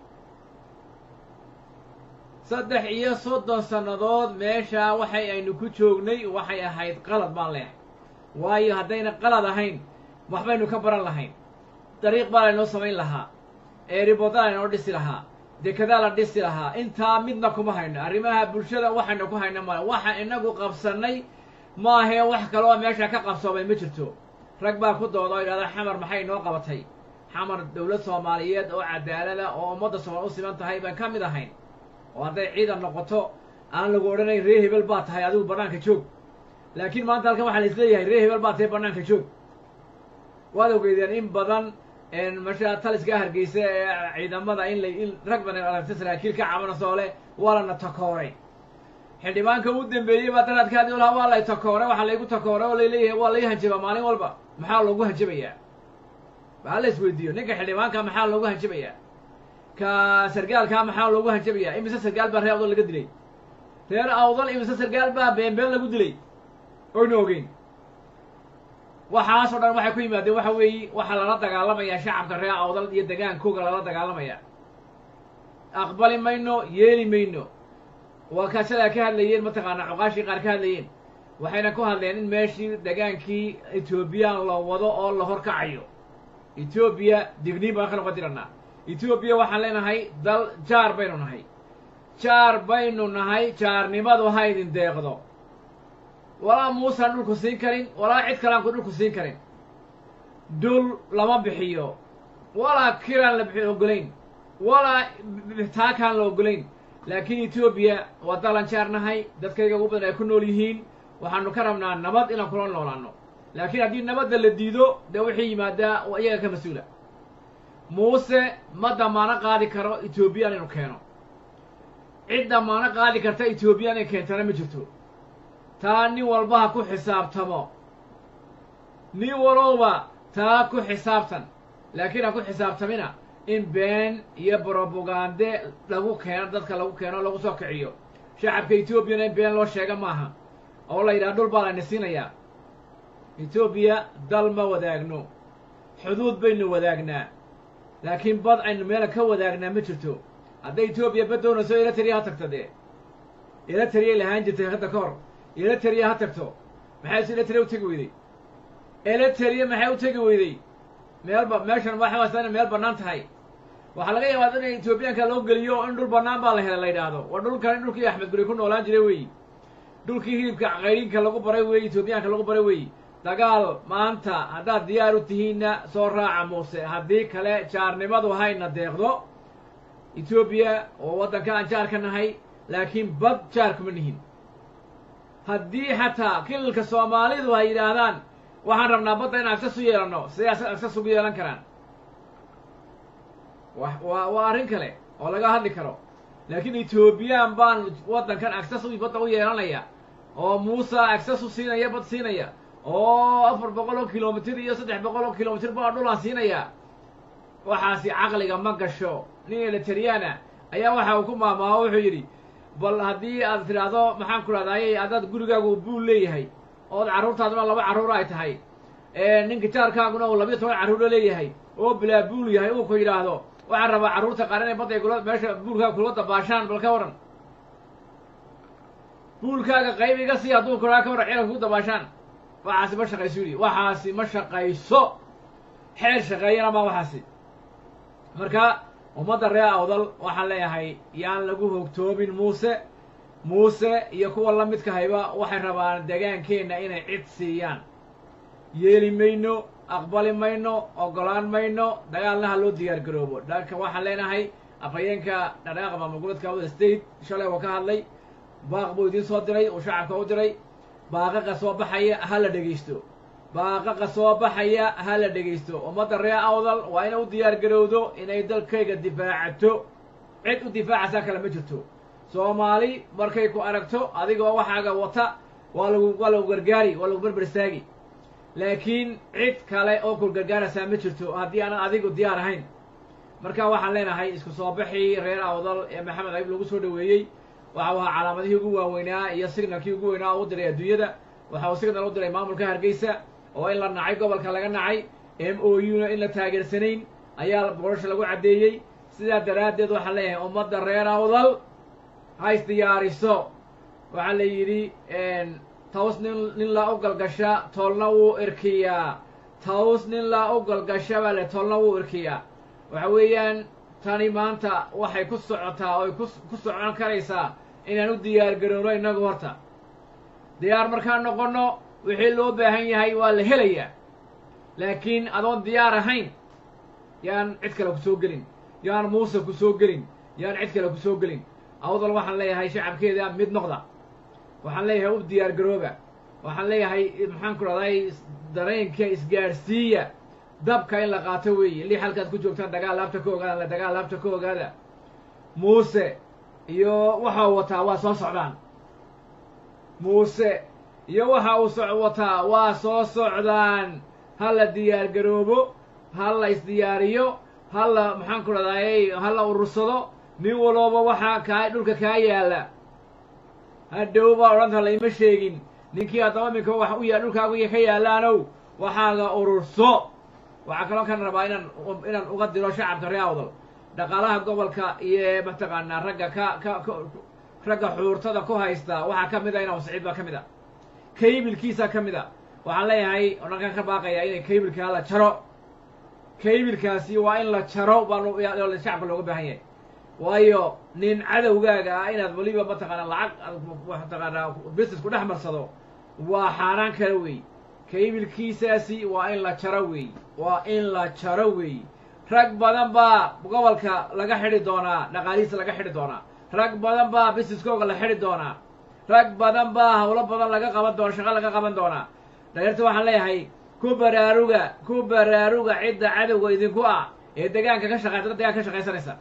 saddex iyo soddon sannadood meeshaa waxay aynu ku joognay waxay ahayd qalad baan leehay waayo haddayna qalad ahayn waxbaynu ka baran lahayn dariiq baa laynoo samayn lahaa eeriboda laynoo dhisi lahaa dekedaa la dhisi lahaa intaa midna kuma hayno arrimaha bulshada waxaynu ku hayno male waxa inagu qabsannay maahee wax kaloo meesha ka qabsoomay ma jirto rag baa ku dooda oo yidhahda xamar maxay inoo qabatay xamar dowlad soomaaliyeed oo cadaalada oo ummadda soomaal u siman tahay baan ka mid ahayn oo hadday ciidan noqoto aan lagu odhanayn ree hebel baa tahay adigu bannaanka joog laakiin maanta halkan waxaa la isleeyahay ree hebel baa tahay bannaanka joog waad ogeydeen in badan masha taliska hargeysa ee ciidamada in la in rag badan aragta saraakiil ka cabanasoo leh waa lana takooray xildhibaanka u dambeeyey baa daraadkaadi olaha waa lay takooray waxaa laygu takooray oo layleeyahay waa lay hanjabaa maalin walba maxaa loogu hanjabayaa waxaa la isweydiiyo ninka xildhibaanka maxaa loogu hanjabayaa ka sargaalkaa maxaa loogu hanjabayaa imise sargaal baa reer awdal laga dilay reer awdal imise sargaal baa beenbeen lagu dilay oynu ogeyn waxaasoo dhan waxay ku yimaadeen waxa weeye waxaa lala dagaalamayaa shacabka reer awdal iyo degaankooga lala dagaalamaya aqbali mayno yeeli mayno waa kaasadaa ka hadlayeen mataqaanaa cuqaashii qaar ka hadlayeen waxayna ku hadleen in meeshii degaankii etoobiyaan la wado oo la horkacayo etoobiya digniin baan ka noqon diranaa etoobiya waxaan leenahay dal jaar baynu nahay jaar baynu nahay jaarnimadu ha idin deeqdo walaa muusaan dhulku siin karin walaa cid kaleanku dhulku siin karin dhul lama bixiyo walaa kiraan la bixi ogolayn walaa taakaan la ogolayn laakiin etoobiya waa dalan jaar nahay dadkayga ugu badan ay ku nool yihiin waxaanu ka rabnaa nabad inaan kula noolaano laakiin haddii nabadda la diido dee wixii yimaadaa waa iyaga ka mas-uula muuse ma damaano qaadi karo etoobiyaan inuu keeno cid damaano qaadi karta etoobiyaan inay keentana ma jirto taa nin walba ha ku xisaabtamo nin walowba taa ku xisaabtan laakiin ha ku xisaabtamina in been iyo brobagande lagu keeno dadka lagu keeno lagu soo kiciyo shacabka etoobiyana in been loo sheega maaha oo la yidhaha dhul baa layna siinayaa etoobiya dal ma wadaagno xuduud baynu wadaagnaa laakiin bad aynu meela ka wadaagnaa ma jirto hadday etoobiya bad doonayso eritrea ha tagto dee eritrea lahaan jirtay hadda ka hor eritrea ha tagto maxay eritrea u tegi weyday eritrea maxay u tegi weyday meelba meeshan waxaasa inay meel bannaan tahay waxaa laga yaabaa in etoobiyaanka loo geliyo in dhul bannaan baa la helay la yidhaahdo waa dhulkan in dhulkii axmed guri ku noolaan jiray weeyi dhulkii hilibka qayrinka lagu baray weeyi etoobiyaanka lagu baray weeyi dagaal maanta haddaad diyaar u tihiinna soo raaca muuse haddii kale jaarnimadu hayna deeqdo etoobiya oo waddanka aan jaar ka nahay laakiin bad jaar kuma nihin haddii xataa kilalka soomaalidu ay yidhaahdaan waxaan rabnaa badda in agsas u yeelanno siday agsas ugu yeelan karaan wa waa waa arrin kale oo laga hadli karo laakiin etoobiyaan baan waddankan agsas u badda u yeelanaya oo muuse agsas u siinaya bad siinaya oo afar boqol oo kilomitir iyo saddex boqol oo kilomitir baa dhulaan siinaya waxaasi caqliga ma gasho nin elitariana ayaa waxa uu ku maamaaho wuxuu yidhi bal haddii aad tidhaahdo maxaan ku rahdaayey haddaad gurigaagu buul leeyahay ood carruurtaaduna laba carruur ay tahay ninka jaarkaaguna uu labiyo toban carruuro leeyahay oo bilaa buul yahay uu ku yidhaahdo waxaan rabaa carruurta qaar inay badday kula meesha buulkaaga kula dabaashaan bal ka waran buulkaaga qayb iga sii hadduu kuraa ka waran ciidanka ku dabaashaan waxaasi ma shaqayso yidhi waxaasi ma shaqayso xeer shaqeeyana ma waxaasi marka ummadda reer awdal waxaan leeyahay yaan lagu hogtoomin muuse muuse iyo kuwa la midka hayba waxay rabaan degaankeenna inay cid siiyaan yeeli mayno aqbali mayno oggolaan mayno dagaalna ha loo diyaar garoobo dhanka waxaan leenahay afhayeenka dhadhaaqa maamul goboleedka awda state shalay oo ka hadlay baaq buu idiin soo diray uu shacabka u diray baaqaqa soo baxaya ha la dhegaysto baaqaqa soo baxaya ha la dhegaysto ummadda reer awdal waa inay u diyaar garowdo inay dalkayga difaacato cid u difaacaysaa kale ma jirto soomaali markay ku aragto adigoo waxaaga wata waa lagu waa lagu gargaari waa lagu berber istaagi laakiin cid kale oo kulgargaaraysaa ma jirto haddii aanan adigu diyaar ahayn marka waxaan leenahay isku soo baxii reer awdal ee maxamed ayib lagu soo dhaweeyey waxa uu ahaa calaamadihii ugu waaweynaa iyo signalkii ugu weynaa oo u diray adduunyada waxa uu signal u diray maamulka hargeysa oo in la nacay gobolka laga nacay m o u na in la taageersanayn ayaa boorasha lagu caddeeyey sidaa daraaddeed waxaan leeyahay ummadda reer awdal ha isdiyaariso waxaa la yidhi taws nin nin laa u galgasha toolna wuu irkiyaa taws nin laa u galgasha baa le toolna wuu irkiyaa waxa weeyaan tani maanta waxay ku socotaa oy ku ku socon karaysaa inaan u diyaar garowno innagu horta diyaar markaan noqonno wixii loo baahan yahay waa la helayaa laakiin adoon diyaar ahayn yaan cid kale ku soo gelin yaan muuse ku soo gelin yaan cid kale ku soo gelin awdal waxaan leeyahay shacabkeeda mid noqda waxaan leeyahay u diyaar garooba waxaan leeyahay maxaan ku dhahday dareenka isgaadhsiiya dabka in la qaato weeye lix halkaad ku joogtaan dagaal laabta ka ogaada la dagaal laabta ka ogaada muuse iyo waxa uu wataa waa soo socdaan muuse iyo waxa uu so wataa waa soo socdaan ha la diyaar garoobo ha la isdiyaariyo ha la maxaan ku dhahday ha la urursado nin walooba waxaa kaa dhulka kaa yaalla hadhow baa odhanta layma sheegin ninkii haddaba minka wax u ya dhulkaagu ka yaallaanow waxaaga ururso waxaa kaloo kan rabaa inaan inaan uga diro shacabka reer awdal dhaqaalaha gobolka iyo mataqaanaa ragga ka ka ka ragga xuurtada ku haysta waxaa ka mid a inaan siciid baa ka mid a kaybilkiisa ka mid a waxaan leeyahay odhankan ka baaqaya inay kaybilkaa la jaro kaybilkaasi waa in la jaro baa shacabka looga baahan yahay waayo nin cadowgaaga ah inaad weliba mataqaanaa lacag mataqaanaa business ku dhex marsado waa xaaraan kale wey kaybilkiisaasi waa in la jaro wey waa in la jaro wey rag badan baa gobolka laga xidhi doonaa dhaqaalihiisa laga xidhi doonaa rag badan baa businesskooga la xidhi doonaa rag badan baa hawlo badan laga qaban doona shaqo laga qaban doonaa dhaliirta waxaan leeyahay ku baraaruga ku baraaruga cidda cadowga idinku ah ee degaanka ka shaqay dadka degaanka ka shaqaysanaysa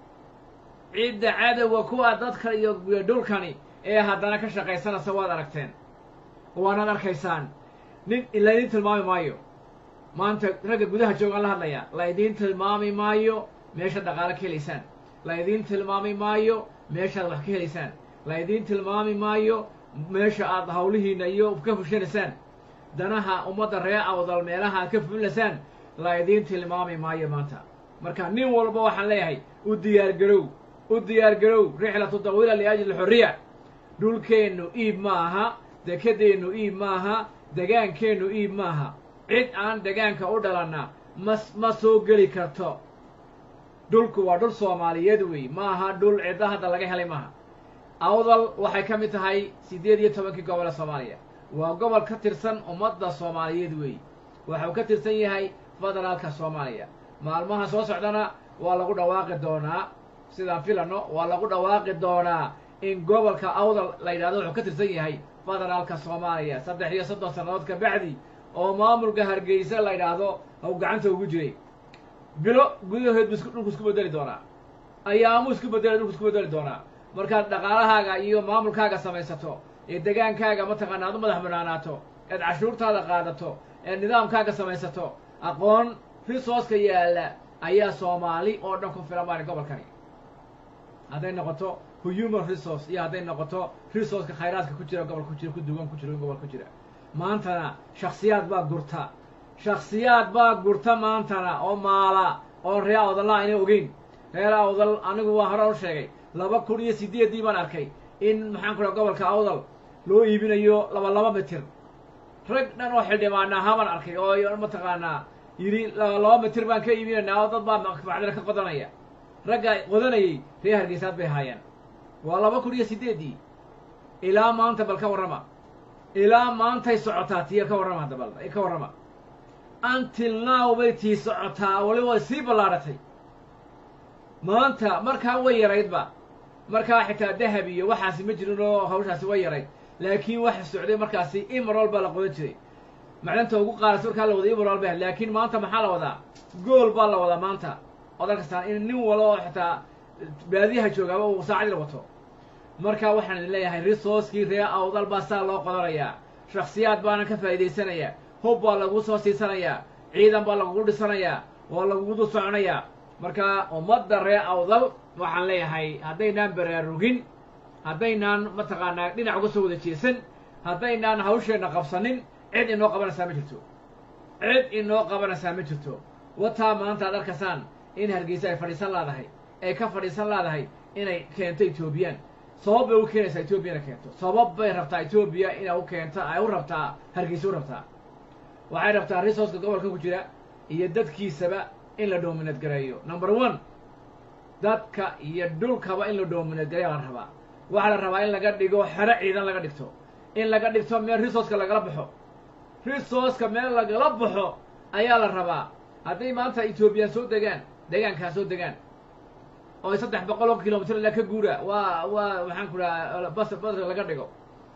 cidda cadowga ku ah dadka iyo dhulkani ee haddana ka shaqaysanaysa waad aragteen waanaad arkaysaan nin laydin tilmaami maayo maanta ragga gudaha joogaan la hadlaya laydiin tilmaami maayo meeshaad dhaqaalo ka helaysaan laydiin tilmaami maayo meeshaad wax ka helaysaan laydiin tilmaami maayo meesha aad hawlihiina iyo ka fushanaysaan danaha ummadda reer awdal meelaha aad ka fulilaysaan laydiin tilmaami maayo maanta marka nin walba waxaan leeyahay u diyaar garow u diyaar garow rixlatu dawiila liajli xorriya dhulkeennu iib ma aha dekedeennu iib maaha degaankeennu iib maaha cid aan degaanka u dhalanna ma ma soo geli karto dhulku waa dhul soomaaliyeed wey ma aha dhul cidda hadda laga helay maaha awdal waxay ka mid tahay siddeed iyo tobankii gobol ee soomaaliya waa gobol ka tirsan ummadda soomaaliyeed wey waxuu ka tirsan yahay federaalka soomaaliya maalmaha soo socdana waa lagu dhawaaqi doonaa sidaan filano waa lagu dhawaaqi doonaa in gobolka awdal la yidhahdo wuxuu ka tirsan yahay federaalka soomaaliya saddex iyo soddon sannadood ka bacdi oo maamulka hargeysa la yidhaahdo haw gacanta ugu jiray bilo gudahood bu isku dhulku isku bedeli doonaa ayaamuu isku bedeli dhulku isku bedeli doonaa markaad dhaqaalahaaga iyo maamulkaaga samaysato ee degaankaaga mataqaana aad u madax banaanaato eed cashuurtaada qaadato eed nidaamkaaga samaysato aqoon risooska yaalla ayaa soomaali oo dhan ku filan baani gobolkani hadday noqoto human resource iyo hadday noqoto resourceka khayraadka ku jira gobol ku jira ku duwan ku jira gobol ku jira maantana shaksiyaad baa gurta shaksiyaad baa gurta maantana oo maala oo reer awdalla ayna ogeyn reer awdal anigu waa hore u sheegay laba kun iyo sideeddii baan arkay in maxaan ku dhaha gobolka awdal loo iibinayo laba laba mitir rag dhan oo xildhibaana ahaa arkay oo mataqaanaa yidhi laba mitir baan ka iibinaynaa oo dad baa macdina ka qodanaya ragga qodanayay reer hargeysaad bay haayeen waa laba kun iyo sideeddii ilaa maanta bal ka warrama ilaa maantay socotaa tiya ka warrama hadda bal ka warrama until now bay tii socotaa waliba way sii ballaadhatay maanta markaa way yaraydba markaa xitaa dahab iyo waxaasi ma jirin oo hawshaasi way yarayd laakiin waxa socday markaasi imarol baa la qodan jiray macdanta ugu qaarasi markaa la wada imarol ba laakiin maanta maxaa la wadaa gool baa la wadaa maanta odan kastaan in nin walo oo xitaa baadiyaha joogaaba uu saacadii wato marka waxaan idin leeyahay resourcekii reer awdal baa saa loo qodanayaa shaksiyaad baana ka faa'idaysanayaa hub baa lagu soo siisanayaa ciidan baa lagugu dhisanayaa oo lagugu soconayaa marka ummadda ree awdal waxaan leeyahay haddaynaan baraarugin haddaynaan mataqaanaa dhinac uga soo wada jeesan haddaynaan hawsheenna qabsanin cid inoo qabanaysaa ma jirto cid inoo qabanaysaa ma jirto wataa maanta ad arkaysaan in hargeysa ay fadhiisan laadahay ay ka fadhiisan laadahay inay keento etoobiyaan sabab bay u keenaysaa etoobiya inay keento sabab bay rabtaa etoobiya inay u keento ay u rabtaa hargeysa u rabtaa waxay rabtaa resourceka gobolka ku jira iyo dadkiisaba in la dominate gareeyo number one dadka iyo dhulkaba in la dominate gareeya la rabaa waxaa la rabaa in laga dhigo xero ciidan laga dhigto in laga dhigto meel resourceka lagala baxo resourceka meel lagala baxo ayaa la rabaa hadday maanta etoobiyaan soo degaan deegaankaa soo degaan oo ay saddex boqol oo kilomitr ilaa ka guura waa waa maxaan ku dhaha bas baska laga dhigo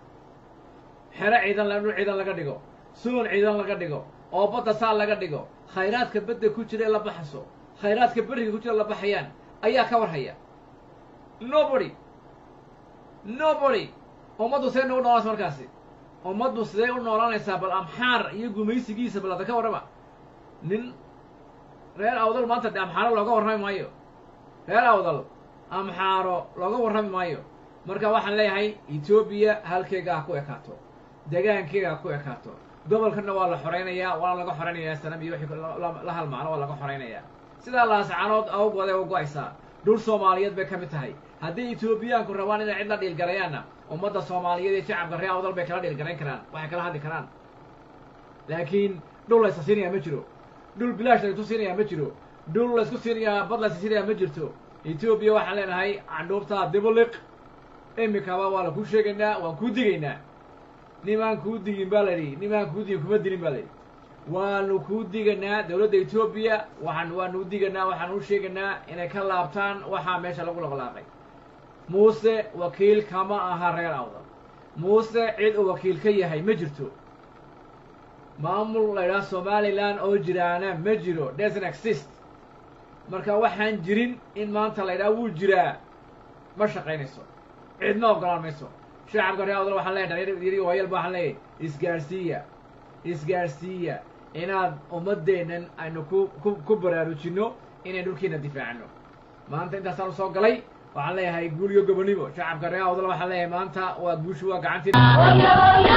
xero ciidan la dhul ciidan laga dhigo suun ciidan laga dhigo oo badda saa laga dhigo khayraadka badda ku jira ee la baxaso khayraadka beriga ku jira la baxayaan ayaa ka warhaya nobody nobody ummaddu see nagu noolanaysa markaasi ummaddu sidee u noolanaysaa bal amxaar iyo gumaysigiisa bal hadda ka warrama nin reer awdal maanta de amxaaro looga warrami maayo reer awdal amxaaro looga warrami maayo marka waxaan leeyahay etoobiya halkeega ha ku ekaato degaankeega ha ku ekaato gobolkana waa la xoraynayaa waana laga xoraynayaa sanam iyo wixii la halmaano waa laga xoraynayaa sidaa laascanood awgood ay u go-aysaa dhul soomaaliyeed bay ka mid tahay haddii etoobiyaanku rabaan inay cid la dhiilgalayaanna ummadda soomaaliyeed iyo shacabka reer awdal bay kala dhiilgarayn karaan waxay kala hadli karaan laakiin dhul laysa siinayaa ma jiro dhul bilaash laysku siinayaa ma jiro dhul laysku siinayaa bad laysa siinayaa ma jirto etoobiya waxaan leenahay candhuubtaa dibuliq imikaba waa la kuu sheegaynaa waan kuu digaynaa nimaan kuu digin baa layidhi nimaan kuu digin kuma dilin baa layidhi waanu kuu diganaa dowladda etoobiya waxaan waanu diganaa waxaan u sheegaynaa inay ka laabtaan waxaa meesha lagu laqlaaqay muuse wakiil kama aha reer awdal muuse cid uu wakiil ka yahay ma jirto maamul la ydhaha somalilan oo jiraana ma jiro doesn't exist marka waxaan jirin in maanta la ydhaha wuu jiraa ma shaqaynayso cidma ogolaan mayso shacabka reer awdal waxaan leeyahay dhalinyar waayalba waxaan leeyahay isgaarsiiya isgaarsiiya inaad ummaddeennan aynu ku ku ku baraarujinno inayn dhulkiina difaacno maanta intaasaan usoo galay waxaan leeyahay guul iyo gobonimo shacabka reer awdal waxaan leeyahay maanta waa guushu waa gacantii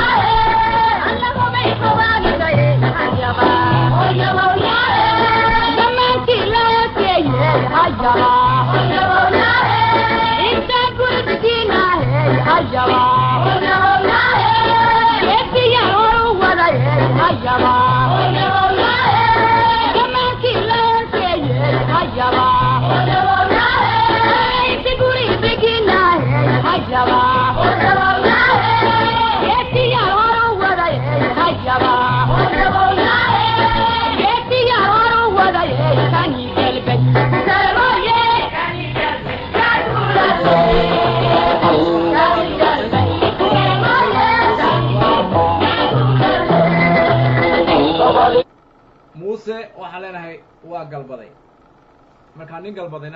muuse waxaan leenahay waa galbaday markaa nin galbadayna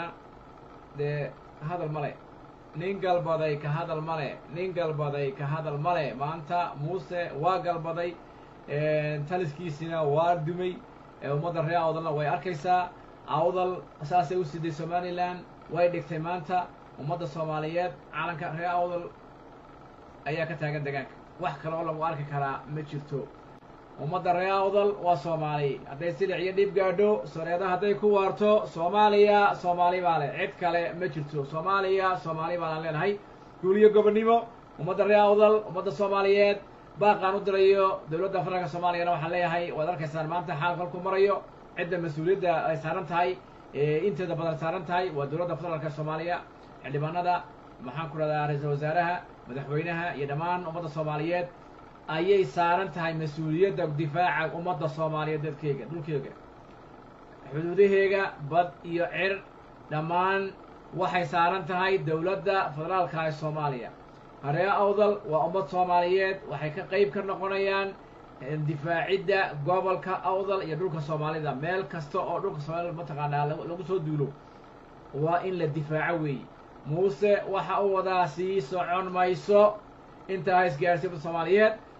dee hadal male nin galbaday ka hadal male nin galbaday ka hadal male maanta muuse waa galbaday taliskiisina waa dumay ummadda reer awdalna way arkaysaa awdal saasay u siday somalilan way dhigtay maanta ummadda soomaaliyeed calanka reer awdal ayaa ka taagan degaanka wax kale oo lagu arki karaa ma jirto ummadda reer awdal waa soomaali hadday silic iyo dhib gaadho soreeda hadday ku waarto soomaaliya soomaali baa leh cid kale ma jirto soomaaliya soomaali baanaan leenahay guuliyo gobonnimo ummadda reer awdal ummadda soomaaliyeed baaqaan u dirayo dowladda federaalka soomaaliyana waxaan leeyahay waad arkaysaan maanta xaal kolku marayo cidda mas-uuliyadda ay saaran tahay inteeda badan saaran tahay waa dowladda federaalka soomaaliya xildhibaanada maxaan ku dhahdaa ra-iisul wasaaraha madaxweynaha iyo dhammaan ummadda soomaaliyeed ayay saaran tahay mas-uuliyadda difaaca ummadda soomaaliyeed dadkeyga dhulkeyga xuduudaheega bad iyo cir dhammaan waxay saaran tahay dowladda federaalka ee soomaaliya haree awdal waa ummad soomaaliyeed waxay ka qeyb ka noqonayaan difaacidda gobolka awdal iyo dhulka soomaalida meel kasta oo dhulka soomaalida mataqaanaa lagu soo duulo waa in la difaaco weeye muuse waxa uu wadaa sii socon mayso intaa isgaarsiy ummadda soomaaliyeed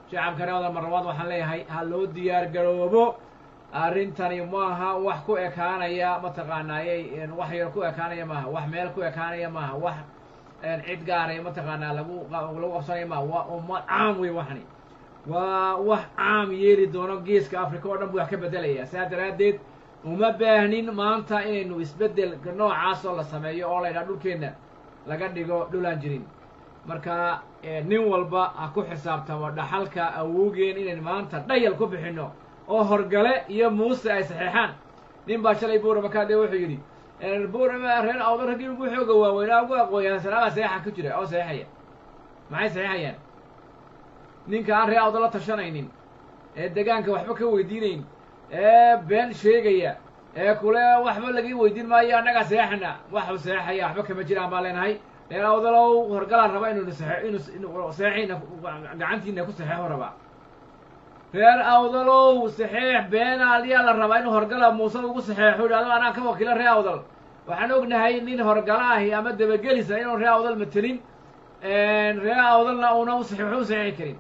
shacabka reer awdal marlabaad waxaan leeyahay ha loo diyaar garoobo arrintani maaha wax ku ekaanaya mataqaanaayey wax yar ku ekaanaya maaha wax meel ku ekaanaya maaha wax cid gaaray mataqaanaa lagu lagu qabsanaya maaha waa ummad caam wey waxani waa wax caam yeeli doono geeska africa oo dhan buu wax ka bedelaya saa daraaddeed uma baahnin maanta inaynu isbeddel noocaas oo la sameeyo oo la ydhaha dhulkeenna laga dhigo dhulaan jirin marka nin walba ha ku xisaabtamo dhaxalka awowgeen inayn maanta dhayal ku bixinno oo horgale iyo muuse ay saxeexaan nin baa shalay buurama kaadhe wuxuu yidhi buurama reer awda raggii ugu xooga waaweynaa ugu aqooyaan sanaabaa saxeexa ku jira oo saxeexaya maxay saxeexayaan ninka aan reer awda la tashanaynin ee degaanka waxba ka weydiinayn ee been sheegaya ee kule waxba laga weydiin maayo annagaa saxeexana waxu saxeexaya waxba kama jiraan baan leenahay reer awdalow horgalaan raba inuu saxe inuu saxeexina gacantiina ku saxeexo rabaa reer awdalow saxeex beenaaliyaa la rabaa inuu horgala muuse ugu saxeexo idhahdo anaan ka wakiilo reer awdal waxaan ognahay nin horgala ahi ama dabagelisa inuu reer awdal matelin reer awdalna una usaxeexo u saxeexi karin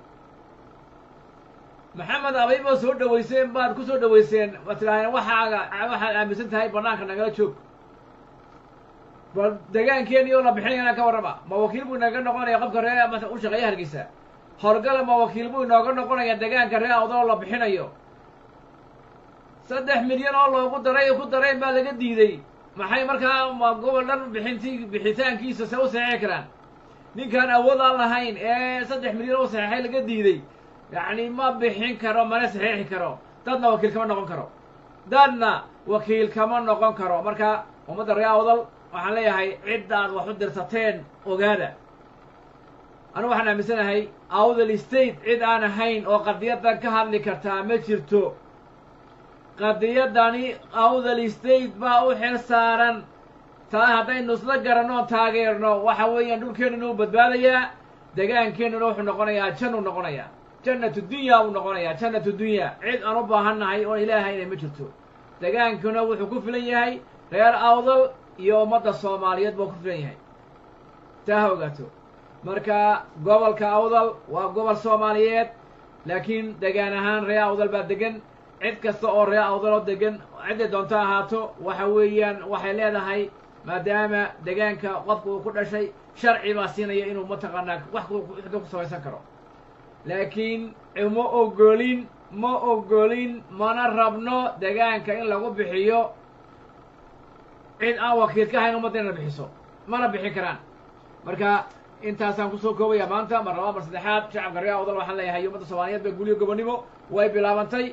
maxamed abay baad soo dhaweyseen baad ku soo dhaweyseen waad tidhahdeen waxaaga waxaad aaminsan tahay banaanka nagala joog bal degaankeeni oo la bixinaya inaan ka warrama ma wakiil buu inaga noqonaya qofka ree u shaqeeya hargeysa horgala ma wakiil buu inooga noqonaya degaanka ree awdal oo la bixinayo saddex milyan oo loogu daray ku dareen baa laga diiday maxay markaa ma gobol dhan bixinti bixitaankiisa se u saxeexi karaan ninkaan awood aan lahayn ee saddex milyan oo saxeexay laga diiday yacni ma bixin karo mana saxeexi karo dadna wakiil kama noqon karo dadna wakiil kama noqon karo marka ummadda ree awdal waxaan leeyahay ciddaad wax u dirsateen ogaada anigu waxaan aaminsanahay awdal state cid aan ahayn oo qadiyadan ka hadli kartaa ma jirto qadiyadani awdal state baa u xil saaran taa haddaynu isla garanoo taageerno waxa weeyaan dhulkeennuna u badbaadayaa degaankeennuna wuxuu noqonayaa jannuu noqonayaa jannatu dunya uu noqonayaa jannatu dunya cid aan u baahannahay oon ilaahayna ma jirto degaankuna wuxuu ku filan yahay reer awdal iyo ummadda soomaaliyeed buu ku filan yahay taa ha ogaato marka gobolka awdal waa gobol soomaaliyeed laakiin degaan ahaan ree awdal baa degan cid kasta oo ree awdaloo degan cidday doonto ahaato waxa weeyaan waxay leedahay maadaama degaanka qofka uu ku dhashay sharci baa siinaya inuu mataqaanaa wax ku samaysan karo laakiin ma ogolin ma ogolin mana rabno degaanka in lagu bixiyo cid aan wakiil ka hayn ummadda inay bixiso mana bixin karaan marka intaasaan kusoo koobaya maanta mar labaad mar saddexaad shacabka reer awdal waxaan leeyahay ummadda soomaaliyeed ba guliyo gobonnimo way bilaabantay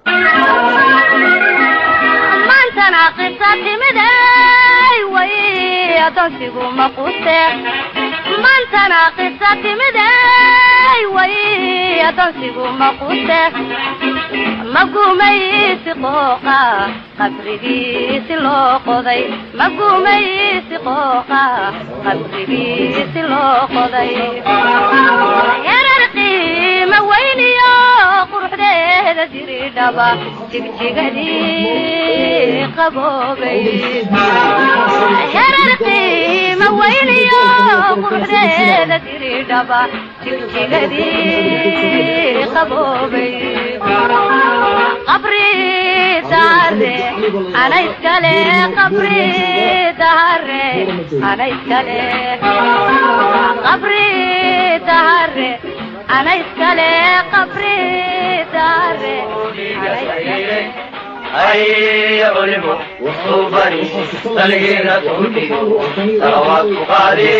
maantana qisa timiday way adoonsigu maquuste maantana qisa timiday way adoonsigu maquuste magumaysi qooqa qabrigiisi loo qoday magumaysi qooqa qabrigiisi loo qoday yarar qiima weyniyo quruxdeeda jiridhaba jigjigadii qaboobay yarar qiima weyniyo quruxdeeda jiridhaba jigjigadii qaboobay qabri dahare ana iskale qabri dahare ana iskale qabri dahare ana iskale qabri dahare ana iskale هيا علموا صوبني تلقينا تهدي صلوات قادي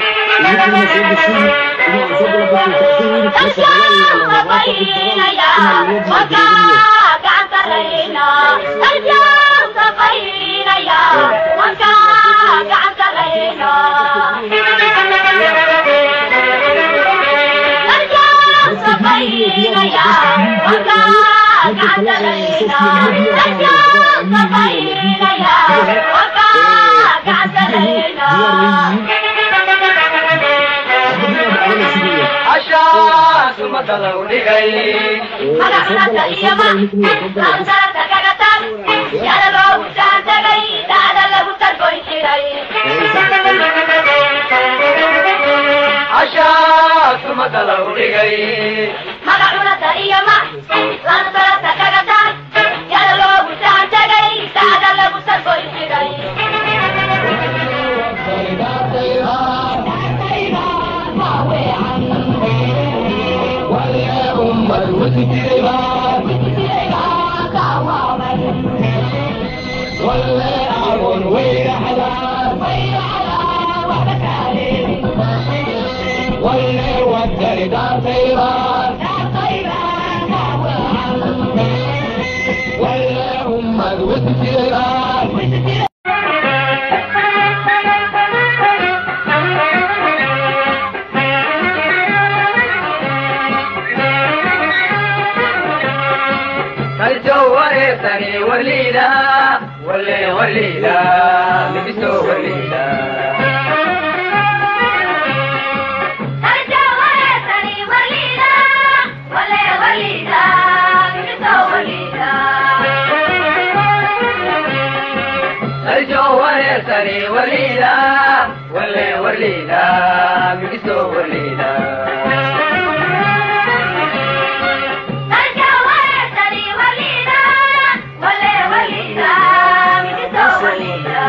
عشاك مدلو لغي عشاك مدلو لغي lantarata kaga taag yada loogu sahan tagay saada lagu sargoy jiray kaljo wareersani waliida wale waliida midiso waliida Arja wareesani waliida wale waliida miso waliida kaljo wareersani waliida wale waliida midiso waliida Arja wareesani waliida wale waliida miso waliida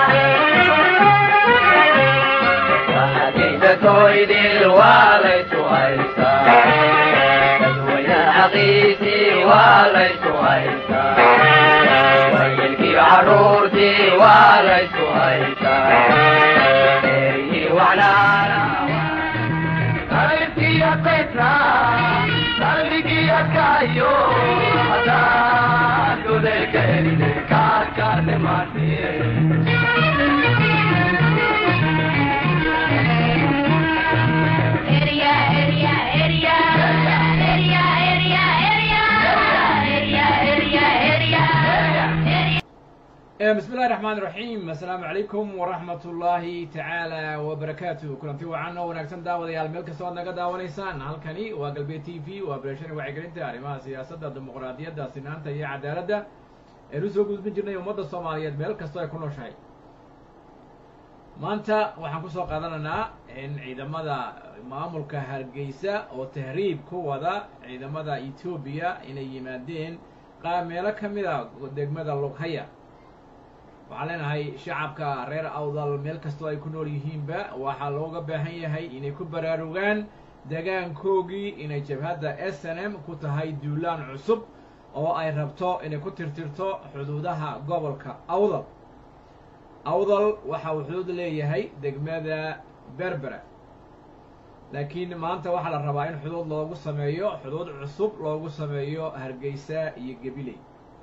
Xaqiiqda tooydil waa laysu haystaa dadweyne xaqiisii waa laysu haystaa wayilkii carruurtii waa laysu haystaa eryii wacnaana qalbkiya petra qalbigiya kayo hadaan godelka eride kaadkaane maatiye Area, area, area, area, area, area, area, area, area, area. bismi illahi raxmaan iraxiim assalaamu calaykum waraxmat ullaahi tacaala wabarakaatu kulanti wacan oo wanaagsan daawadayaal meel kasta oad naga daawanaysaan halkani waa galbeed t v waa beerashani wacyigelinta arrimaha siyaasadda dimuqraadiyadda sinaanta iyo cadaaladda eenu soo gudbin jirnay ummadda soomaaliyeed meel kastoo ay ku nooshahay maanta waxaan kusoo qaadanaynaa in ciidamada maamulka hargeysa oo tahriib ku wada ciidamada etoobiya inay yimaadeen qaar meelo ka mid a degmada lughaya waxaan leenahay shacabka reer awdal meel kastoo ay ku nool yihiinba waxaa looga baahan yahay inay ku baraarugaan degaankoogii inay jabhadda s n m ku tahay duulaan cusub oo ay rabto inay ku tirtirto xuduudaha gobolka awdal awdal waxa uu xuduud leeyahay degmada berbera laakiin maanta waxaa la rabaa in xuduud loogu sameeyo xuduud cusub loogu sameeyo hargeysa iyo gabiley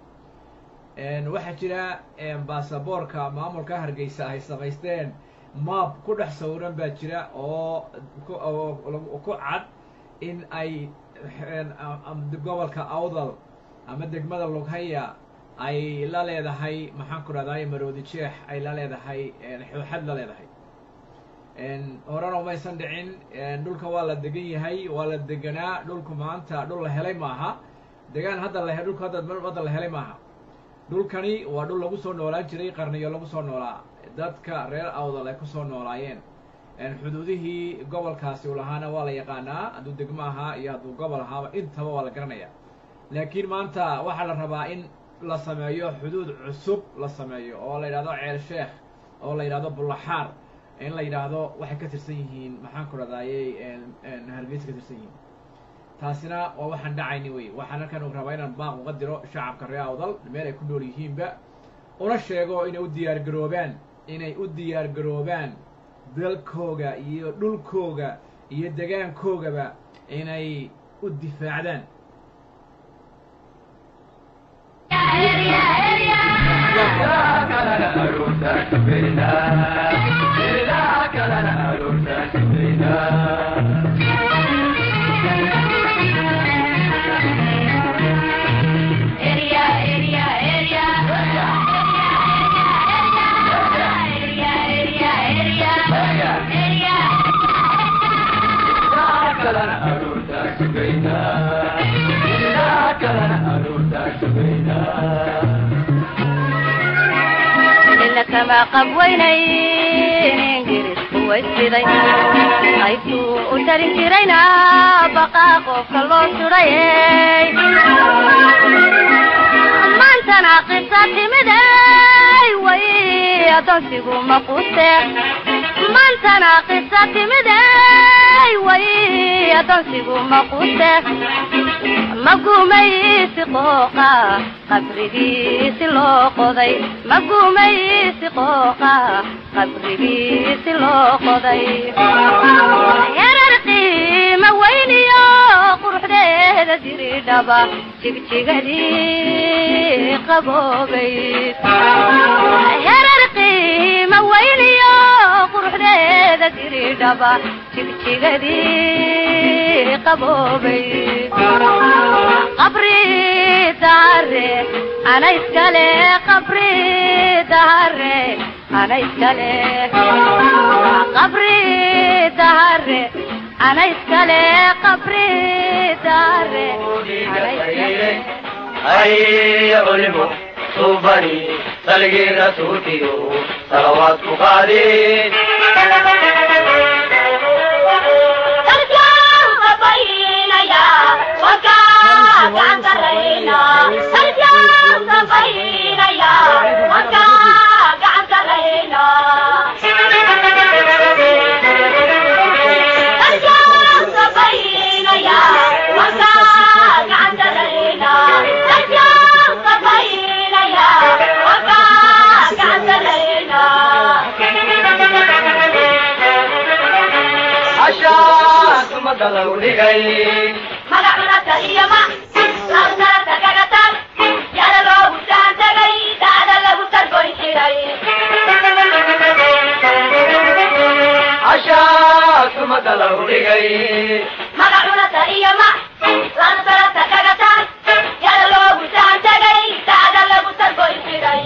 waxaa jira baasaboorka maamulka hargeysa ay samaysteen maab ku dhex sawiran baa jira oo ku cad in ay gobolka awdal ama degmada lughaya ay la leedahay maxaan ku dhahday maroodi jeex ay la leedahay xooxad la leedahay horena umaysan dhicin dhulka waa la degan yahay waa la deganaa dhulku maanta dhul la helay maaha degaan hadda la dhulka hadda hadda la helay maaha dhulkani waa dhul lagu soo noolaan jiray qarniyo lagu soo noolaa dadka reer awdal ay kusoo noolaayeen xuduudihii gobolkaasi u lahaana waa la yaqaanaa hadduu degmo ahaa iyo hadduu gobol ahaaba intaba waa la garanaya laakiin maanta waxaa la rabaa in la sameeyo xuduud cusub la sameeyo oo la yidhahdo ceel sheekh oo la yidhahdo bullaxaar in la yidhaahdo waxay ka tirsan yihiin maxaan ku dhadaayey hargeysa ka tirsan yihiin taasina waa waxaan dhacayni wey waxaan halkan u rabaa inaan baaq uga diro shacabka reer awdal meel ay ku nool yihiinba una sheego inay u diyaar garoobaan inay u diyaar garoobaan dalkooga iyo dhulkooga iyo degaankoogaba inay u difaacdaan ina kama qabweynayn ingiriisku waysiday qaybtuu u tarin jirayna baqaa qofka loo sudhay adoonsigu ma quste maantana qisa timiday way adoonsigu ma quste ma gumaysi qooqa qabrigiisi loo qoday ma gumaysi qooqa qabrigiisi loo qoday yarar qiima weyniyo quruxdeeda diridhaba jigjigadii qaboobay yarar qiima weyniyo quruxdeeda diridhaba jigjigadii qaboobay qabri dahare ana iskale qabri dahare ana iskale qabri dahare ana iskale qabri dahare ana iskale هيا علموا صوبني سلقي رسولتي صلوات قادين sarkaan qabaynaya wakaa gacan sarayna sarkaan qabaynaya wakaa gacan sarayna sarkaan qabaynaya wakaa gacan sarayna sarkaan qabaynaya wakaa gacan sarayna عشاك مدلو لغي magacunata iyo ma labsarata kaga tag yada loogu saan tagay daada lagu sargoyn xiray عشاك مدلو لغي magacunata iyo ma labsarata kaga tag yada loogu saan tagay daada lagu sargoyn xiray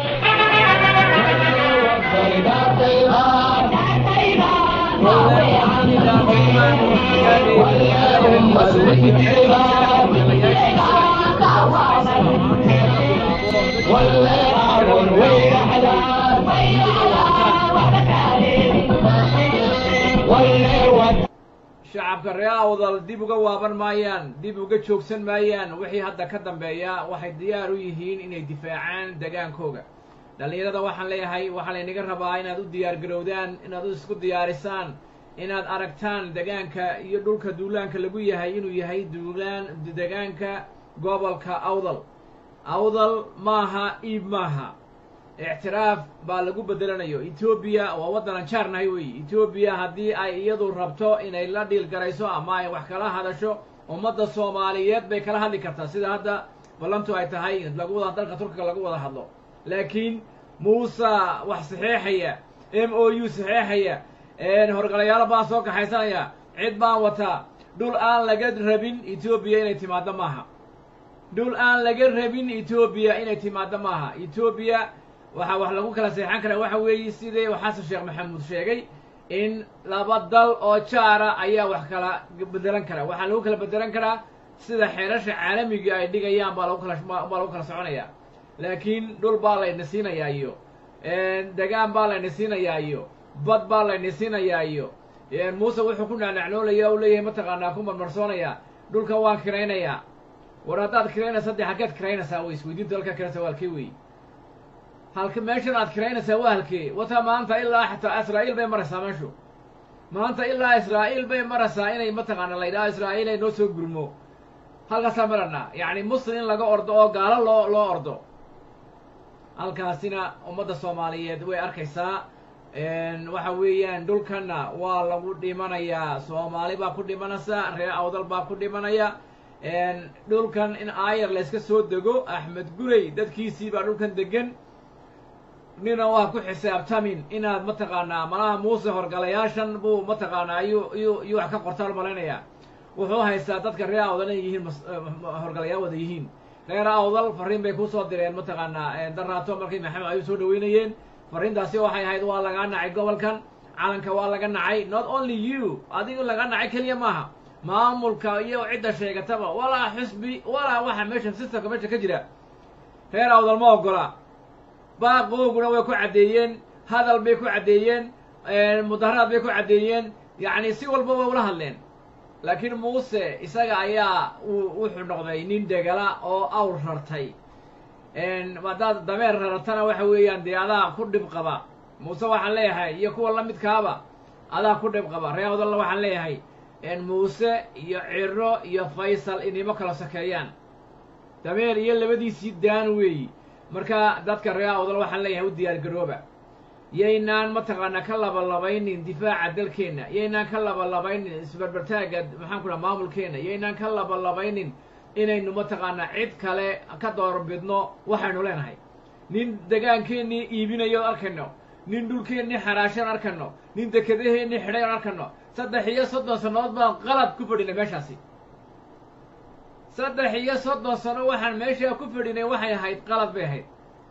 shacabka ree awdal dib uga waaban maayaan dib uga joogsan maayaan wixii hadda ka dambeeya waxay diyaar u yihiin inay difaacaan degaankooga dhallinyarada waxaan leeyahay waxaa laynaga rabaa inaad u diyaar garowdaan inaad u isku diyaarisaan inaad aragtaan degaanka iyo dhulka duulaanka lagu yahay inuu yahay duulaan degaanka gobolka awdal awdal maaha iib maaha ictiraaf baa lagu bedelanayo etoobiya waa waddanan jaarnahay weeye etoobiya haddii ay iyadu rabto inay la dhiil garayso ama ay wax kala hadasho ummadda soomaaliyeed bay kala hadli kartaa sida hadda ballantu ay tahay lagu wada dalka turkiga lagu wada hadlo laakiin muuse wax saxeexaya m o u saxeexaya horgalayaalo baan soo kaxaysanaya cid baan wataa dhul aan laga rabin etoobiya inay timaaddo maaha dhul aan laga rabin etoobiya inay timaaddo maaha etoobiya waxaa wax lagu kala seexan karaa waxa weeye sidii xasan sheekh maxamuud sheegay in laba dal oo jaara ayaa wax kala bedelan karaa waxaa lagu kala bedelan karaa sida xeerasha caalamiga ay dhigayaan baa lagu kala baa lagu kala soconaya laakiin dhul baa layna siinayaa iyo degaan baa layna siinayaa iyo bad baa layna siinayaa iyo muuse wuxuu ku nacnacnoolaya u leeyahay mataqaanaa ku marmarsoonaya dhulka waan kiraynayaa war haddaad kiraynaysa dee halkeed kiraynaysaa wey isweydiinta halkaa kiraysa waa halkee wey halka meeshan aad kiraynaysaa waa halkee wata maanta ilaa xataa israa'iil bay maraysaa meeshu maanta ilaa israa'iil bay maraysaa inay mataqaana la yidhaho israa'iil ay noo soo gurmo halkaasaa maranaa yacni muslim in laga ordo oo gaalo loo loo ordo halkaasina ummadda soomaaliyeed way arkaysaa waxa weeyaan dhulkanna waa lagu dhimanayaa soomaali baa ku dhimanaysa reer awdal baa ku dhimanaya dhulkan in aayar layska soo dego axmed gurey dadkiisii baa dhulkan degan nina waa ku xisaabtamin inaad mataqaanaa malaha muuse horgalayaashan buu mataqaanaa iyuu iyuu iyuu wax ka qortaan malaynayaa wuxuu haystaa dadka reer awdal inay yihiin horgalayaal wada yihiin reer awdal fariin bay kusoo direen mataqaanaa daraato markay maxamed ayuu soo dhaweynayeen fariintaasi waxay ahayd waa lagaa nacay gobolkan calanka waa laga nacay not only you adigu laga nacay keliya maaha maamulka iyo cidda sheegataba walaa xisbi walaa waxa meesha systemka meesha ka jira reer awdal ma ogola baaqooguna way ku caddeeyeen hadal bay ku caddeeyeen mudaharaad bay ku caddeeyeen yacni si walba way ula hadleen laakiin muuse isaga ayaa uu wuxuu noqday nin degala oo awr rartay haddaad dameer raratana waxa weeyaan dee adaa ku dhib qaba muuse waxaan leeyahay iyo kuwa la midkaaba adaa ku dhib qaba ree awdalna waxaan leeyahay muuse iyo ciro iyo faysal inimo kala sokeeyaan dameer iyo labadiisii daan weeyi marka dadka ree awdal waxaan leeyahay u diyaar garooba yaynaan mataqaanaa ka labalabaynin difaaca dalkeenna yaynaan ka labalabaynin isbarbartaagga maxaan ku dhaha maamulkeenna yaynaan ka labalabaynin inaynu mataqaanaa cid kale ka doorbidno waxaynu leenahay nin degaankeennii iibinayoon arkayno nin dhulkeennii xaraashan arkayno nin dekedaheennii xidhay oon arkayno saddex iyo soddon sannadood baan qalad ku fadhinay meeshaasi saddex iyo soddon sano waxaan meeshaa ku fadhinay waxay ahayd qalad bay ahayd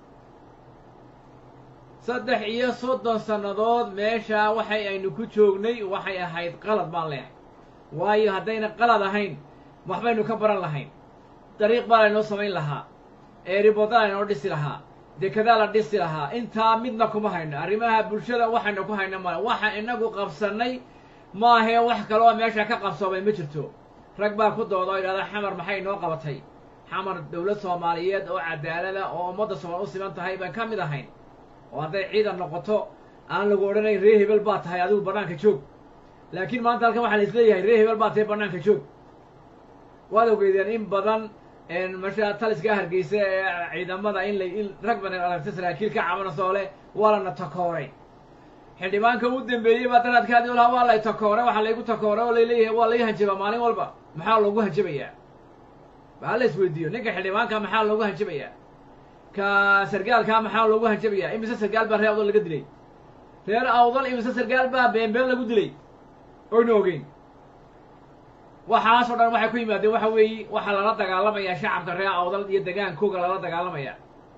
saddex iyo soddon sannadood meeshaa waxay aynu ku joognay waxay ahayd qalad baan leeyahay waayo haddayna qalad ahayn waxbaynu ka baran lahayn dariiq baa laynoo samayn lahaa eeriboda laynoo dhisi lahaa dekedaa la dhisi lahaa intaa midna kuma hayno arrimaha bulshada waxaynu ku hayno male waxa inagu qabsannay maahee wax kaloo meesha ka qabsoomay ma jirto rag baa ku dooda oo yidhahda xamar maxay noo qabatay xamar dowlad soomaaliyeed oo cadaalada oo ummadda soomaal u siman tahay baan ka mid ahayn oo hadday ciidan noqoto aan lagu odhanayn ree hebel baa tahay adigu bannaanka joog laakiin maanta halkan waxaa la isleeyahay ree hebel baa tahay bannaanka joog waad ogeydeen in badan masha taliska hargeysa ee ciidamada in la in rag badan aragta saraakiil ka cabanasoo leh waa lana takooray xildhibaanka u dambeeyey baa daraadkaadii olaha waa lay takooray waxaa laygu takooray oo layleeyahay waa lay hanjabaa maalin walba maxaa loogu hanjabayaa baa la isweydiiyo ninka xildhibaanka maxaa loogu hanjabayaa ka sargaalkaa maxaa loogu hanjabayaa imise sargaal baa reer awdal laga dilay reer awdal imise sargaal baa beenbeen lagu dilay oyna ogeyn waxaasoo dhan waxay ku yimaadeen waxa weeye waxaa lala dagaalamayaa shacabka reer awdal iyo degaankooga lala dagaalamaya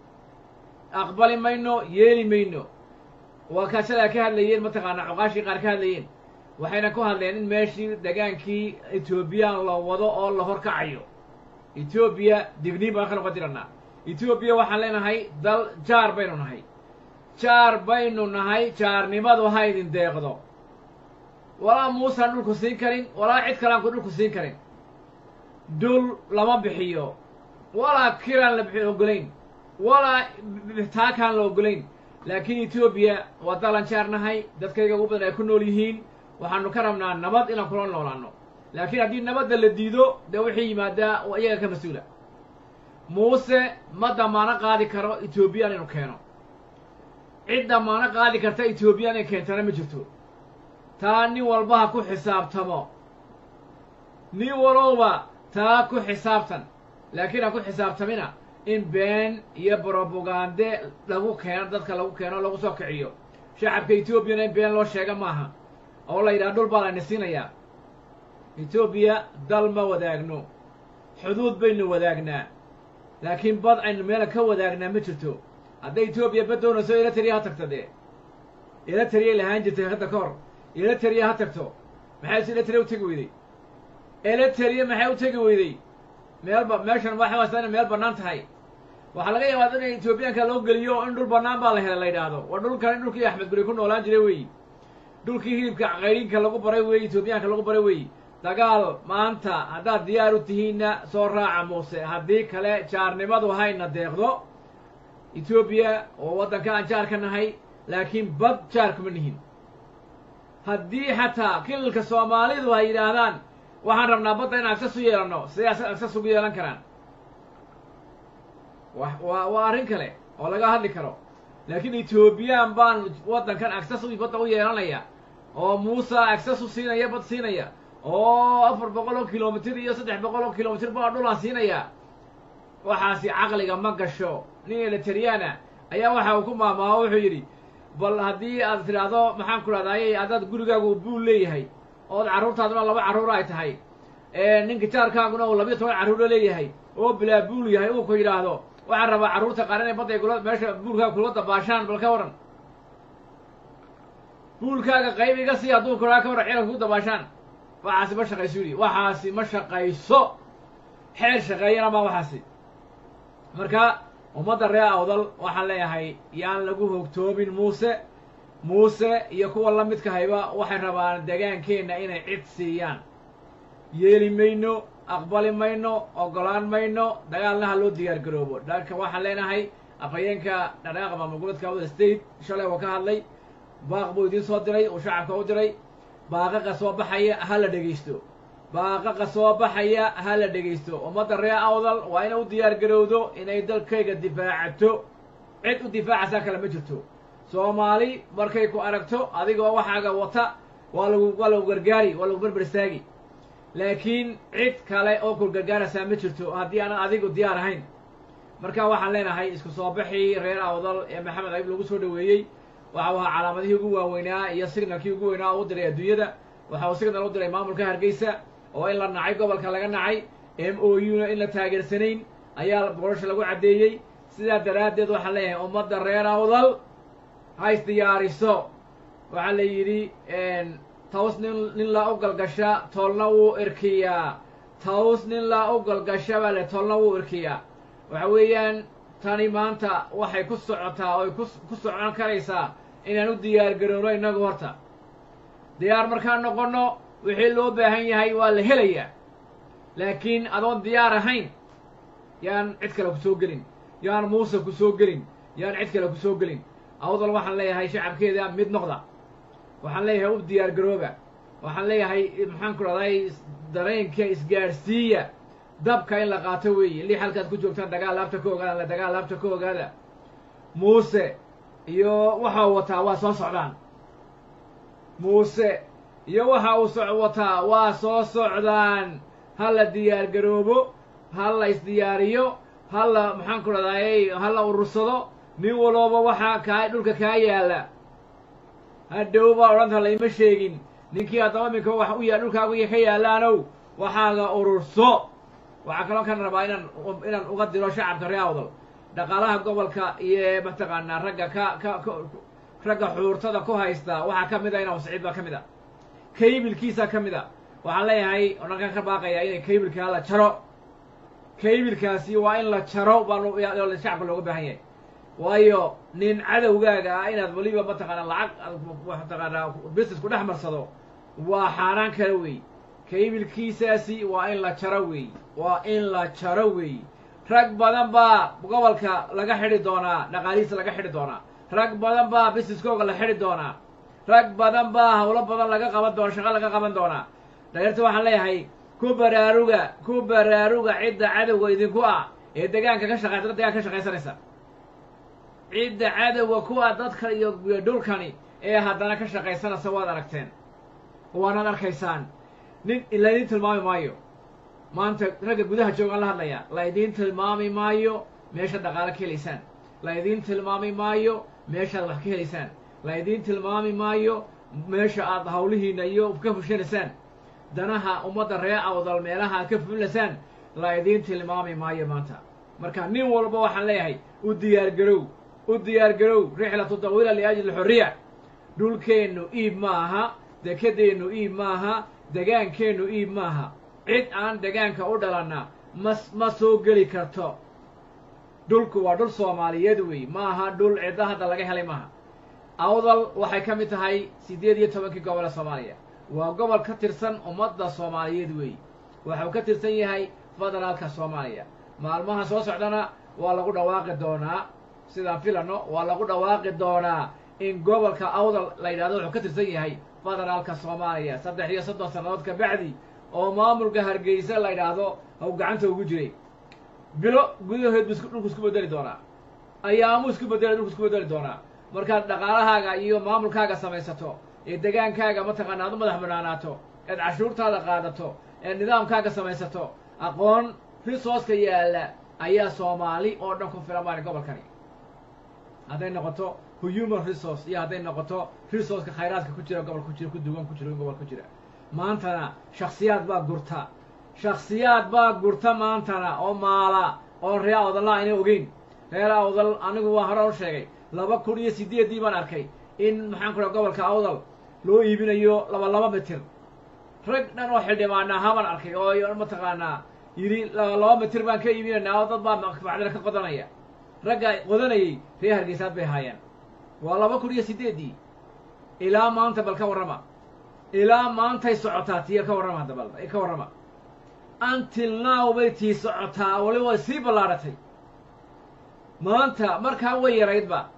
aqbali mayno yeeli mayno waa kaashadaa ka hadlayeen mataqaanaa cuqaashii qaar ka hadlayeen waxayna ku hadleen in meeshii degaankii etoobiyaan la wado oo la horkacayo etoobiya digniin baan ka noqon jirannaa etoobiya waxaan leenahay dal jaar baynu nahay jaar baynu nahay jaarnimadu ha idin deeqdo walaa muusaan dhulku siin karin walaa cid kalean ku dhulku siin karin dhul lama bixiyo walaa kiraan la bixi ogolayn walaa taakaan la ogolayn laakiin etoobiya waa dalan jaar nahay dadkayga ugu badan ay ku nool yihiin waxaanu ka rabnaa nabad inaan kula noolaano laakiin haddii nabadda la diido dee wixii yimaadaa iyaga ka mas-uula muuse ma damaano qaadi karo etoobiyaan inu keeno cid damaano qaadi karta etoobiyaan inay keentana ma jirto taa nin walba ha ku xisaabtamo nin walowba taa ku xisaabtan laakiin ha ku xisaabtamina in been iyo brobagande lagu keeno dadka lagu keeno lagu soo kiciyo shacabka etoobiyana in been loo sheega maaha oo la yidhaha dhul baa layna siinayaa etoobiya dal ma wadaagno xuduud baynu wadaagnaa laakiin bad aynu meela ka wadaagnaa ma jirto hadday etoobiya bad doonayso eritrea ha tagto dee eritreay lahaan jirtay hadda ka hor eritrea ha tagto maxay se eritrea u tegi weyday eritrea maxay u tegi weyday meelba meeshan waxay haystaa inay meel bannaan tahay waxaa laga yaabaa in etoobiyaanka loo geliyo in dhul bannaan baa la helay la yidhaahdo waa dhulkan in dhulkii axmed guri ku noolaan jiray weeyi dhulkii hilibka qayrinka lagu baray weeyi etoobiyaanka lagu baray weeyi dagaal maanta haddaad diyaar u tihiinna soo raaca muuse haddii kale jaarnimadu hayna deeqdo etoobiya oo waddanka aan jaar ka nahay laakiin bad jaar kuma nihin haddii xataa kilalka soomaalidu ay yidhaahdaan waxaan rabnaa badda in agsas u yeelanno siday agsas ugu yeelan karaan wa waa waa arrin kale oo laga hadli karo laakiin etoobiyaan baan waddankan agsas u badda u yeelanaya oo muuse agsas u siinaya bad siinaya oo afar boqol oo kilomitir iyo saddex boqol oo kilomitir baa dhulaan siinaya waxaasi caqliga ma gasho nin elitariana ayaa waxa uu ku maamaaho wuxuu yidhi bal haddii aad tidhaahdo maxaan ku dhahdaayey haddaad gurigaagu buul leeyahay ood carruurtaaduna laba carruur ay tahay ninka jaarkaaguna uu labiyo toban carruuro leeyahay oo bilaa buul yahay uu ku yidhaahdo waxaan rabaa carruurta qaar inay badday kula meesha buulkaaga kula dabaashaan bal ka waran buulkaaga qayb iga sii hadduu kuraa ka waran ciidanka ku dabaashaan waxaasi ma shaqayso yidhi waxaasi ma shaqayso xeer shaqeeyana ma waxaasi marka ummadda reer awdal waxaan leeyahay yaan lagu hogtoomin muuse muuse iyo kuwa la midka hayba waxay rabaan degaankeenna inay cid siiyaan yeeli mayno aqbali mayno oggolaan mayno dagaalna ha loo diyaar garoobo dhanka waxaan leenahay afhayeenka dhaqaaqa maamul goboleedka awda state shalay oo ka hadlay baaq buu idiin soo diray uu shacabka u diray baaqaqa soo baxaya ha la dhegaysto baaqaqa soo baxaya ha la dhegaysto ummadda reer awdal waa inay u diyaar garowdo inay dalkayga difaacato cid u difaacaysaa kale ma jirto soomaali markay ku aragto adigoo waxaaga wata waa lagu waa lagu gargaari waa lagu berber istaagi laakiin cid kale oo ku gargaaraysaa ma jirto haddii aanan adigu diyaar ahayn marka waxaan leenahay isku soo baxii reer awdal ee maxamed ayib lagu soo dhaweeyey waxa uu ahaa calaamadihii ugu waaweynaa iyo signalkii ugu weynaa oo u diray adduunyada waxa uu signal u diray maamulka hargeysa oo in la nacay gobolka laga nacay m o u na in la taageersanayn ayaa boorasha lagu caddeeyey sidaa daraaddeed waxaan leeyahay ummadda reer awdal ha isdiyaariso waxaa la yidhi taws nin nin laa u galgasha toolna wuu irkiyaa taws nin laa u galgasha baa le toolna wuu irkiyaa waxa weeyaan tani maanta waxay ku socotaa oy ku ku socon karaysaa inaan u diyaar garowno innagu horta diyaar markaan noqonno wixii loo baahan yahay waa la helayaa laakiin adoon diyaar ahayn yaan cid kale ku soo gelin yaan muuse ku soo gelin yaan cid kale ku soo gelin awdal waxaan leeyahay shacabkeeda mid noqda waxaan leeyahay u diyaar garooba waxaan leeyahay maxaan ku dhahday dareenka isgaadhsiiya dabka in la qaato weeye lix halkaad ku joogtaan dagaal laabta ka ogaada la dagaal laabta ka ogaada muuse iyo waxa uu wataa waa soo socdaan muuse iyo waxa uu so wataa waa soo socdaan ha la diyaar garoobo ha la isdiyaariyo ha la maxaan ku dhahday ha la urursado nin walooba waxaa kaa dhulka kaa yaalla hadhow baa odhanta layma sheegin ninkii haddaba iminka wax u ya dhulkaaga ka yaallaanow waxaaga ururso waxaa kaloo kan rabaa inaan inaan uga diro shacabka reer awdal dhaqaalaha gobolka iyo mataqaanaa ragga ka ka ka ragga xuurtada ku haysta waxaa ka mid a inaa siciid baa ka mid a kaybilkiisa ka mid a waxaan leeyahay odhankan ka baaqaya inay kaybilkaa la jaro kaybilkaasi waa in la jaro baa shacabka looga baahan yahay waayo nin cadowgaaga ah inaad weliba mataqaanaa lacag mataqaanaa business ku dhex marsado waa xaaraan kale wey kaybilkiisaasi waa in la jaro wey waa in la jaro wey rag badan baa gobolka laga xidhi doonaa dhaqaalihiisa laga xidhi doonaa rag badan baa businesskooga la xidhi doonaa rag badan baa hawlo badan laga qaban doona shaqo laga qaban doonaa dhaliirta waxaan leeyahay ku baraaruga ku baraaruga cidda cadowga idinku ah ee degaanka ka shaqeysa dad degaanka ka shaqaysanaysa cidda cadowga kuwa dadka iyo dhulkani ee haddana ka shaqaysanaysa waad aragteen waanaad arkaysaan nin laydin tilmaami maayo maanta ragga gudaha joogaan la hadlayaa laydiin tilmaami maayo meeshaad dhaqaalo ka helaysaan laydiin tilmaami maayo meeshaad wax ka helaysaan laydiin tilmaami maayo meesha aad hawlihiina iyo ka fushanaysaan danaha ummadda ree awdal meelaha aad ka fulilaysaan laydiin tilmaami maayo maanta marka nin walba waxaan leeyahay u diyaar garow u diyaar garow rixlatu tawiila liajli xorriya dhulkeennu iib ma aha dekedeennu iib maaha degaankeennu iib maaha cid aan degaanka u dhalanna mas ma soo geli karto dhulku waa dhul soomaaliyeed wey ma aha dhul cidda hadda laga helay maaha awdal waxay ka mid tahay siddeed iyo tobankii gobol ee soomaaliya waa gobol ka tirsan ummadda soomaaliyeed wey waxuu ka tirsan yahay federaalka soomaaliya maalmaha soo socdana waa lagu dhawaaqi doonaa sidaan filano waa lagu dhawaaqi doonaa in gobolka awdal la yidhahdo wuxuu ka tirsan yahay federaalka soomaaliya saddex iyo soddon sannadood ka bacdi oo maamulka hargeysa la yidhaahdo haw gacanta ugu jiray bilo gudahood bu isku dhulku isku bedeli doonaa ayaamuu isku bedeli dhulku isku bedeli doonaa markaad dhaqaalahaaga iyo maamulkaaga samaysato ee degaankaaga mataqaana aad u madax banaanaato eed cashuurtaada qaadato eed nidaamkaaga samaysato aqoon risooska yaalla ayaa soomaali oo dhan ku filan maali gobolkani hadday noqoto human resource iyo hadday noqoto resourceka khayraadka ku jira gobol ku jira ku duwan ku jira gobol ku jira maantana shaksiyaad baa gurta shaksiyaad baa gurta maantana oo maala oo reer awdalla ayna ogeyn reer awdal anigu waa hore u sheegay laba kun iyo sideeddii baan arkay in maxaan ku dhaha gobolka awdal loo iibinayo laba laba mitir rag dhan oo xildhibaana ahaa arkay oo mataqaanaa yidhi laba laba mitir baan ka iibinaynaa oo dad baa macdina ka qodanaya ragga qodanayay reer hargeysaad bay ahaayeen waa laba kun iyo sideeddii ilaa maanta bal ka warrama ilaa maantay socotaa tiya ka warrama hadda bal ka warrama until now bay tii socotaa wali way sii ballaadhatay maanta markaa way yaraydba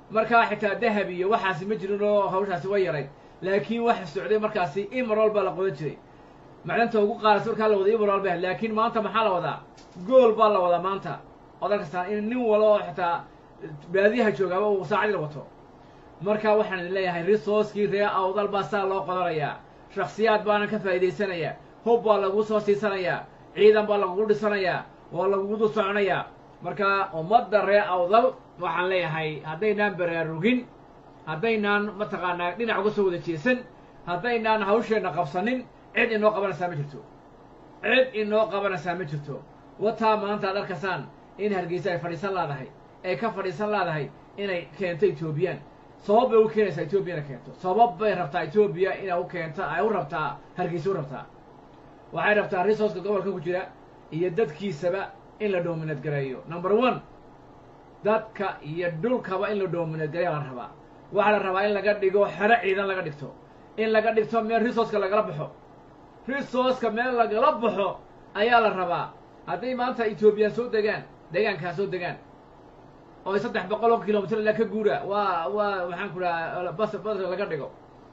markaa xitaa dahab iyo waxaasi ma jirin oo hawshaasi way yarayd laakiin waxa socday markaasi imarol baa la qodan jiray macdanta ugu qaaraysa markaa la wada imarol ba laakiin maanta maxaa la wadaa gool baa la wadaa maanta ood arkastaan in nin walo oo xitaa baadiyaha joogaaba uu saacadii la wato marka waxaan idin leeyahay resourcekii ree awdal baa saa loo qodanayaa shaksiyaad baana ka faa'iidaysanayaa hub baa lagu soo siisanayaa ciidan baa lagugu dhisanayaa waa lagugu dul soconayaa marka ummadda ree awdal waxaan leeyahay haddaynaan baraarugin haddaynaan mataqaanaa dhinac uga soo wada jeesan haddaynaan hawsheenna qabsanin cid inoo qabanaysaa ma jirto cid inoo qabanaysaa ma jirto wataa maanta ad arkaysaan in hargeysa ay fadhiisan laadahay ay ka fadhiisan laadahay inay keento etoobiyaan sabab bay u keenaysaa etoobiya inay keento sabab bay rabtaa etoobiya inay u keento ay u rabtaa hargeysa u rabtaa waxay rabtaa resourceka gobolka ku jira iyo dadkiisaba in la doominad gareeyo number one dadka iyo dhulkaba in la doominad gareeya la rabaa waxaa la rabaa in laga dhigo xero ciidan laga dhigto in laga dhigto meel resourceka lagala baxo resourceka meel lagala baxo ayaa la rabaa hadday maanta etoobiya soo degaan deegaankaa soo degaan oo ay saddex boqol oo kilomitr ilaa ka guura waa waa waxaan ku dhaha bas bas laga dhigo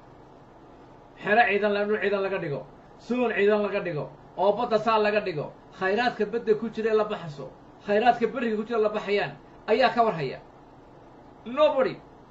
xero ciidan la dhul ciidan laga dhigo suun ciidan laga dhigo oo badda saa laga dhigo khayraadka badda ku jira ee la baxaso khayraadka beriga ku jira la baxayaan ayaa ka warhaya nobody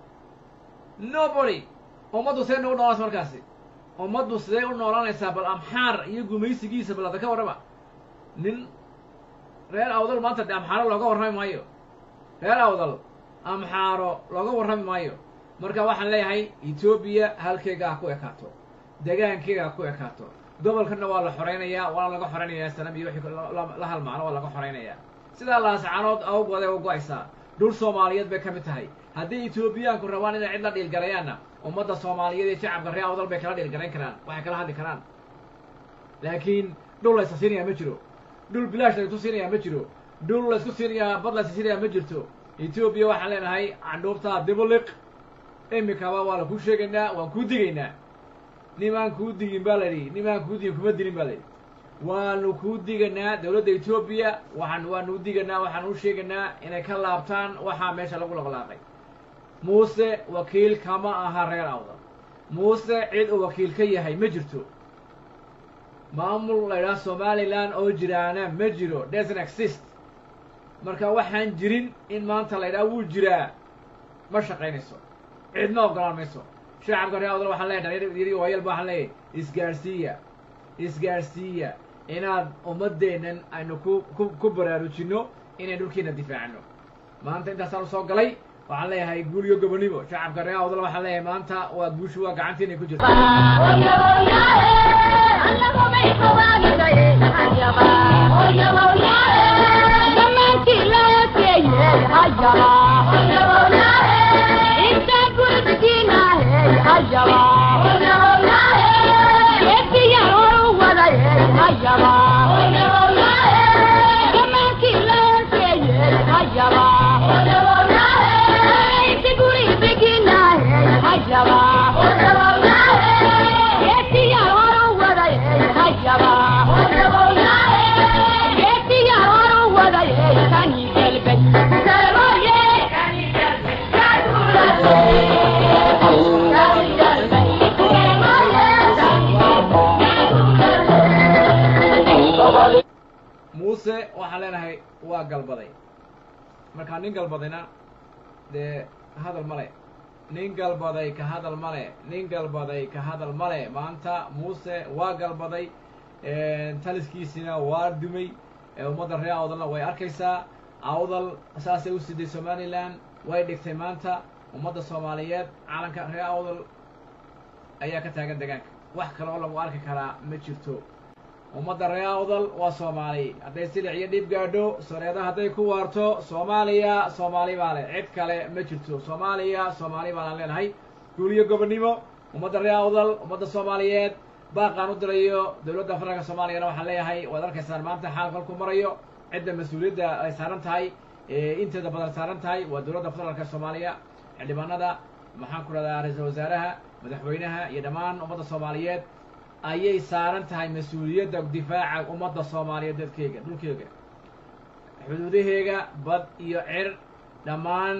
nobody ummaddu sidee nagu noolanaysa markaasi ummaddu sidee u noolanaysaa bal amxaar iyo gumaysigiisa bal hadda ka warrama nin reer awdal maanta de amxaaro looga warrami maayo reer awdal amxaaro looga warrami maayo marka waxaan leeyahay etoobiya halkeega ha ku ekaato degaankeega ha ku ekaato gobolkana waa la xoraynayaa waana laga xoraynayaa sanam iyo wixii la halmaano waa laga xoraynayaa sidaa laascaanood awgooday u go-aysaa dhul soomaaliyeed bay ka mid tahay haddii etoobiyaanku rabaan inay cid la dhiilgalayaanna ummadda soomaaliyeed iyo shacabka reer awdal bay kala dhiilgarayn karaan waxay kala hadli karaan laakiin dhul laysa siinayaa ma jiro dhul bilaash laysku siinayaa ma jiro dhul laysku siinayaa bad laysa siinayaa ma jirto etoobiya waxaan leenahay candhuubtaa dibuliq imikaba waa la kuu sheegaynaa waan kuu digaynaa nimaan kuu digin baa la yidhi nimaan kuu digin kuma dilin baa la yidhi waanu kuu diganaa dowladda etoobiya waxaan waanu u diganaa waxaan u sheegaynaa inay ka laabtaan waxaa meesha lagu laqlaaqay muuse wakiil kama aha reer awdal muuse cid uu wakiil ka yahay ma jirto maamul la ydhaha somalilan oo jiraana ma jiro doesn't exist marka waxaan jirin in maanta la ydhaha wuu jiraa ma shaqaynayso cidma ogolaan mayso shacabka reer awdal waxaan leeyahay dhalinyar iyo waayalba waxaan leeyahay isgaarsiiya isgaarsiiya inaad ummaddeennan aynu ku ku ku baraarujinno inayn dhulkiina difaacno maanta intaasaan usoo galay waxaan leeyahay guul iyo gobonimo shacabka reer awdal waxaan leeyahay maanta waa guushu waa gacantiinay ku jirta muuse waxaan leenahay waa galbaday markaa nin galbadayna dee hadal male nin galbaday ka hadal male nin galbaday ka hadal male maanta muuse waa galbaday taliskiisina waa dumay ummadda reer awdalna way arkaysaa awdal saasay u siday somalilan way dhigtay maanta ummadda soomaaliyeed calanka reer awdal ayaa ka taagan degaanka wax kale oo lagu arki karaa ma jirto ummadda reer awdal waa soomaali hadday silic iyo dhib gaadho soreeda hadday ku waarto soomaaliya soomaali baa leh cid kale ma jirto soomaaliya soomaali baanaan leenahay guuliyo gobonnimo ummadda reer awdal ummadda soomaaliyeed baaqaan u dirayo dowladda federaalka soomaaliyana waxaan leeyahay waad arkaysaan maanta xaal kolku marayo cidda mas-uuliyadda ay saaran tahay inteeda badan saaran tahay waa dowladda federaalka soomaaliya xildhibaanada maxaan ku rahdaa ra-iisul wasaaraha madaxweynaha iyo dhammaan ummadda soomaaliyeed ayay saaran tahay mas-uuliyadda difaaca ummadda soomaaliyeed dadkeega dhulkeega xuduudaheega bad iyo cir dhammaan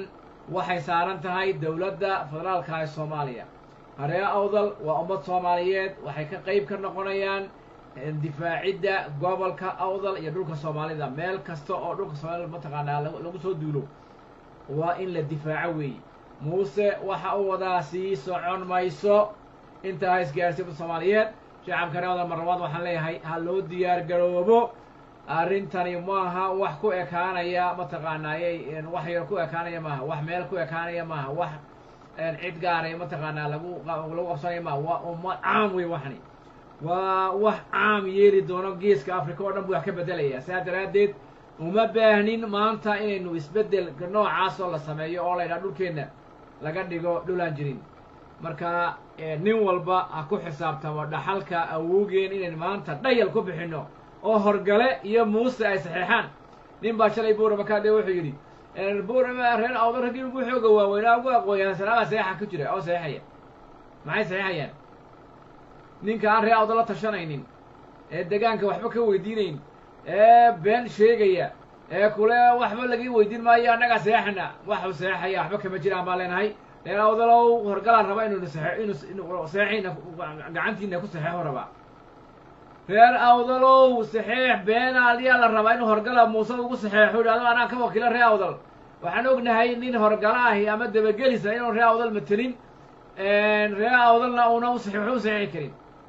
waxay saaran tahay dowladda federaalka ee soomaaliya haree awdal waa ummad soomaaliyeed waxay ka qeyb ka noqonayaan difaacidda gobolka awdal iyo dhulka soomaalida meel kasta oo dhulka soomaalida mataqaanaa lagu soo duulo waa in la difaaco weeye muuse waxa uu wadaa sii socon mayso intaa ha isgaarsiinta soomaaliyeed shacabka ree awdal marlabaad waxaan leeyahay ha loo diyaar garoobo arrintani maaha wax ku ekaanaya mataqaanaayey wax yar ku ekaanaya maaha wax meel ku ekaanaya maaha wax cid gaaray mataqaanaa lagu lagu qabsanaya maaha waa ummad caam wey waxani waa wax caam yeeli doono geeska africa oo dhan buu wax ka bedelaya saa daraaddeed uma baahnin maanta inaynu isbeddelka noocaasoo la sameeyo oo laydhaha dhulkeenna laga dhigo dhulaan jirin marka nin walba ha ku xisaabtamo dhaxalka awowgeen inaynu maanta dhayal ku bixinno oo horgale iyo muuse ay saxeexaan nin baa shalay buurama kaadhe wuxuu yidhi buurama reer awdo raggii ugu xooga waaweynaa ugu aqooyaa sanaabaa saxeexa ku jira oo saxeexaya maxay saxeexayaan ninka aan reer awdo la tashanaynin ee degaanka waxba ka weydiinayn ee been sheegaya ee kule waxba laga weydiin maayo annagaa saxeexana waxuu saxeexaya waxba kama jiraan baan leenahay reer awdalow horgalaan raba inuu saxe inuu saxeexina gacantiina ku saxeexo rabaa reer awdalow saxeex beenaal yaa la rabaa inuu horgala muuse ugu saxeexo idhahdo anaa ka wakiila reer awdal waxaan ognahay nin horgala ahi ama dabagelisa inuu reer awdal matelin reer awdalna una u saxeexo u saxeexi karin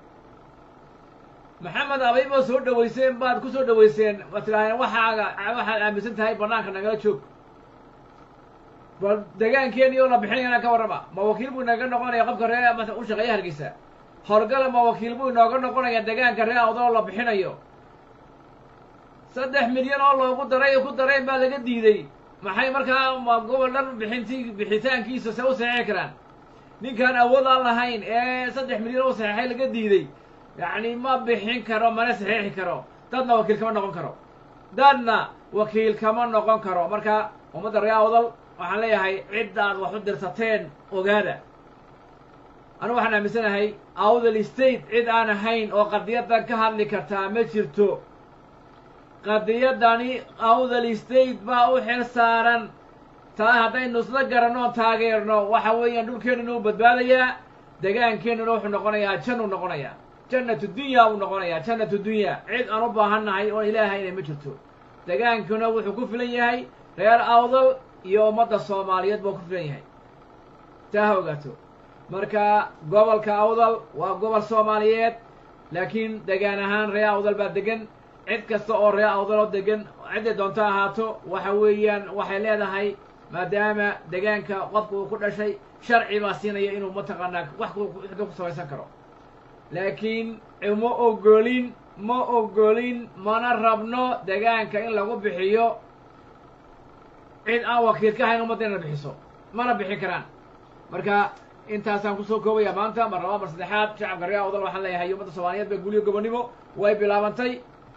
maxamed abay baa soo dhaweyseen baad ku soo dhaweyseen waad tidhahdeen waxaaga waxaad aaminsan tahay banaanka nagala joog bal degaankeeni oo la bixinayana ka warrama ma wakiil buu inaga noqonaya qofka ree u shaqeeya hargeysa horgala ma wakiil buu inooga noqonaya degaanka ree awdal oo la bixinayo saddex milyan oo loogu daray ku darayn baa laga diiday maxay markaa ma gobol dhan bixinti bixitaankiisa se u saxeexi karaan ninkaan awood aan lahayn ee saddex milyan oo saxeexay laga diiday yacni ma bixin karo mana saxeexi karo dadna wakiil kama noqon karo dadna wakiil kama noqon karo marka ummadda ree awdal waxaan leeyahay ciddaad wax u dirsateen ogaada anigu waxaan aaminsanahay awdal state cid aan ahayn oo qadiyadan ka hadli kartaa ma jirto qadiyadani awdal state baa u xil saaran taa haddaynu isla garanno o taageerno waxa weeyaan dhulkeennuna u badbaadayaa degaankeennuna wuxuu noqonayaa jannuu noqonayaa jannatu dunya uu noqonayaa jannatu dunya cid aan u baahannahay oo ilaahayna ma jirto degaankuna wuxuu ku filan yahay reer awdal iyo ummadda soomaaliyeed buu ku filan yahay taa ha ogaato marka gobolka awdal waa gobol soomaaliyeed laakiin degaan ahaan ree awdal baa degan cid kasta oo ree awdal oo degan cidday doonto ahaato waxa weeyaan waxay leedahay maadaama degaanka qofka uu ku dhashay sharci baa siinaya inuu mataqaanaa wax ku samaysan karo laakiin ma ogolin ma ogolin mana rabno degaanka in lagu bixiyo cid aan wakiil ka hayn ummadda inay bixiso mana bixin karaan marka intaasaan kusoo koobaya maanta mar labaa mar saddexaad shacabka ree awdal waxaan leeyahay ummadda soomaaliyeed ba guliyo gobonnimo way bilaabantay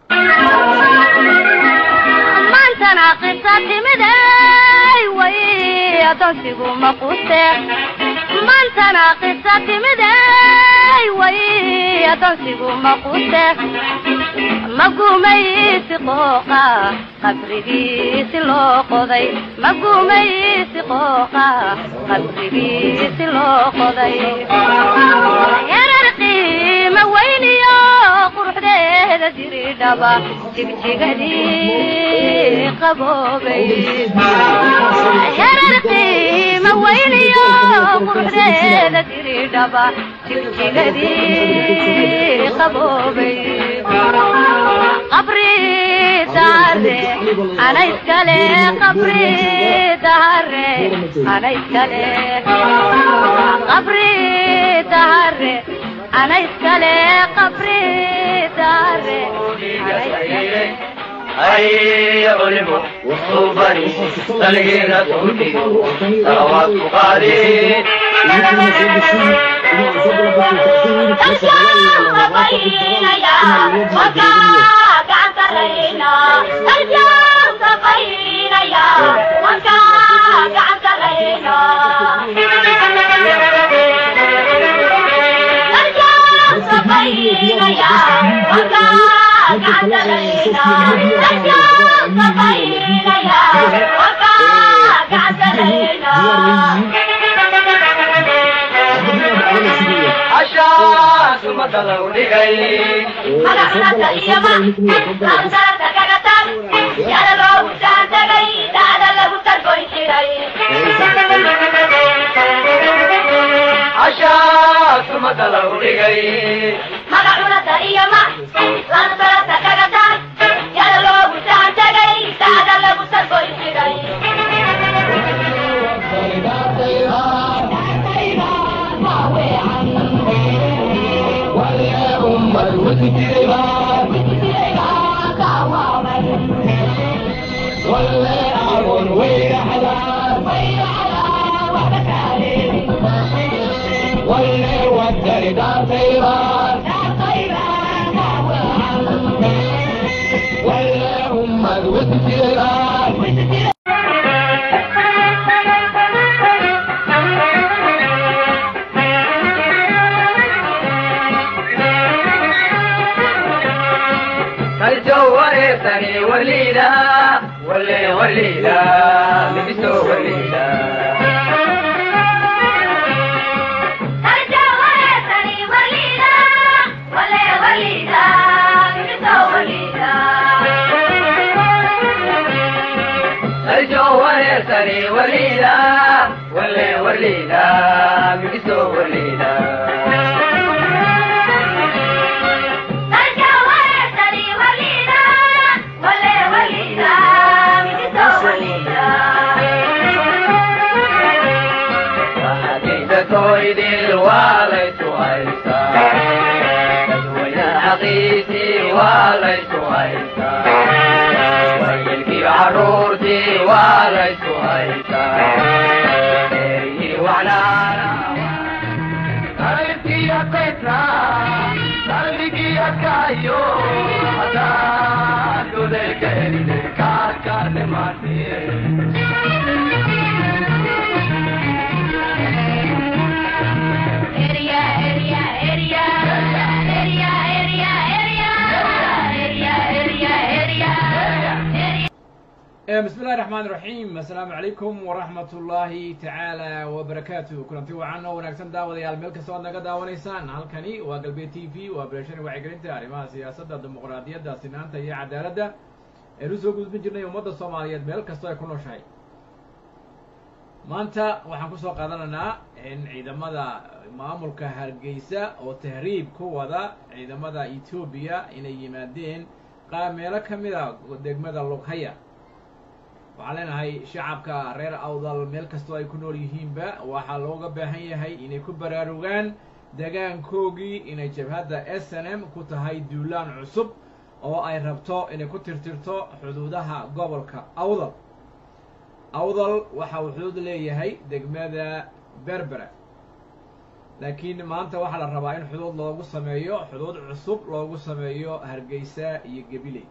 maantana qisa timiday way adoonsigu maquste maantana qisa timiday way adoonsigu maquste magumaysi qooqa qabrigiisi loo qoday magumaysi qooqa qabrigiisi loo qoday yarar qiima weyniyo quruxdeeda jiridhaba jigjigadii qaboobay yarar qiima weyniyo quruxdeeda jiridhaba jigjigadii qaboobay qabri dahare ana iskale qabri dahare ana iskale qabri dahare ana iskale qabri dahare ana iskale هيا علموا صوبني تلقينا توتي صلوات قادي Yeah. sumada lagu dhigay magacunata iyo ma lagu sararta kaga tag yada loogu saantagay daada lagu targoyn jiray cashaa sumada lagu dhigay magacunata iyo ma lagu sararta kaga tag yada loogu saantagay daada lagu targoyn jiray kaljo wareersani waliida wale waliida libiso waliida Arja wareesani waliida, wale waliida, miso waliida. kaljo wareersani waliida wale waliida libiso waliida Arja wareesani waliida, wale waliida, miso waliida. Hadayda koydil waa laysu haysaa dadweyne xaqiisii waa laysu haysaa wayilkii caruurtii waa laysu haysaa eryii wacnaana qalbigiya qeybna qalbigiya kaayo hadaan goleelka helide kaarkaane maatiye Eria, eria, eria, eria, eria, eria, eria, eria, eria, eria. bismi illahi raxmaan iraxiim assalaamu calaykum waraxmat ullaahi tacaala wabarakaatu kulanti wacan oo wanaagsan daawadayaal meel kasta oad naga daawanaysaan halkani waa galbeed t v waa beeshani wacyigelinta arrimaha siyaasadda dimuqraadiyadda sinaanta iyo cadaaladda eenu soo gudbin jirnay ummadda soomaaliyeed meel kastoo ay ku nooshahay maanta waxaan kusoo qaadanaynaa in ciidamada maamulka hargeysa oo tahriib ku wada ciidamada etoobiya inay yimaadeen qaa meelo ka mid a degmada lughaya waxaan leenahay shacabka reer awdal meel kastoo ay ku nool yihiinba waxaa looga baahan yahay inay ku baraarugaan degaankoogii inay jabhadda s n m ku tahay duulaan cusub oo ay rabto inay ku tirtirto xuduudaha gobolka awdal awdal waxa uu xuduud leeyahay degmada berbera laakiin maanta waxaa la rabaa in xuduud loogu sameeyo xuduud cusub loogu sameeyo hargeysa iyo gabiley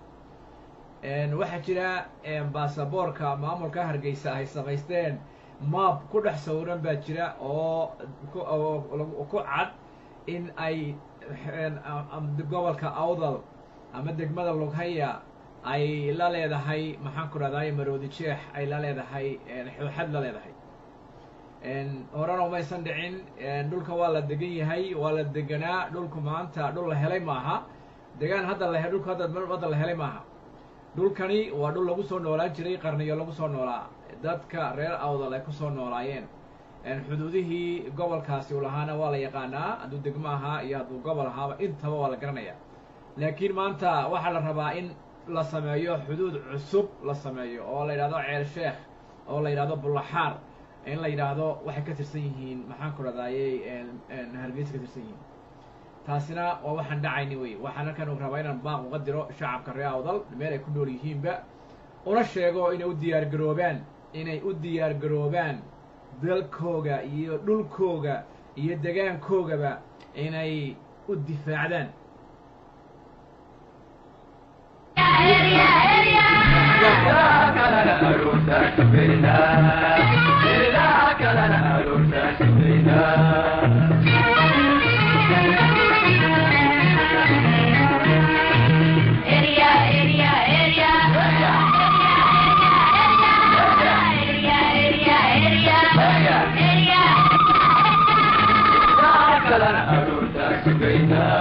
waxaa jira baasaboorka maamulka hargeysa ay samaysteen maab ku dhex sawiran baa jira oo ku ku cad in ay gobolka awdal ama degmada lughaya ay la leedahay maxaan ku rahday maroodi jeex ay la leedahay xooxad la leedahay horena umaysan dhicin dhulka waa la degan yahay waa la deganaa dhulku maanta dhul la helay maaha degaan hadda la dhulku hadda hadda la helay maaha dhulkani waa dhul lagu soo noolaan jiray qarniyo lagu soo noolaa dadka reer awdal ay kusoo noolaayeen xuduudihii gobolkaasi u lahaana waa la yaqaanaa hadduu degmo ahaa iyo hadduu gobol ahaaba intaba waa la garanayaa laakiin maanta waxaa la rabaa in la sameeyo xuduud cusub la sameeyo oo la yidhahdo ceel sheekh oo la yidhahdo bullaxaar in la yidhaahdo waxay ka tirsan yihiin maxaan ku radayey hargeysa ka tirsan yihiin taasina waa waxaan dhacayni wey waxaan halkan u rabaa inaan baaq uga diro shacabka reer awdal meel ay ku nool yihiinba una sheego inay u diyaar garoobaan inay u diyaar garoobaan dalkooga iyo dhulkooga iyo degaankoogaba inay u difaacdaan kalana aroortaa sugayna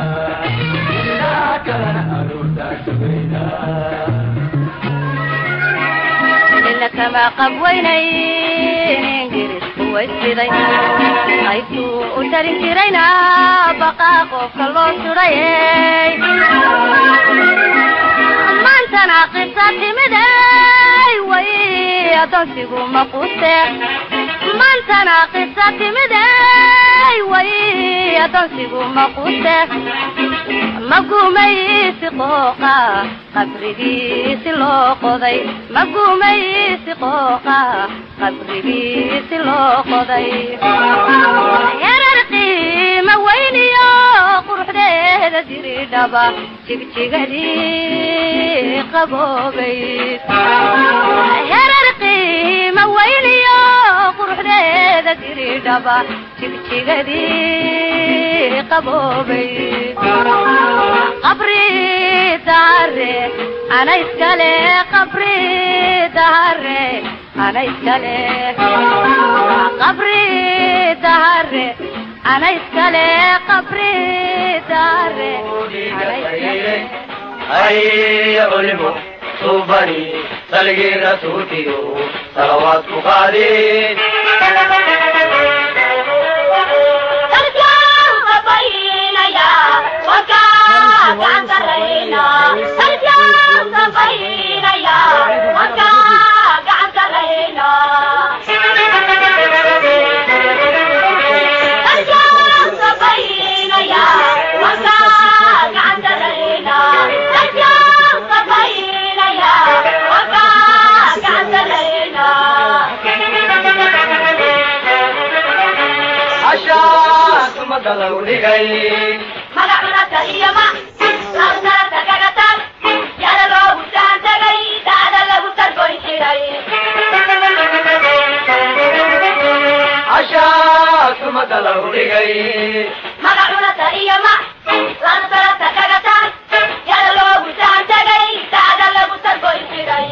kama qabweynayn ingiriisku waysiday qaybtuu u tarin jirayna baqaa qofka loo sudhayey maantana qisa timiday way adoonsigu maquste maantana qisa timiday way adoonsigu maquste magumaysi qooqa qabrigiisi loo qoday magumaysi qooqa qabrigiisi loo qoday yarar qiima weyniyo quruxdeeda diridhaba jigjigadii qaboobayd yarar qiima weyniyo quruxdeeda diridhaba jigjigadii qaboobayd qabri dahare ana iskale qabri dahare ana iskale qabri dahare ana iskale qabri dahare ana iskale هيا علموا صوبني سلقي رسولتي صلوات قادين Sarkaan qabaynaya, wakaa gacan sarrayna. Sarkaan qabaynaya, wakaa gacan sarrayna. Sarkaan qabaynaya, wakaa gacan sarrayna. Sarkaan qabaynaya, wakaa gacan sarrayna. عشاك مدلو لغي magacunata iyo ma labsarata kaga tag yada loogu saan tagay daada lagu targoyn jiray عشاك مدلو لغي magacunata iyo ma labsarata kaga tag yada loogu saan tagay daada lagu targoyn jiray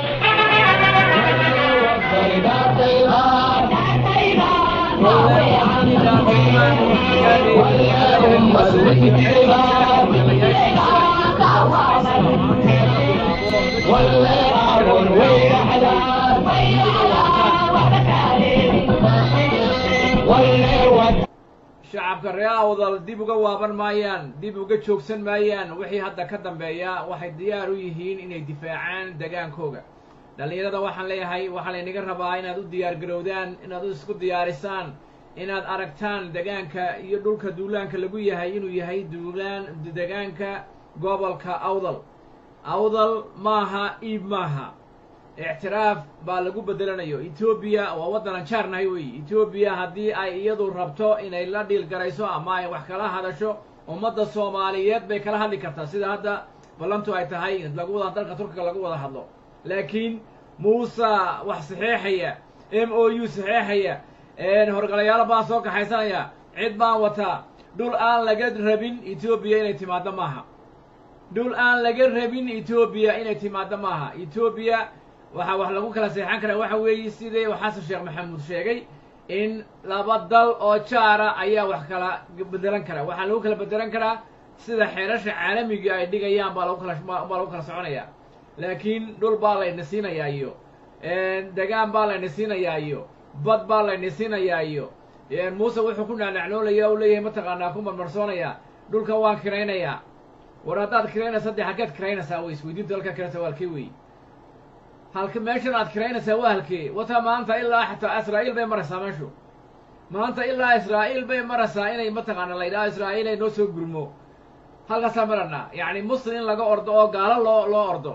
shacabka reer awdal dib uga waaban maayaan dib uga joogsan maayaan wixii hadda ka dambeeya waxay diyaar u yihiin inay difaacaan degaankooga dhallinyarada waxaan leeyahay waxaa laynaga rabaa inaad u diyaar garowdaan inaad u isku diyaarisaan inaad aragtaan degaanka iyo dhulka duulaanka lagu yahay inuu yahay duulaan degaanka gobolka awdal awdal maaha iib maaha ictiraaf baa lagu bedelanayo etoobiya waa waddanan jaarnahay weeye etoobiya haddii ay iyadu rabto inay la dhiil garayso ama ay wax kala hadasho ummadda soomaaliyeed bay kala hadli kartaa sida hadda ballantu ay tahay lagu wada dalka turkiga lagu wada hadlo laakiin muuse wax saxeexaya m o u saxeexaya horgalayaalo baan soo kaxaysanaya cid baan wataa dhul aan laga rabin etoobiya inay timaaddo maaha dhul aan laga rabin etoobiya inay timaaddo maaha etoobiya waxaa wax lagu kala seexan karaa waxa weeye sidii xasan sheekh maxamuud sheegay in laba dal oo jaara ayaa wax kala bedelan karaa waxaa lagu kala bedelan karaa sida xeerasha caalamiga ay dhigayaan baa lagu kala baa lagu kala soconaya laakiin dhul baa layna siinayaa iyo degaan baa layna siinayaa iyo bad baa layna siinayaa iyo muuse wuxuu ku naanacnoolaya u leeyahay mataqaanaa ku marmarsoonaya dhulka waan kiraynayaa war haddaad kiraynaysa dee halkeed kiraynaysaa wey isweydiinta halkaa kiraysa waa halkee wey halka meeshan aad kiraynaysaa waa halkee wata maanta ilaa xataa israa'iil bay maraysaa meeshu maanta ilaa israa'iil bay maraysaa inay mataqaana la yidhaho israa'iil ay noo soo gurmo halkaasaa maranaa yacni muslim in laga ordo oo gaalo loo loo ordo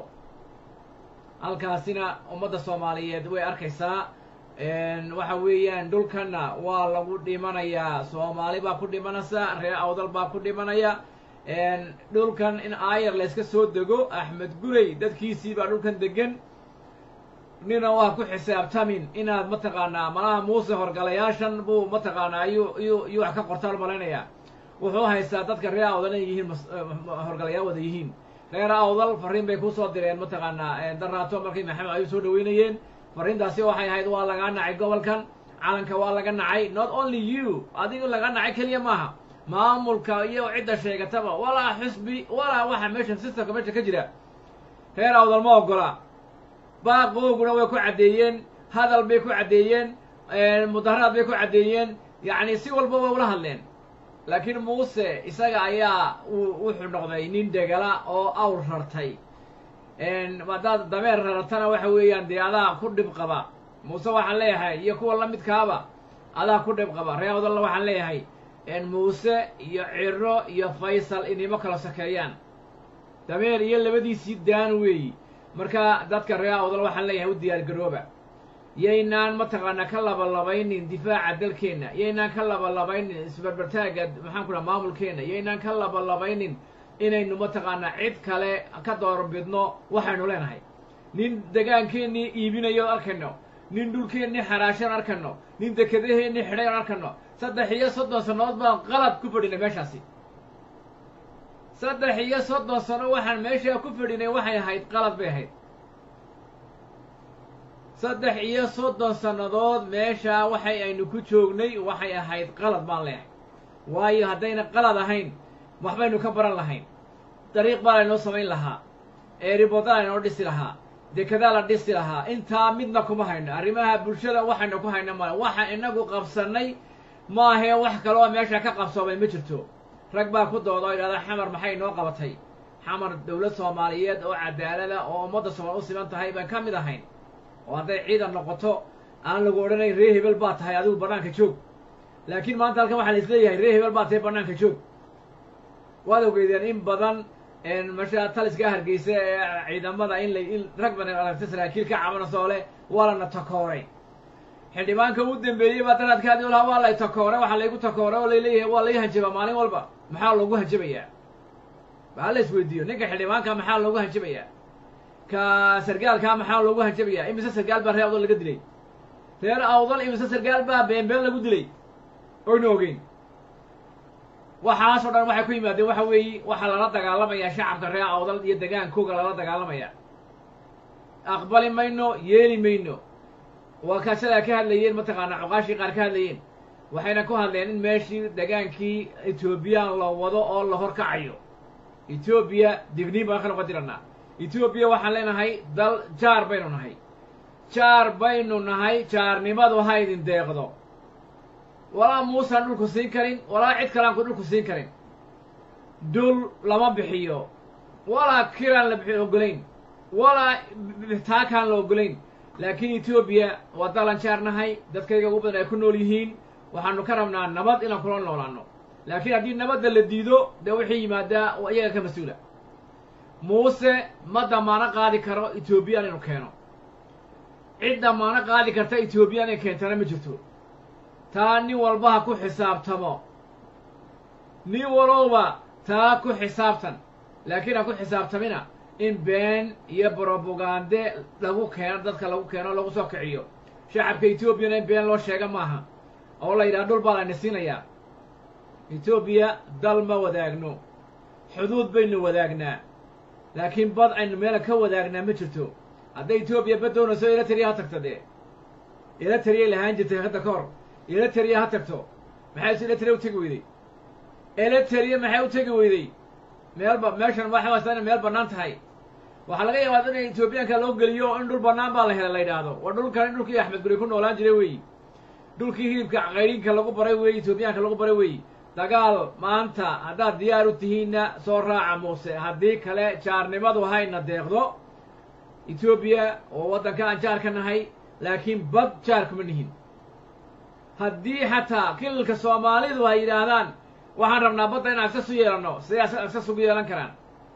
halkaasina ummadda soomaaliyeed way arkaysaa waxa weeyaan dhulkanna waa lagu dhimanayaa soomaali baa ku dhimanaysa reer awdal baa ku dhimanaya dhulkan in aayar layska soo dego axmed gurey dadkiisii baa dhulkan degan nina waa ku xisaabtamin inaad mataqaanaa malaha muuse horgalayaashan buu mataqaanaa iyuu iyuu iyuu wax ka qortaan malaynayaa wuxuu haystaa dadka reer awdal inay yihiin horgalayaal wada yihiin reer awdal fariin bay kusoo direen mataqaanaa daraato markay maxamed ayuu soo dhaweynayeen fariintaasi waxay ahayd waa lagaa nacay gobolkan calanka waa laga nacay not only you adigu laga nacay keliya maaha maamulka iyo cidda sheegataba walaa xusbi walaa waxa meesha systemka meesha ka jira reer awdal ma ogola baaqooguna way ku caddeeyeen hadal bay ku caddeeyeen mudaharaad bay ku caddeeyeen yacni si walba way ula hadleen laakiin muuse isaga ayaa uu wuxuu noqday nin degala oo awr rartay haddaad dameer rartana waxa weeyaan dee adaa ku dhib qaba muuse waxaan leeyahay iyo kuwa la midkaaba adaa ku dhib qaba ree awdalna waxaan leeyahay muuse iyo ciro iyo faysal inimo kala sokeeyaan dameer iyo labadiisii daan weeyi marka dadka ree awdal waxaan leeyahay u diyaar garooba yaynaan mataqaanaa ka labalabaynin difaaca dalkeenna yaynaan ka labalabaynin isbarbartaagga maxaan ku dhaha maamulkeenna yaynaan ka labalabaynin inaynu mataqaanaa cid kale ka doorbidno waxaynu leenahay nin degaankeennii iibinayo arkayno nin dhulkeennii xaraashan arkayno nin dekedaheennii xidhay on arkayno saddex iyo soddon sannadood baan qalad ku fadhinay meeshaasi saddex iyo soddon sano waxaan meeshaa ku fadhinay waxay ahayd qalad bay ahayd saddex iyo soddon sannadood meeshaa waxay aynu ku joognay waxay ahayd qalad baan leehay waayo haddayna qalad ahayn waxbaynu ka baran lahayn dariiq baa laynoo samayn lahaa eeriboda laynoo dhisi lahaa dekedaa la dhisi lahaa intaa midna kuma hayno arrimaha bulshada waxaynu ku hayno male waxa inagu qabsannay maahee wax kaloo meesha ka qabsoomay ma jirto rag baa ku dooda oo yidhahda xamar maxay noo qabatay xamar dowlad soomaaliyeed oo cadaalada oo ummadda soomaal u siman tahay baan ka mid ahayn oo hadday ciidan noqoto aan lagu odhanayn ree hebel baa tahay adigu bannaanka joog laakiin maanta halkan waxaa la isleeyahay ree hebel baa tahay bannaanka joog waad ogeydeen in badan masha taliska hargeysa ee ciidamada in la in rag badan aragta saraakiil ka cabanasoo leh waa lana takooray xildhibaanka u dambeeyey baa daraadkaadi olaha waa lay takooray waxaa laygu takooray oo layleeyahay waa lay hanjabaa maalin walba maxaa loogu hanjabayaa baa la isweydiiyo ninka xildhibaanka maxaa loogu hanjabayaa ka sargaalkaa maxaa loogu hanjabayaa imise sargaal baa reer awdal laga dilay reer awdal imise sargaal baa beenbeen lagu dilay oynu ogeyn waxaasoo dhan waxay ku yimaadeen waxa weeye waxaa lala dagaalamayaa shacabka reer awdal iyo degaankooga lala dagaalamaya aqbali mayno yeeli mayno waa kaasadaa ka hadlayeen mataqaanaa cuqaashii qaar ka hadlayeen waxayna ku hadleen in meeshii degaankii etoobiyaan la wado oo la horkacayo etoobiya digniin baan ka noqon jiranaa etoobiya waxaan leenahay dal jaar baynu nahay jaar baynu nahay jaarnimadu ha idin deeqdo walaa muusaan dhulku siin karin walaa cid kaleanku dhulku siin karin dul lama bixiyo walaa kiraan la bixi ogolayn walaa taakaan la ogolayn laakiin etoobiya waa dalan jaar nahay dadkayga ugu badan ay ku nool yihiin waxaanu ka rabnaa nabad inaan kula noolaano laakiin haddii nabadda la diido dee wixii yimaadaa waa iyaga ka mas-uula muuse ma damaano qaadi karo etoobiya inaynu keeno cid damaano qaadi karta etoobiya inay keentana ma jirto taa nin walba ha ku xisaabtamo nin walowba taa ku xisaabtan laakiin ha ku xisaabtamina in been iyo brobagande lagu keeno dadka lagu keeno lagu soo kiciyo shacabka etoobiyana in been loo sheega maaha oo la yidhaha dhul baa layna siinayaa etoobiya dal ma wadaagno xuduud baynu wadaagnaa laakiin bad aynu meela ka wadaagnaa ma jirto hadday etoobiya bad doonayso eritrea ha tagto dee eritrea lahaan jirtay hadda ka hor eritrea ha tagto maxay eritrea u tegi weyday eritrea maxay u tegi weyday meelba meeshan waxay haystaa inay meel bannaan tahay waxaa laga yaabaa in etoobiyaanka loo geliyo in dhul bannaan baa la helay la yidhaahdo waa dhulkan in dhulkii axmed guri ku noolaan jiray weeyi dhulkii hilibka qayrinka lagu baray weeyi etoobiyaanka lagu baray weeyi dagaal maanta haddaad diyaar u tihiinna soo raaca muuse haddii kale jaarnimadu hayna deeqdo etoobiya oo waddanka aan jaar ka nahay laakiin bad jaar kuma nihin haddii xataa kilalka soomaalidu ay yidhaahdaan waxaan rabnaa badda in agsas u yeelanno siday agsas ugu yeelan karaan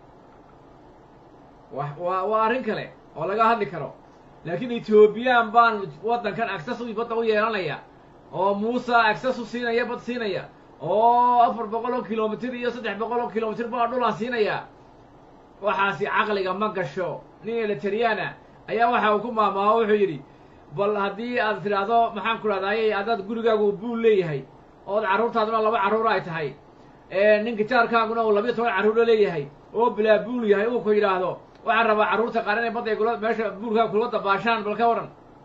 wa waa waa arrin kale oo laga hadli karo laakiin etoobiyaan baan waddankan agsas u badda u yeelanaya oo muuse agsas u siinaya bad siinaya oo afar boqol oo kilomitir iyo saddex boqol oo kilomitir baa dhulaan siinaya waxaasi caqliga ma gasho nin elitariana ayaa waxa uu ku maamaaho wuxuu yidhi bal haddii aad tidhaahdo maxaan ku dhahdaayey haddaad gurigaagu buul leeyahay ood carruurtaaduna laba carruur ay tahay ninka jaarkaaguna uu labiyo toban carruuro leeyahay oo bilaa buul yahay uu ku yidhaahdo waxaan rabaa carruurta qaar inay badday kula meesha buulkaaga kula dabaashaan bal ka waran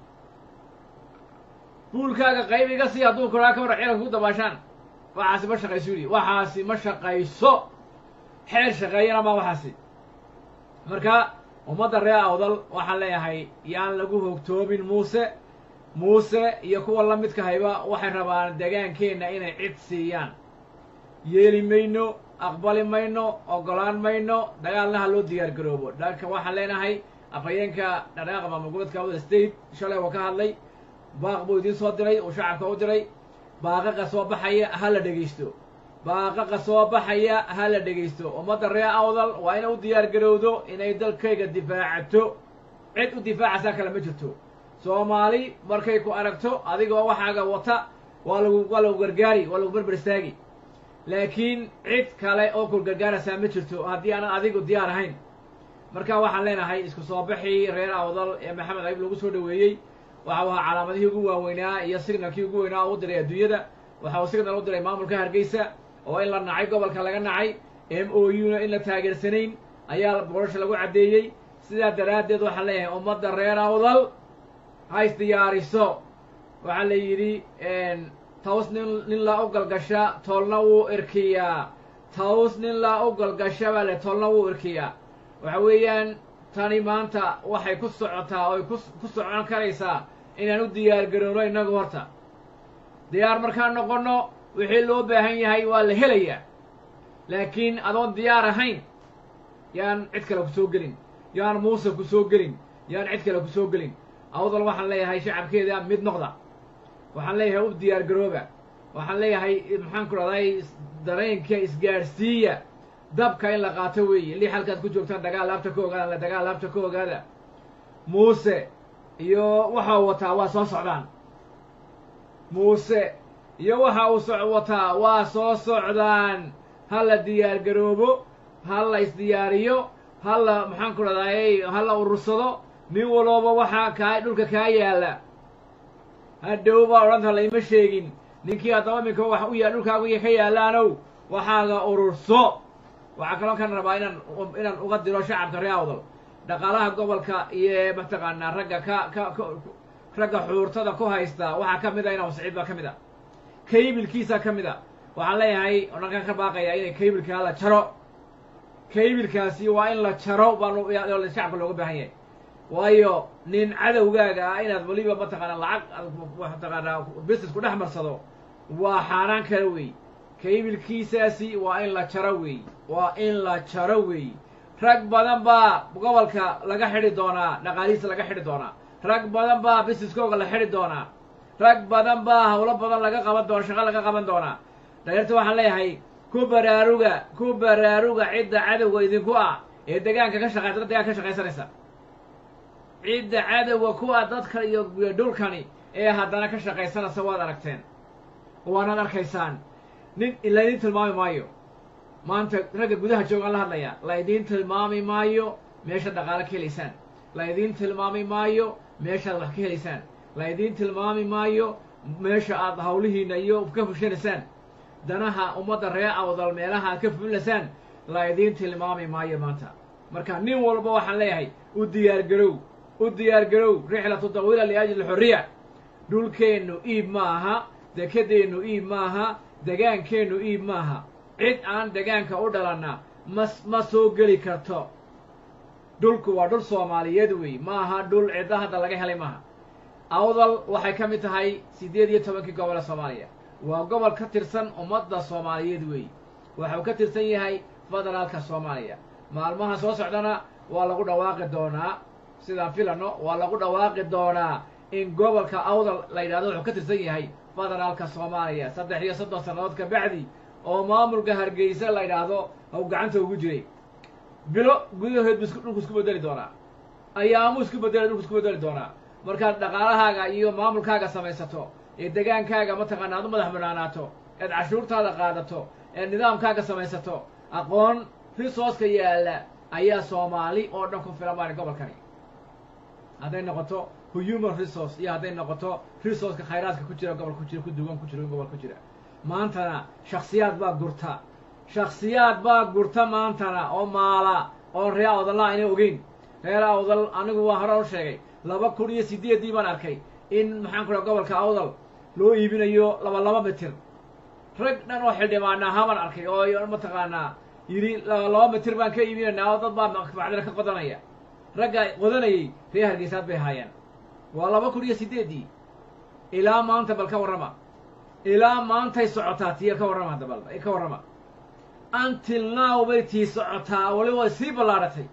buulkaaga qayb iga sii hadduu kuraa ka waran ciidanka ku dabaashaan waxaasi ma shaqayso yidhi waxaasi ma shaqayso xeer shaqeeyana ma waxaasi marka ummadda reer awdal waxaan leeyahay yaan lagu hogtoomin muuse muuse iyo kuwa la midka hayba waxay rabaan degaankeenna inay cid siiyaan yeeli mayno aqbali mayno ogolaan mayno dagaalna ha loo diyaar garoobo dhanka waxaan leenahay afhayeenka dhaqaaqa maamul goboleedka awda state shalay oo ka hadlay baaq buu idiin soo diray uu shacabka u diray baaqaqa soo baxaya ha la dhegaysto baaqaqa soo baxaya ha la dhegaysto ummadda reer awdal waa inay u diyaar garowdo inay dalkayga difaacato cid u difaacaysaa kale ma jirto soomaali markay ku aragto adigoo waxaaga wata waa lagu waa lagu gargaari waa lagu berber istaagi laakiin cid kale oo ku gargaaraysaa ma jirto haddii aanan adigu diyaar ahayn marka waxaan leenahay isku soo baxii reer awdal ee maxamed ayib lagu soo dhaweeyey waxa uu ahaa calaamadihii ugu waaweynaa iyo signalkii ugu weynaa oo u diray adduunyada waxa uu signal u diray maamulka hargeysa oo in la nacay gobolka laga nacay m o u na in la taageersanayn ayaa boorasha lagu caddeeyey sidaa daraaddeed waxaan leeyahay ummadda reer awdal ha isdiyaariso waxaa la yidhi taws nin nin laa u galgasha toolna wuu irkiyaa taws nin laa u galgasha baa le toolna wuu irkiyaa waxa weeyaan tani maanta waxay ku socotaa oy ku ku socon karaysaa inaan u diyaar garowno innagu horta diyaar markaan noqonno wixii loo baahan yahay waa la helayaa laakiin adoon diyaar ahayn yaan cid kale ku soo gelin yaan muuse ku soo gelin yaan cid kale ku soo gelin awdal waxaan leeyahay shacabkeeda mid noqda waxaan leeyahay u diyaar garooba waxaan leeyahay maxaan ku dhahday dareenka isgaadhsiiya dabka in la qaato weeye lix halkaad ku joogtaan dagaal laabta ka ogaada la dagaal laabta ka ogaada muuse iyo waxa uu wataa waa soo socdaan muuse iyo waxa uu so wataa waa soo socdaan ha la diyaar garoobo ha la isdiyaariyo ha la maxaan ku dhahday ha la urursado nin walooba waxaa kaa dhulka kaa yaalla hadhow baa odhanta layma sheegin ninkii haddaba iminka wax u ya dhulkaagu ka yaallaanow waxaaga ururso waxaa kaloo kan rabaa inaan inaan uga diro shacabka reer awdal dhaqaalaha gobolka iyo mataqaanaa ragga ka ka ka ragga xuurtada ku haysta waxaa ka mid a inaa siciid baa ka mid a kaybilkiisa ka mid a waxaan leeyahay odhankan ka baaqaya inay kaybilkaa la jaro kaybilkaasi waa in la jaro baa shacabka looga baahan yahay waayo nin cadowgaaga ah inaad weliba mataqaanaa lacag mataqaanaa business ku dhex marsado waa xaaraan kale wey kaybilkiisaasi waa in la jaro wey waa in la jaro wey rag badan baa gobolka laga xidhi doonaa dhaqaalihiisa laga xidhi doonaa rag badan baa businesskooga la xidhi doonaa rag badan baa hawlo badan laga qaban doona shaqo laga qaban doonaa dhaliirta waxaan leeyahay ku baraaruga ku baraaruga cidda cadowga idinku ah ee degaanka ka shaqaysa dad degaanka ka shaqaysanaysa cidda cadowga ku ah dadka iyo dhulkani ee haddana ka shaqaysanaysa waad aragteen waanaad arkaysaan nin laydin tilmaami maayo maanta ragga gudaha joogaan la hadlaya laydiin tilmaami maayo meeshaad dhaqaalo ka helaysaan laydiin tilmaami maayo meeshaad wax ka helaysaan laydiin tilmaami maayo meesha aad hawlihiina iyo ka fushanaysaan danaha ummadda reer awdal meelaha aad ka fulilaysaan laydiin tilmaami maayo maanta marka nin walba waxaan leeyahay u diyaar garow u diyaar garow rixlatu tawiila liajli xorriya dhulkeennu iib ma aha dekedeennu iib maaha degaankeennu iib maaha cid aan degaanka u dhalanna ma ma soo geli karto dhulku waa dhul soomaaliyeed wey ma aha dhul cidda hadda laga helay maaha awdal waxay ka mid tahay siddeed iyo tobankii gobol ee soomaaliya waa gobol ka tirsan ummadda soomaaliyeed wey waxuu ka tirsan yahay federaalka soomaaliya maalmaha soo socdana waa lagu dhawaaqi doonaa sidaan filano waa lagu dhawaaqi doonaa in gobolka awdal la yidhahdo wuxuu ka tirsan yahay federaalka soomaaliya saddex iyo soddon sannadood ka bacdi oo maamulka hargeysa la yidhaahdo haw gacanta ugu jiray bilo gudahood bu isku dhulku isku bedeli doonaa ayaamuu isku bedeli dhulku isku bedeli doonaa markaad dhaqaalahaaga iyo maamulkaaga samaysato ee degaankaaga mataqaana aad u madax banaanaato eed cashuurtaada qaadato eed nidaamkaaga samaysato aqoon risooska yaalla ayaa soomaali oo dhan ku filan baan gobolkani hadday noqoto human resource iyo hadday noqoto resourceka khayraadka ku jira gobol ku jira ku duwan ku jira gobol ku jira maantana shaksiyaad baa gurta shaksiyaad baa gurta maantana oo maala oo reer awdalla ayna ogeyn reer awdal anigu waa hore u sheegay laba kun iyo sideeddii baan arkay in maxaan ku dhaha gobolka awdal loo iibinayo laba laba mitir rag dhan oo xildhibaana ahaa baan arkay oo mataqaanaa yidhi laba laba mitir baan ka iibinaynaa oo dad baa macdina ka qodanaya ragga qodanayay reer hargeysaad bay haayeen waa laba kun iyo sideeddii ilaa maanta bal ka warrama ilaa maantay socotaa tiya ka warrama hadda bal ka warrama until now bay tii socotaa wali way sii ballaadhatay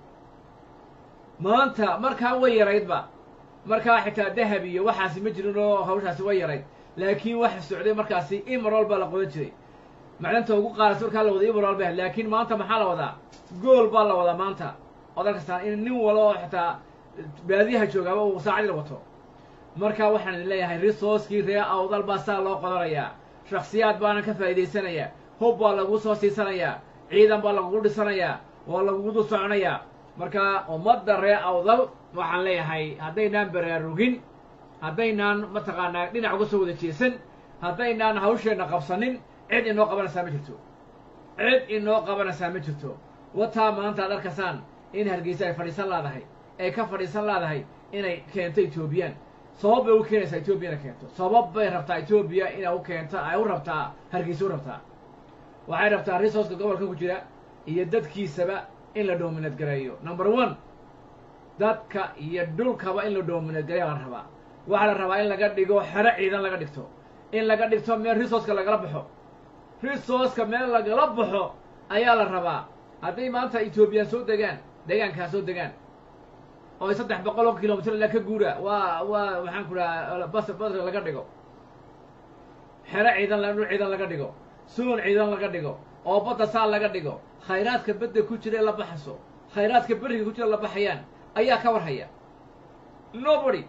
maanta markaa way yaraydba markaa xitaa dahab iyo waxaasi ma jirin oo hawshaasi way yarayd laakiin waxa socday markaasi imarol baa la qodan jiray macdanta ugu qaarasa markaa la wada imarol ba laakiin maanta maxaa la wadaa gool baa la wadaa maanta ood arkastaan in nin walo oo xitaa baadiyaha joogaaba uu saacadii wato marka waxaan idin leeyahay resourcekii ree awdal baa saa loo qodanayaa shaksiyaad baana ka faa'iidaysanayaa hub baa lagu soo siisanayaa ciidan baa lagugu dhisanayaa waa lagugu dul soconayaa marka ummadda ree awdal waxaan leeyahay haddaynaan baraarugin haddaynaan mataqaanaa dhinac uga soo wada jeesan haddaynaan hawsheenna qabsanin cid inoo qabanaysaa ma jirto cid inoo qabanaysaa ma jirto wataa maanta ad arkaysaan in hargeysa ay fadhiisan laadahay ay ka fadhiisan laadahay inay keento etoobiyaan sabab bay u keenaysaa etoobiya inay keento sabab bay rabtaa etoobiya inay u keento ay u rabtaa hargeysa u rabtaa waxay rabtaa resourceka gobolkan ku jira iyo dadkiisaba in la doominad gareeyo number one dadka iyo dhulkaba in la doominad gareeya la rabaa waxaa la rabaa in laga dhigo xero ciidan laga dhigto in laga dhigto meel resourceka lagala baxo resourceka meel lagala baxo ayaa la rabaa hadday maanta etoobiyaan soo degaan deegaankaa soo degaan oo ay saddex boqol oo kilomitr ilaa ka guura waa waa maxaan ku dhaha bas bas laga dhigo xero ciidan la dhul ciidan laga dhigo suun ciidan laga dhigo oo badda saa laga dhigo khayraadka badda ku jira ee la baxaso khayraadka beriga ku jira la baxayaan ayaa ka warhaya nobody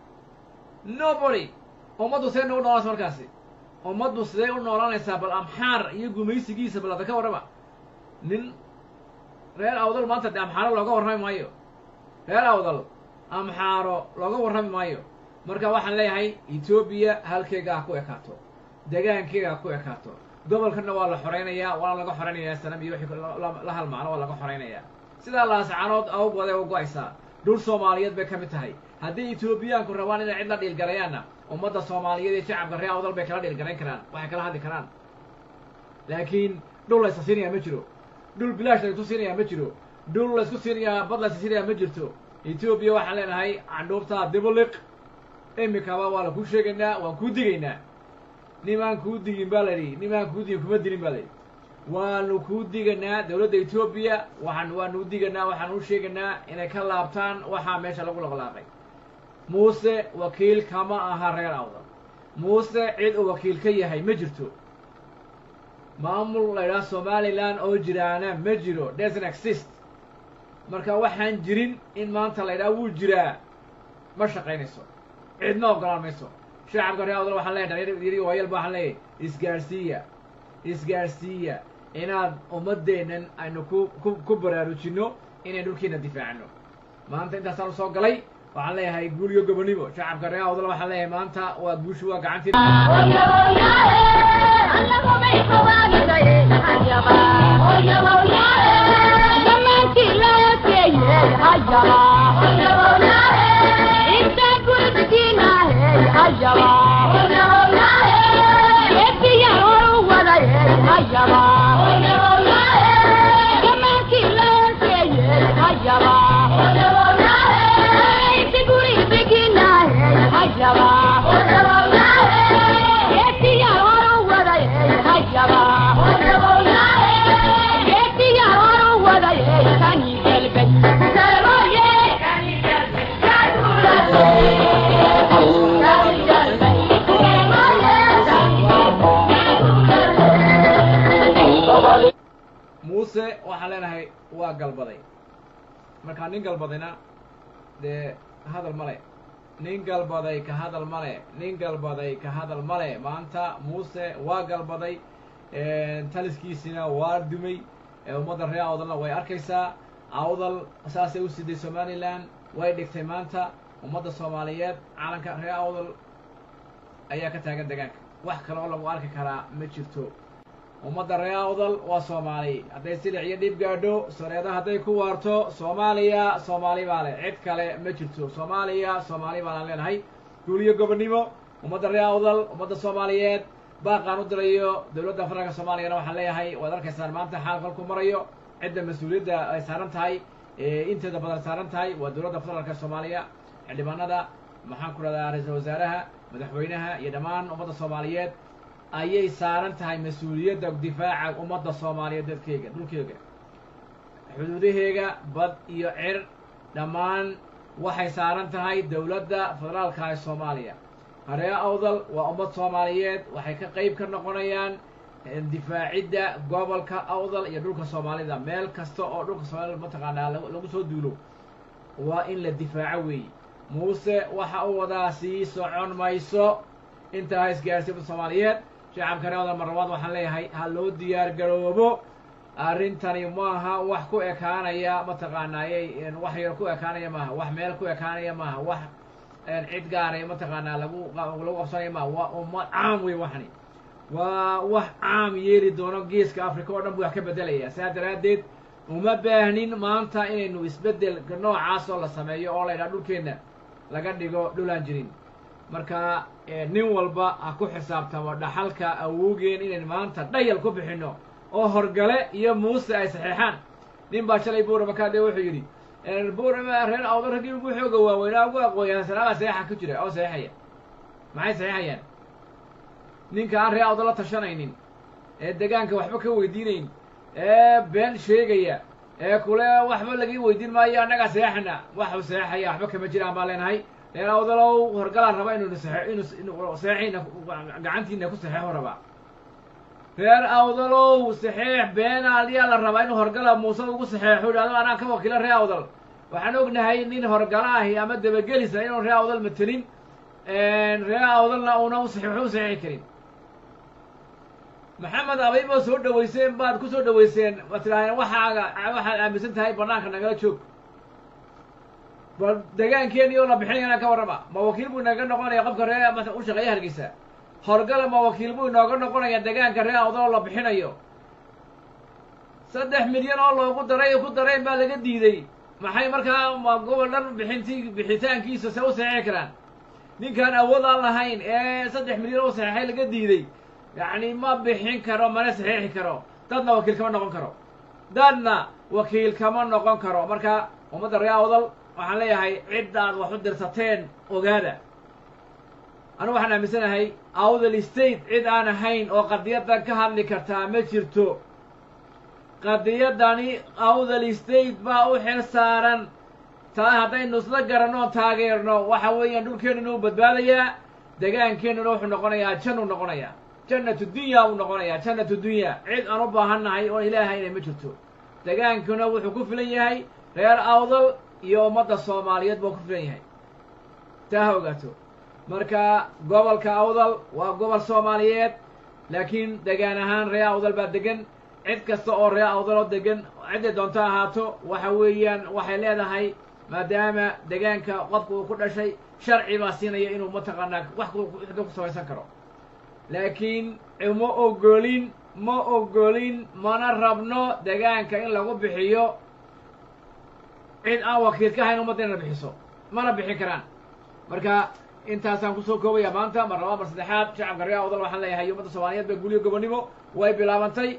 nobody ummaddu see nagu noolanaysa markaasi ummaddu sidee u noolanaysaa bal amxaar iyo gumaysigiisa bal hadda ka warrama nin reer awdal maanta de amxaaro looga warrami maayo reer awdal amxaaro looga warrami maayo marka waxaan leeyahay etoobiya halkeega ha ku ekaato degaankeega ha ku ekaato gobolkanna waa la xoraynayaa waana laga xoraynayaa sanam iyo wixii la halmaano waa laga xoraynayaa sidaa laascanood awgooday u go-aysaa dhul soomaaliyeed bay ka mid tahay haddii etoobiyaanku rabaan inay cid la dhiilgalayaanna ummadda soomaaliyeed iyo shacabka reer awdal bay kala dhiilgarayn karaan waxay kala hadli karaan laakiin dhul laysa siinayaa ma jiro dhul bilaash laysku siinayaa ma jiro dhul laysku siinayaa bad laysa siinayaa ma jirto etoobiya waxaan leenahay candhuubtaa dibuliq imikaba waa la kuu sheegaynaa waan kuu digaynaa nimaan kuu digin baa layidhi nimaan kuu digin kuma dilin baa layidhi waanu kuu diganaa dowladda etoobiya waxaan waanu diganaa waxaan u sheegaynaa inay ka laabtaan waxaa meesha lagu laqlaaqay muuse wakiil kama aha reer awdal muuse cid uu wakiil ka yahay ma jirto maamul la ydhaha somalilan oo jiraana ma jiro doesn't exist marka waxaan jirin in maanta la ydhaha wuu jiraa ma shaqaynayso cidma ogolaan mayso shacabka reer awdal waxaan leeyahay dhalinyar waayalba waxaan leeyahay isgaarsiiya isgaarsiiya inaad ummaddeennan aynu ku ku ku baraarujinno inayn dhulkiina difaacno maanta intaasaan usoo galay waxaan leeyahay guul iyo gobonimo shacabka reer awdal waxaan leeyahay maanta waa guushu waa gacantii muuse waxaan leenahay waa galbaday markaa nin galbadayna dee hadal male nin galbaday ka hadal male nin galbaday ka hadal male maanta muuse waa galbaday taliskiisina waa dumay ummadda reer awdalna way arkaysaa awdal saasay u siday somalilan way dhigtay maanta ummadda soomaaliyeed calanka reer awdal ayaa ka taagan degaanka wax kale oo lagu arki karaa ma jirto ummadda reer awdal waa soomaali hadday silic iyo dhib gaadho sareeda hadday ku waarto soomaaliya soomaali baa leh cid kale ma jirto soomaaliya soomaali baanaan leenahay guuliyo gobonnimo ummadda reer awdal ummadda soomaaliyeed baaqaan u dirayo dowladda federaalka soomaaliyana waxaan leeyahay waad arkaysaan maanta xaal kolku marayo cidda mas-uuliyadda ay saaran tahay inteeda badan saaran tahay waa dowladda federaalka soomaaliya xildhibaanada maxaan ku dhahdaa ra-iisul wasaaraha madaxweynaha iyo dhammaan ummadda soomaaliyeed ayay saaran tahay mas-uuliyadda difaaca ummadda soomaaliyeed dadkeyga dhulkeyga xuduudaheega bad iyo cir dhammaan waxay saaran tahay dowladda federaalka ee soomaaliya haree awdal waa ummad soomaaliyeed waxay ka qeyb ka noqonayaan difaacidda gobolka awdal iyo dhulka soomaalida meel kasta oo dhulka soomaalida mataqaanaa lagu soo duulo waa in la difaaco weeye muuse waxa uu wadaa sii socon mayso intaa ha isgaarsiinta soomaaliyeed shacabka reewda marlabaad waxaan leeyahay ha loo diyaar garoobo arrintani maaha wax ku ekaanaya mataqaanaayey wax yar ku ekaanaya maaha wax meel ku ekaanaya maaha wax cid gaaray mataqaanaa lagu lagu qabsanaya maaha waa ummad caam wey waxani waa wax caam yeeli doono geeska africa oo dhan buu wax ka beddelaya saa daraaddeed uma baahnin maanta inaynu isbeddel noocaas oo la sameeyo oo la ydhaha dhulkeenna laga dhigo dhulaan jirin marka nin walba ha ku xisaabtamo dhaxalka awowgeen inayn maanta dhayal ku bixinno oo horgale iyo muuse ay saxeexaan nin baa shalay buurama kaadhe wuxuu yidhi buurama reer awdo raggii ugu xooga waaweynaa ugu aqooyaan sanaabaa saxeexa ku jira oo saxeexaya maxay saxeexayaan ninka aan reer awdo la tashanaynin ee degaanka waxba ka weydiinayn ee been sheegaya ee kule waxba laga weydiin maayo annagaa saxeexana waxu saxeexaya waxba kama jiraan baa leenahay reer awdalow horgalaan raba inuu inu saxeexina gacantiina ku saxeexo rabaa reer awdalow saxeex beenaaliyaa la rabaa inuu horgala muuse ugu saxeexo idhahdo anaa ka wakiila reer awdal waxaan ognahay nin horgala ahi ama dabagelisa inuu reer awdal matelin reer awdalna uuna usaxeexo u saxeexi karin maxamed abay baad soo dhaweyseen baad ku soo dhaweyseen waad tidhahdeen waxaaga waxaad aaminsan tahay banaanka nagala joog bal degaankeeni oo la bixinayana ka warrama ma wakiil buu inaga noqonaya qofka ree u shaqeeya hargeysa horgala ma wakiil buu inooga noqonaya degaanka ree awdal oo la bixinayo saddex milyan oo loogu daray ku darayn baa laga diiday maxay markaa ma gobol dhan bixinti bixitaankiisa se u saxeexi karaan ninkaan awood aan lahayn ee saddex milyan oo saxeexay laga diiday yacni ma bixin karo mana saxeexi karo dadna wakiil kama noqon karo dadna wakiil kama noqon karo marka ummadda ree awdal waxaan leeyahay ciddaad wax u dirsateen ogaada anigu waxaan aaminsanahay awdal state cid aan ahayn oo qadiyaddan ka hadli kartaa ma jirto qadiyaddani awdal state baa u xil saaran taa haddaynu isla garanno taageerno waxa weeyaan dhulkeennuna u badbaadayaa degaankeennuna wuxuu noqonayaa jannuu noqonayaa jannatu dunya uu noqonayaa jannatu dunya cid aan u baahannahay oon ilaahayna ma jirto degaankuna wuxuu ku filan yahay reer awdal iyo ummadda soomaaliyeed buu ku filan yahay taa ha ogaato marka gobolka awdal waa gobol soomaaliyeed laakiin degaan ahaan ree awdal baa degan cid kasta oo ree awdaloo degan cidday doonto ahaato waxa weeyaan waxay leedahay maadaama degaanka qofka uu ku dhashay sharci baa siinaya inuu mataqaanaa wax ku samaysan karo laakiin ma ogolin ma ogolin mana rabno degaanka in lagu bixiyo cid aan wakiil ka hayn ummadda inana bixiso mana bixin karaan marka intaasaan kusoo koobaya maanta mar labaad mar saddexaad shacabka ree awdal waxaan leeyahay ummadda soomaaliyeed ba guliyo gobonnimo way bilaabantay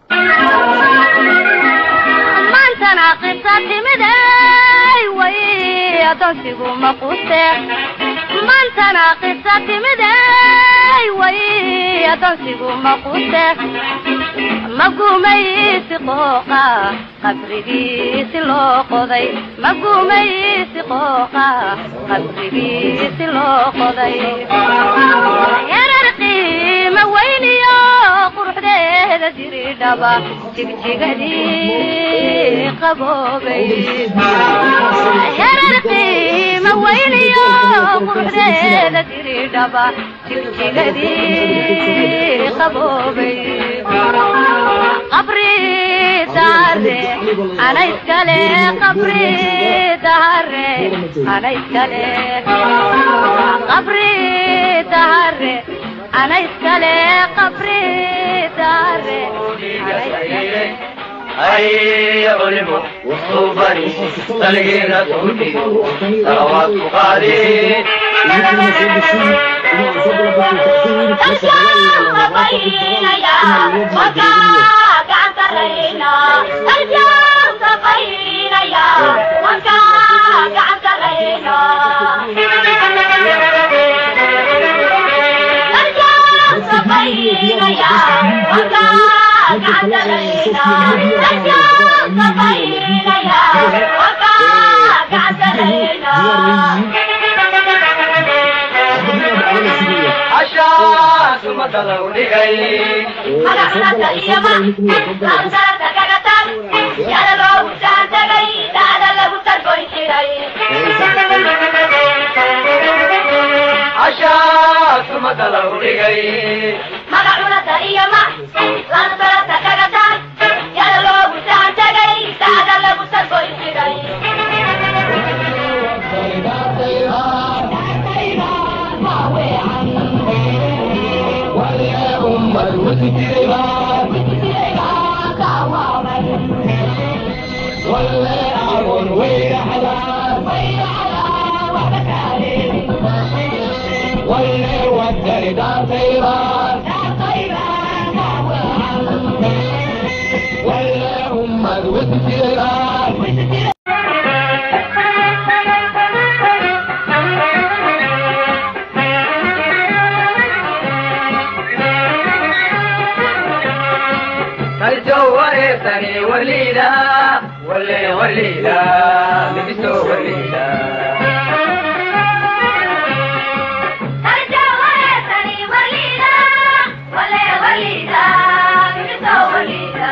maantana qisa timiday way adoonsigu maquuste maantana qisa timiday way adoonsigu maquuste magumaysi qooqa qabrigiisi loo qoday magumaysi qooqa qabrigiisi loo qoday yarar qiima weyniyo quruxdeeda diridhaba jigjigadii qaboobay yarar qiima weyniyo quruxdeeda diridhaba jigjigadii qaboobay qabri dahare ana iskale qabri dahare ana iskale qabri dahare ana iskale qabri dahare ana iskale هيا علموا صوبني تلقينا تهدي صلوات قادي Thank you. cashaas ummadda lagu dhigay cashaas ummadda lagu dhigay magacunata iyo ma lana sarata kaga taan yada loogu saan tagay saada lagu sargoy jiray kaljo wareersani waliida wale waliida mibiso waliida Arja wareesani waliida wale waliida miso waliida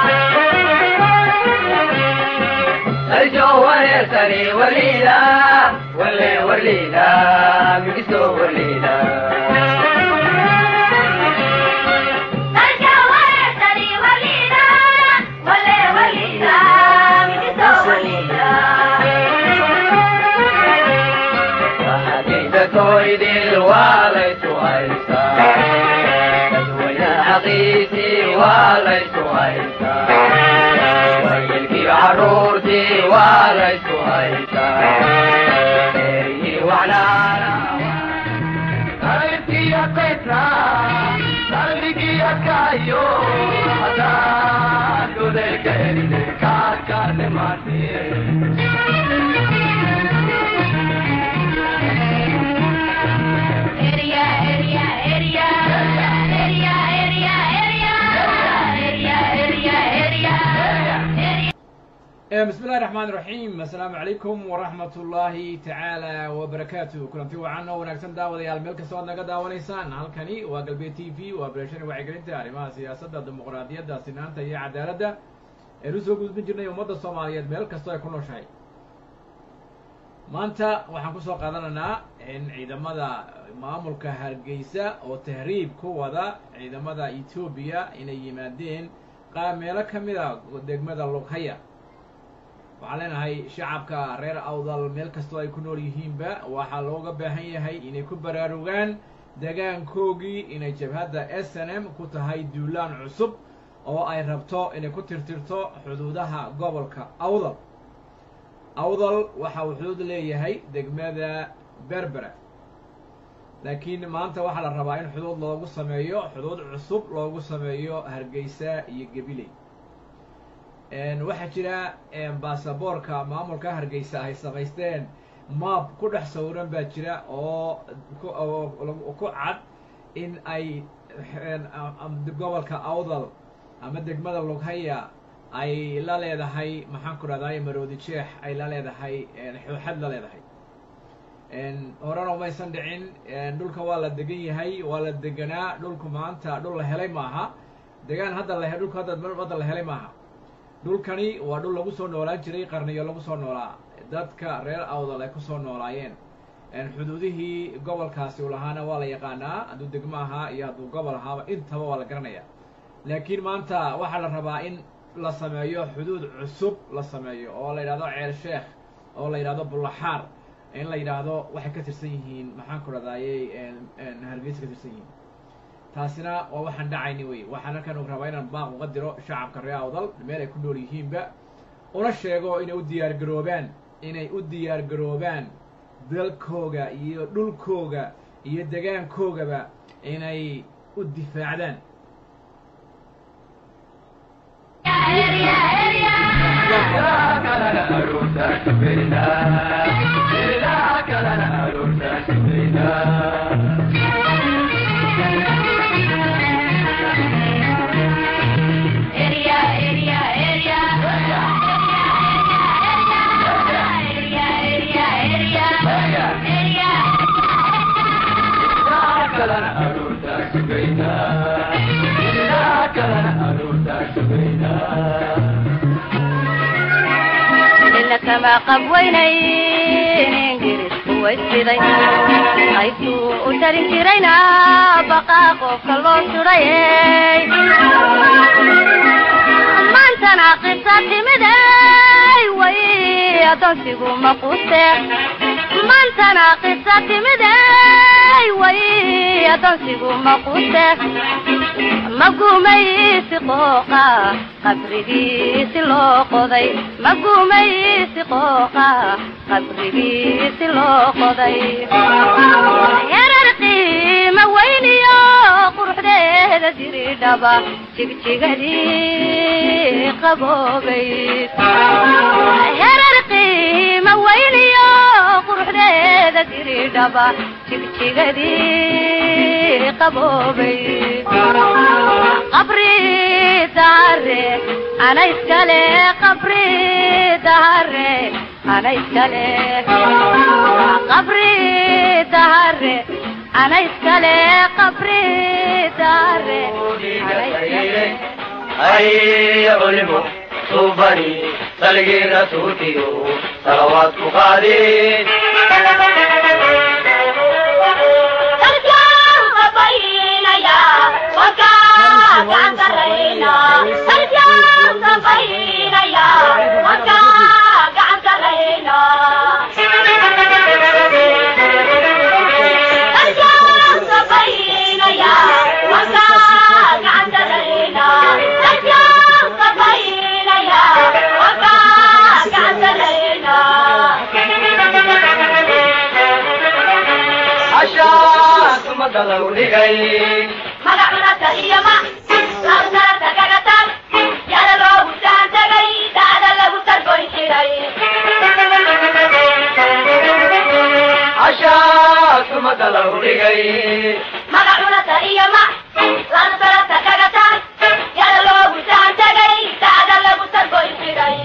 kaljo wareersani waliida wale waliida mibiso waliida Arja wareesani waliida wale waliida miso waliida waxaadayda tooydil waa laysu haystaa dadweyne xaqiisii waa laysu haystaa wayilkii caruurtii waa laysu haystaa eerihii wacnaana qalbiga qeybna qalbigiya kayo hadaan godelka helide kaadkaadhimaatee Area area area area area area area area area bismi illahi raxmaan raxiim assalaamu calaykum waraxmat ullaahi tacaala wabarakaatu kulanti wacan oo wanaagsan daawadayaal meel kastoo aad naga daawanaysaan halkani waa galbeed t v waa barashani wacyigelinta arrimaha siyaasadda dimuqraadiyadda sinaanta iyo cadaaladda eenu soo gudbin jirnay ummadda soomaaliyeed meel kastoo ay ku nooshahay maanta waxaan kusoo qaadanaynaa in ciidamada maamulka hargeysa oo tahriib ku wada ciidamada etoobiya inay yimaadeen qaar meelo ka mid a degmada lughaya waxaan leenahay shacabka reer awdal meel kastoo ay ku nool yihiinba waxaa looga baahan yahay inay ku baraarugaan degaankoogii inay jabhadda s n m ku tahay duulaan cusub oo ay rabto inay ku tirtirto xuduudaha gobolka awdal awdal waxa uu xuduud leeyahay degmada berbera laakiin maanta waxaa la rabaa in xuduud loogu sameeyo xuduud cusub loogu sameeyo hargeysa iyo gabiley waxaa jira baasaboorka maamulka hargeysa ay samaysteen maab ku dhex sawiran baa jira oo ku ku cad in ay gobolka awdal ama degmada lughaya ay la leedahay maxaan ku rahday maroodi jeex ay la leedahay xooxad la leedahay horena umaysan dhicin dhulka waa la degan yahay waa la deganaa dhulku maanta dhul la helay maaha degaan hadda la dhulka hadda hadda la helay maaha dhulkani waa dhul lagu soo noolaan jiray qarniyo lagu soo noolaa dadka reer awdal ay kusoo noolaayeen xuduudihii gobolkaasi u lahaana waa la yaqaanaa hadduu degmo ahaa iyo hadduu gobol ahaaba intaba waa la garanaya laakiin maanta waxaa la rabaa in la sameeyo xuduud cusub la sameeyo oo la yidhahdo ceel sheekh oo la yidhahdo bullaxaar in la yidhaahdo waxay ka tirsan yihiin maxaan ku radayey hargeysa ka tirsan yihiin taasina waa waxaan dhacayni wey waxaan halkan u rabaa inaan baaq uga diro shacabka reer awdal meel ay ku nool yihiinba una sheego inay u diyaar garoobaan inay u diyaar garoobaan dalkooga iyo dhulkooga iyo degaankoogaba inay u difaacdaan kalena aroortaa sugaynaa ilaa kalena aroortaa sugaynaa ila kama qabweynayn ingiriisku waysiday qaybtuu u tarin jirayna baqaa qofka loo sudhayey maantana qisa timiday way adoonsigu maquuste maantana qisa timiday way adoonsigu maquuste magumaysi qooqa qabrigiisi loo qoday magumaysi qooqa qabrigiisi loo qoday yarar qiima weyniyo quruxdeeda diridhaba jigjigadii qaboobay yarar qiima weyniyo quruxdeeda diridhaba jigjigadii qaboobay qabri dahare ana iskale qabri dahare ana iskale qabri dahare ana iskale qabri dahare ana iskale هيا علموا صوبني سلقي رسولتي صلوات قادين Sarjaan safaynaya, wakaa gacan sarrayna. Sarjaan safaynaya, wakaa gacan sarrayna. Sarjaan safaynaya, wakaa gacan sarrayna. Sarjaan safaynaya, wakaa gacan sarrayna. عشاك مدلو لغي magacunata iyo ma labsarata kaga tag yada loogu saan tagay daada lagu sargoyn xiray عشاك مدلو لغي magacunata iyo ma labsarata kaga tag yada loogu saan tagay daada lagu sargoyn xiray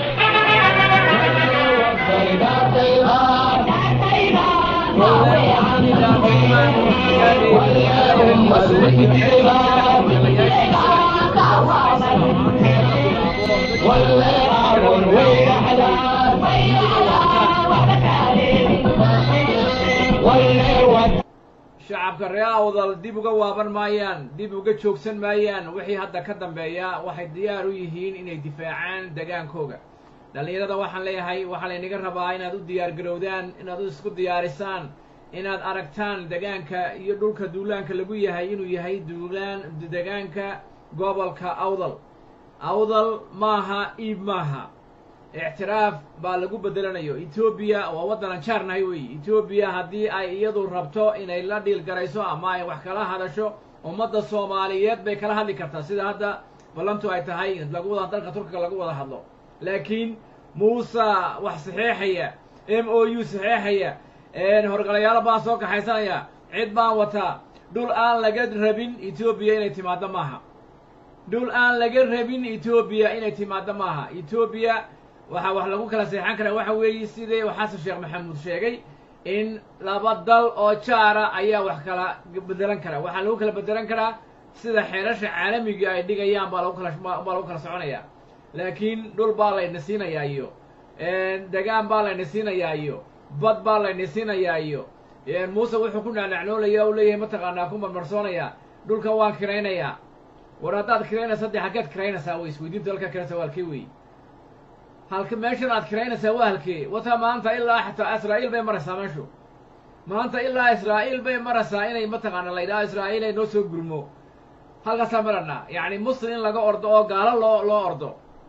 shacabka reer awdal dib uga waaban maayaan dib uga joogsan maayaan wixii hadda ka dambeeya waxay diyaar u yihiin inay difaacaan degaankooga dhallinyarada waxaan leeyahay waxaa laynaga rabaa inaad u diyaar garowdaan inaad u isku diyaarisaan inaad aragtaan degaanka iyo dhulka duulaanka lagu yahay inuu yahay duulaan degaanka gobolka awdal awdal maaha iib maaha ictiraaf baa lagu bedelanayo etoobiya waa waddanan jaarnahay weeye etoobiya haddii ay iyadu rabto inay la dhiil garayso ama ay wax kala hadasho ummadda soomaaliyeed bay kala hadli kartaa sida hadda ballantu ay tahay in lagu wada dalka turkiga lagu wada hadlo laakiin muuse wax saxeexaya m o u saxeexaya horgalayaalo baan soo kaxaysanaya cid baan wataa dhul aan laga rabin etoobiya inay timaaddo maaha dhul aan laga rabin etoobiya inay timaaddo maaha etoobiya waxaa wax lagu kala seexan karaa waxa weeye sidii uu xasan sheekh maxamuud sheegay in laba dal oo jaara ayaa wax kala bedelan karaa waxaa lagu kala bedelan karaa sida xeerasha caalamiga ay dhigayaan baa lagu kala baa lagu kala soconayaa laakiin dhul baa layna siinayaa iyo degaan baa layna siinayaa iyo bad baa layna siinayaa iyo muuse wuxuu ku naanacnoolaya u leeyahay mataqaanaa ku marmarsoonaya dhulkan waan kiraynayaa war haddaad kiraynaysa dee xaggeed kiraynaysaa way isweydiinta halkaa kiraysa waa halkee wey halka meeshan aad kiraynaysaa waa halkee wata maanta ilaa xataa israa'iil bay maraysaa meeshu maanta ilaa israa'iil bay maraysaa inay mataqaana la yidhaha israa'iil ay noo soo gurmo halkaasaa maranaa yacni muslim in laga ordo oo gaalo loo loo ordo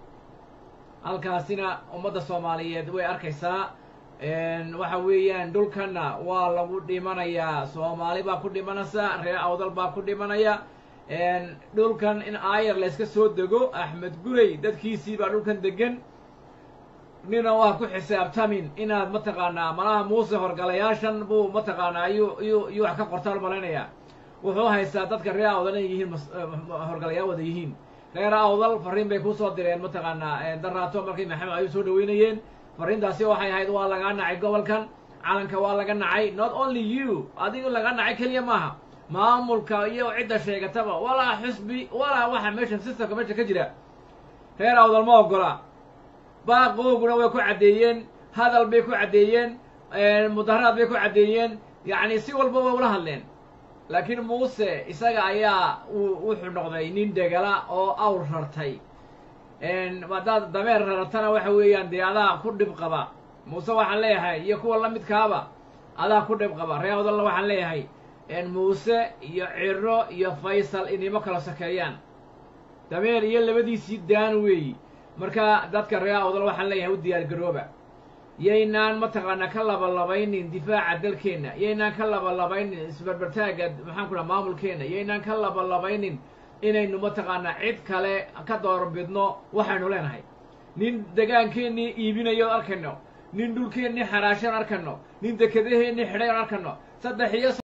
halkaasina ummadda soomaaliyeed way arkaysaa waxa weeyaan dhulkanna waa lagu dhimanayaa soomaali baa ku dhimanaysa reer awdal baa ku dhimanaya dhulkan in aayar layska soo dego axmed gurey dadkiisii baa dhulkan degan nina waa ku xisaabtamin inaad mataqaanaa malaha muuse horgalayaashan buu mataqaanaa iyuu iyuu iyuu wax ka qortaan malaynayaa wuxuu haystaa dadka reer awdal inay yihiin horgalayaal wada yihiin reer awdal fariin bay kusoo direen mataqaanaa daraato markay maxamed ayuu soo dhaweynayeen fariintaasi waxay ahayd waa lagaa nacay gobolkan calanka waa laga nacay not only you adigu laga nacay keliya maaha maamulka iyo cidda sheegataba walaa xusbi walaa waxa meesha systemka meesha ka jira reer awdal ma ogola baaqooguna way ku caddeeyeen hadal bay ku caddeeyeen mudaharaad bay ku caddeeyeen yacni si walba way ula hadleen laakiin muuse isaga ayaa uu wuxuu noqday nin degala oo awr rartay haddaad dameer raratana waxa weeyaan dee adaa ku dhib qaba muuse waxaan leeyahay iyo kuwa la midkaaba adaa ku dhib qaba reer awdalna waxaan leeyahay muuse iyo ciro iyo faysal inimo kala sokeeyaan dameer iyo labadiisii daan weeyi marka dadka reer awdal waxaan leeyahay u diyaar garooba yaynaan mataqaanaa ka labalabaynin difaaca dalkeenna yaynaan ka labalabaynin isbarbartaagga maxaan ku dhaha maamulkeenna yaynaan ka labalabaynin inaynu mataqaanaa cid kale ka doorbidno waxaynu leenahay nin degaankeennii iibinayo arkayno nin dhulkeennii xaraashan arkayno nin dekedaheennii xidhay arkayno saddex iyo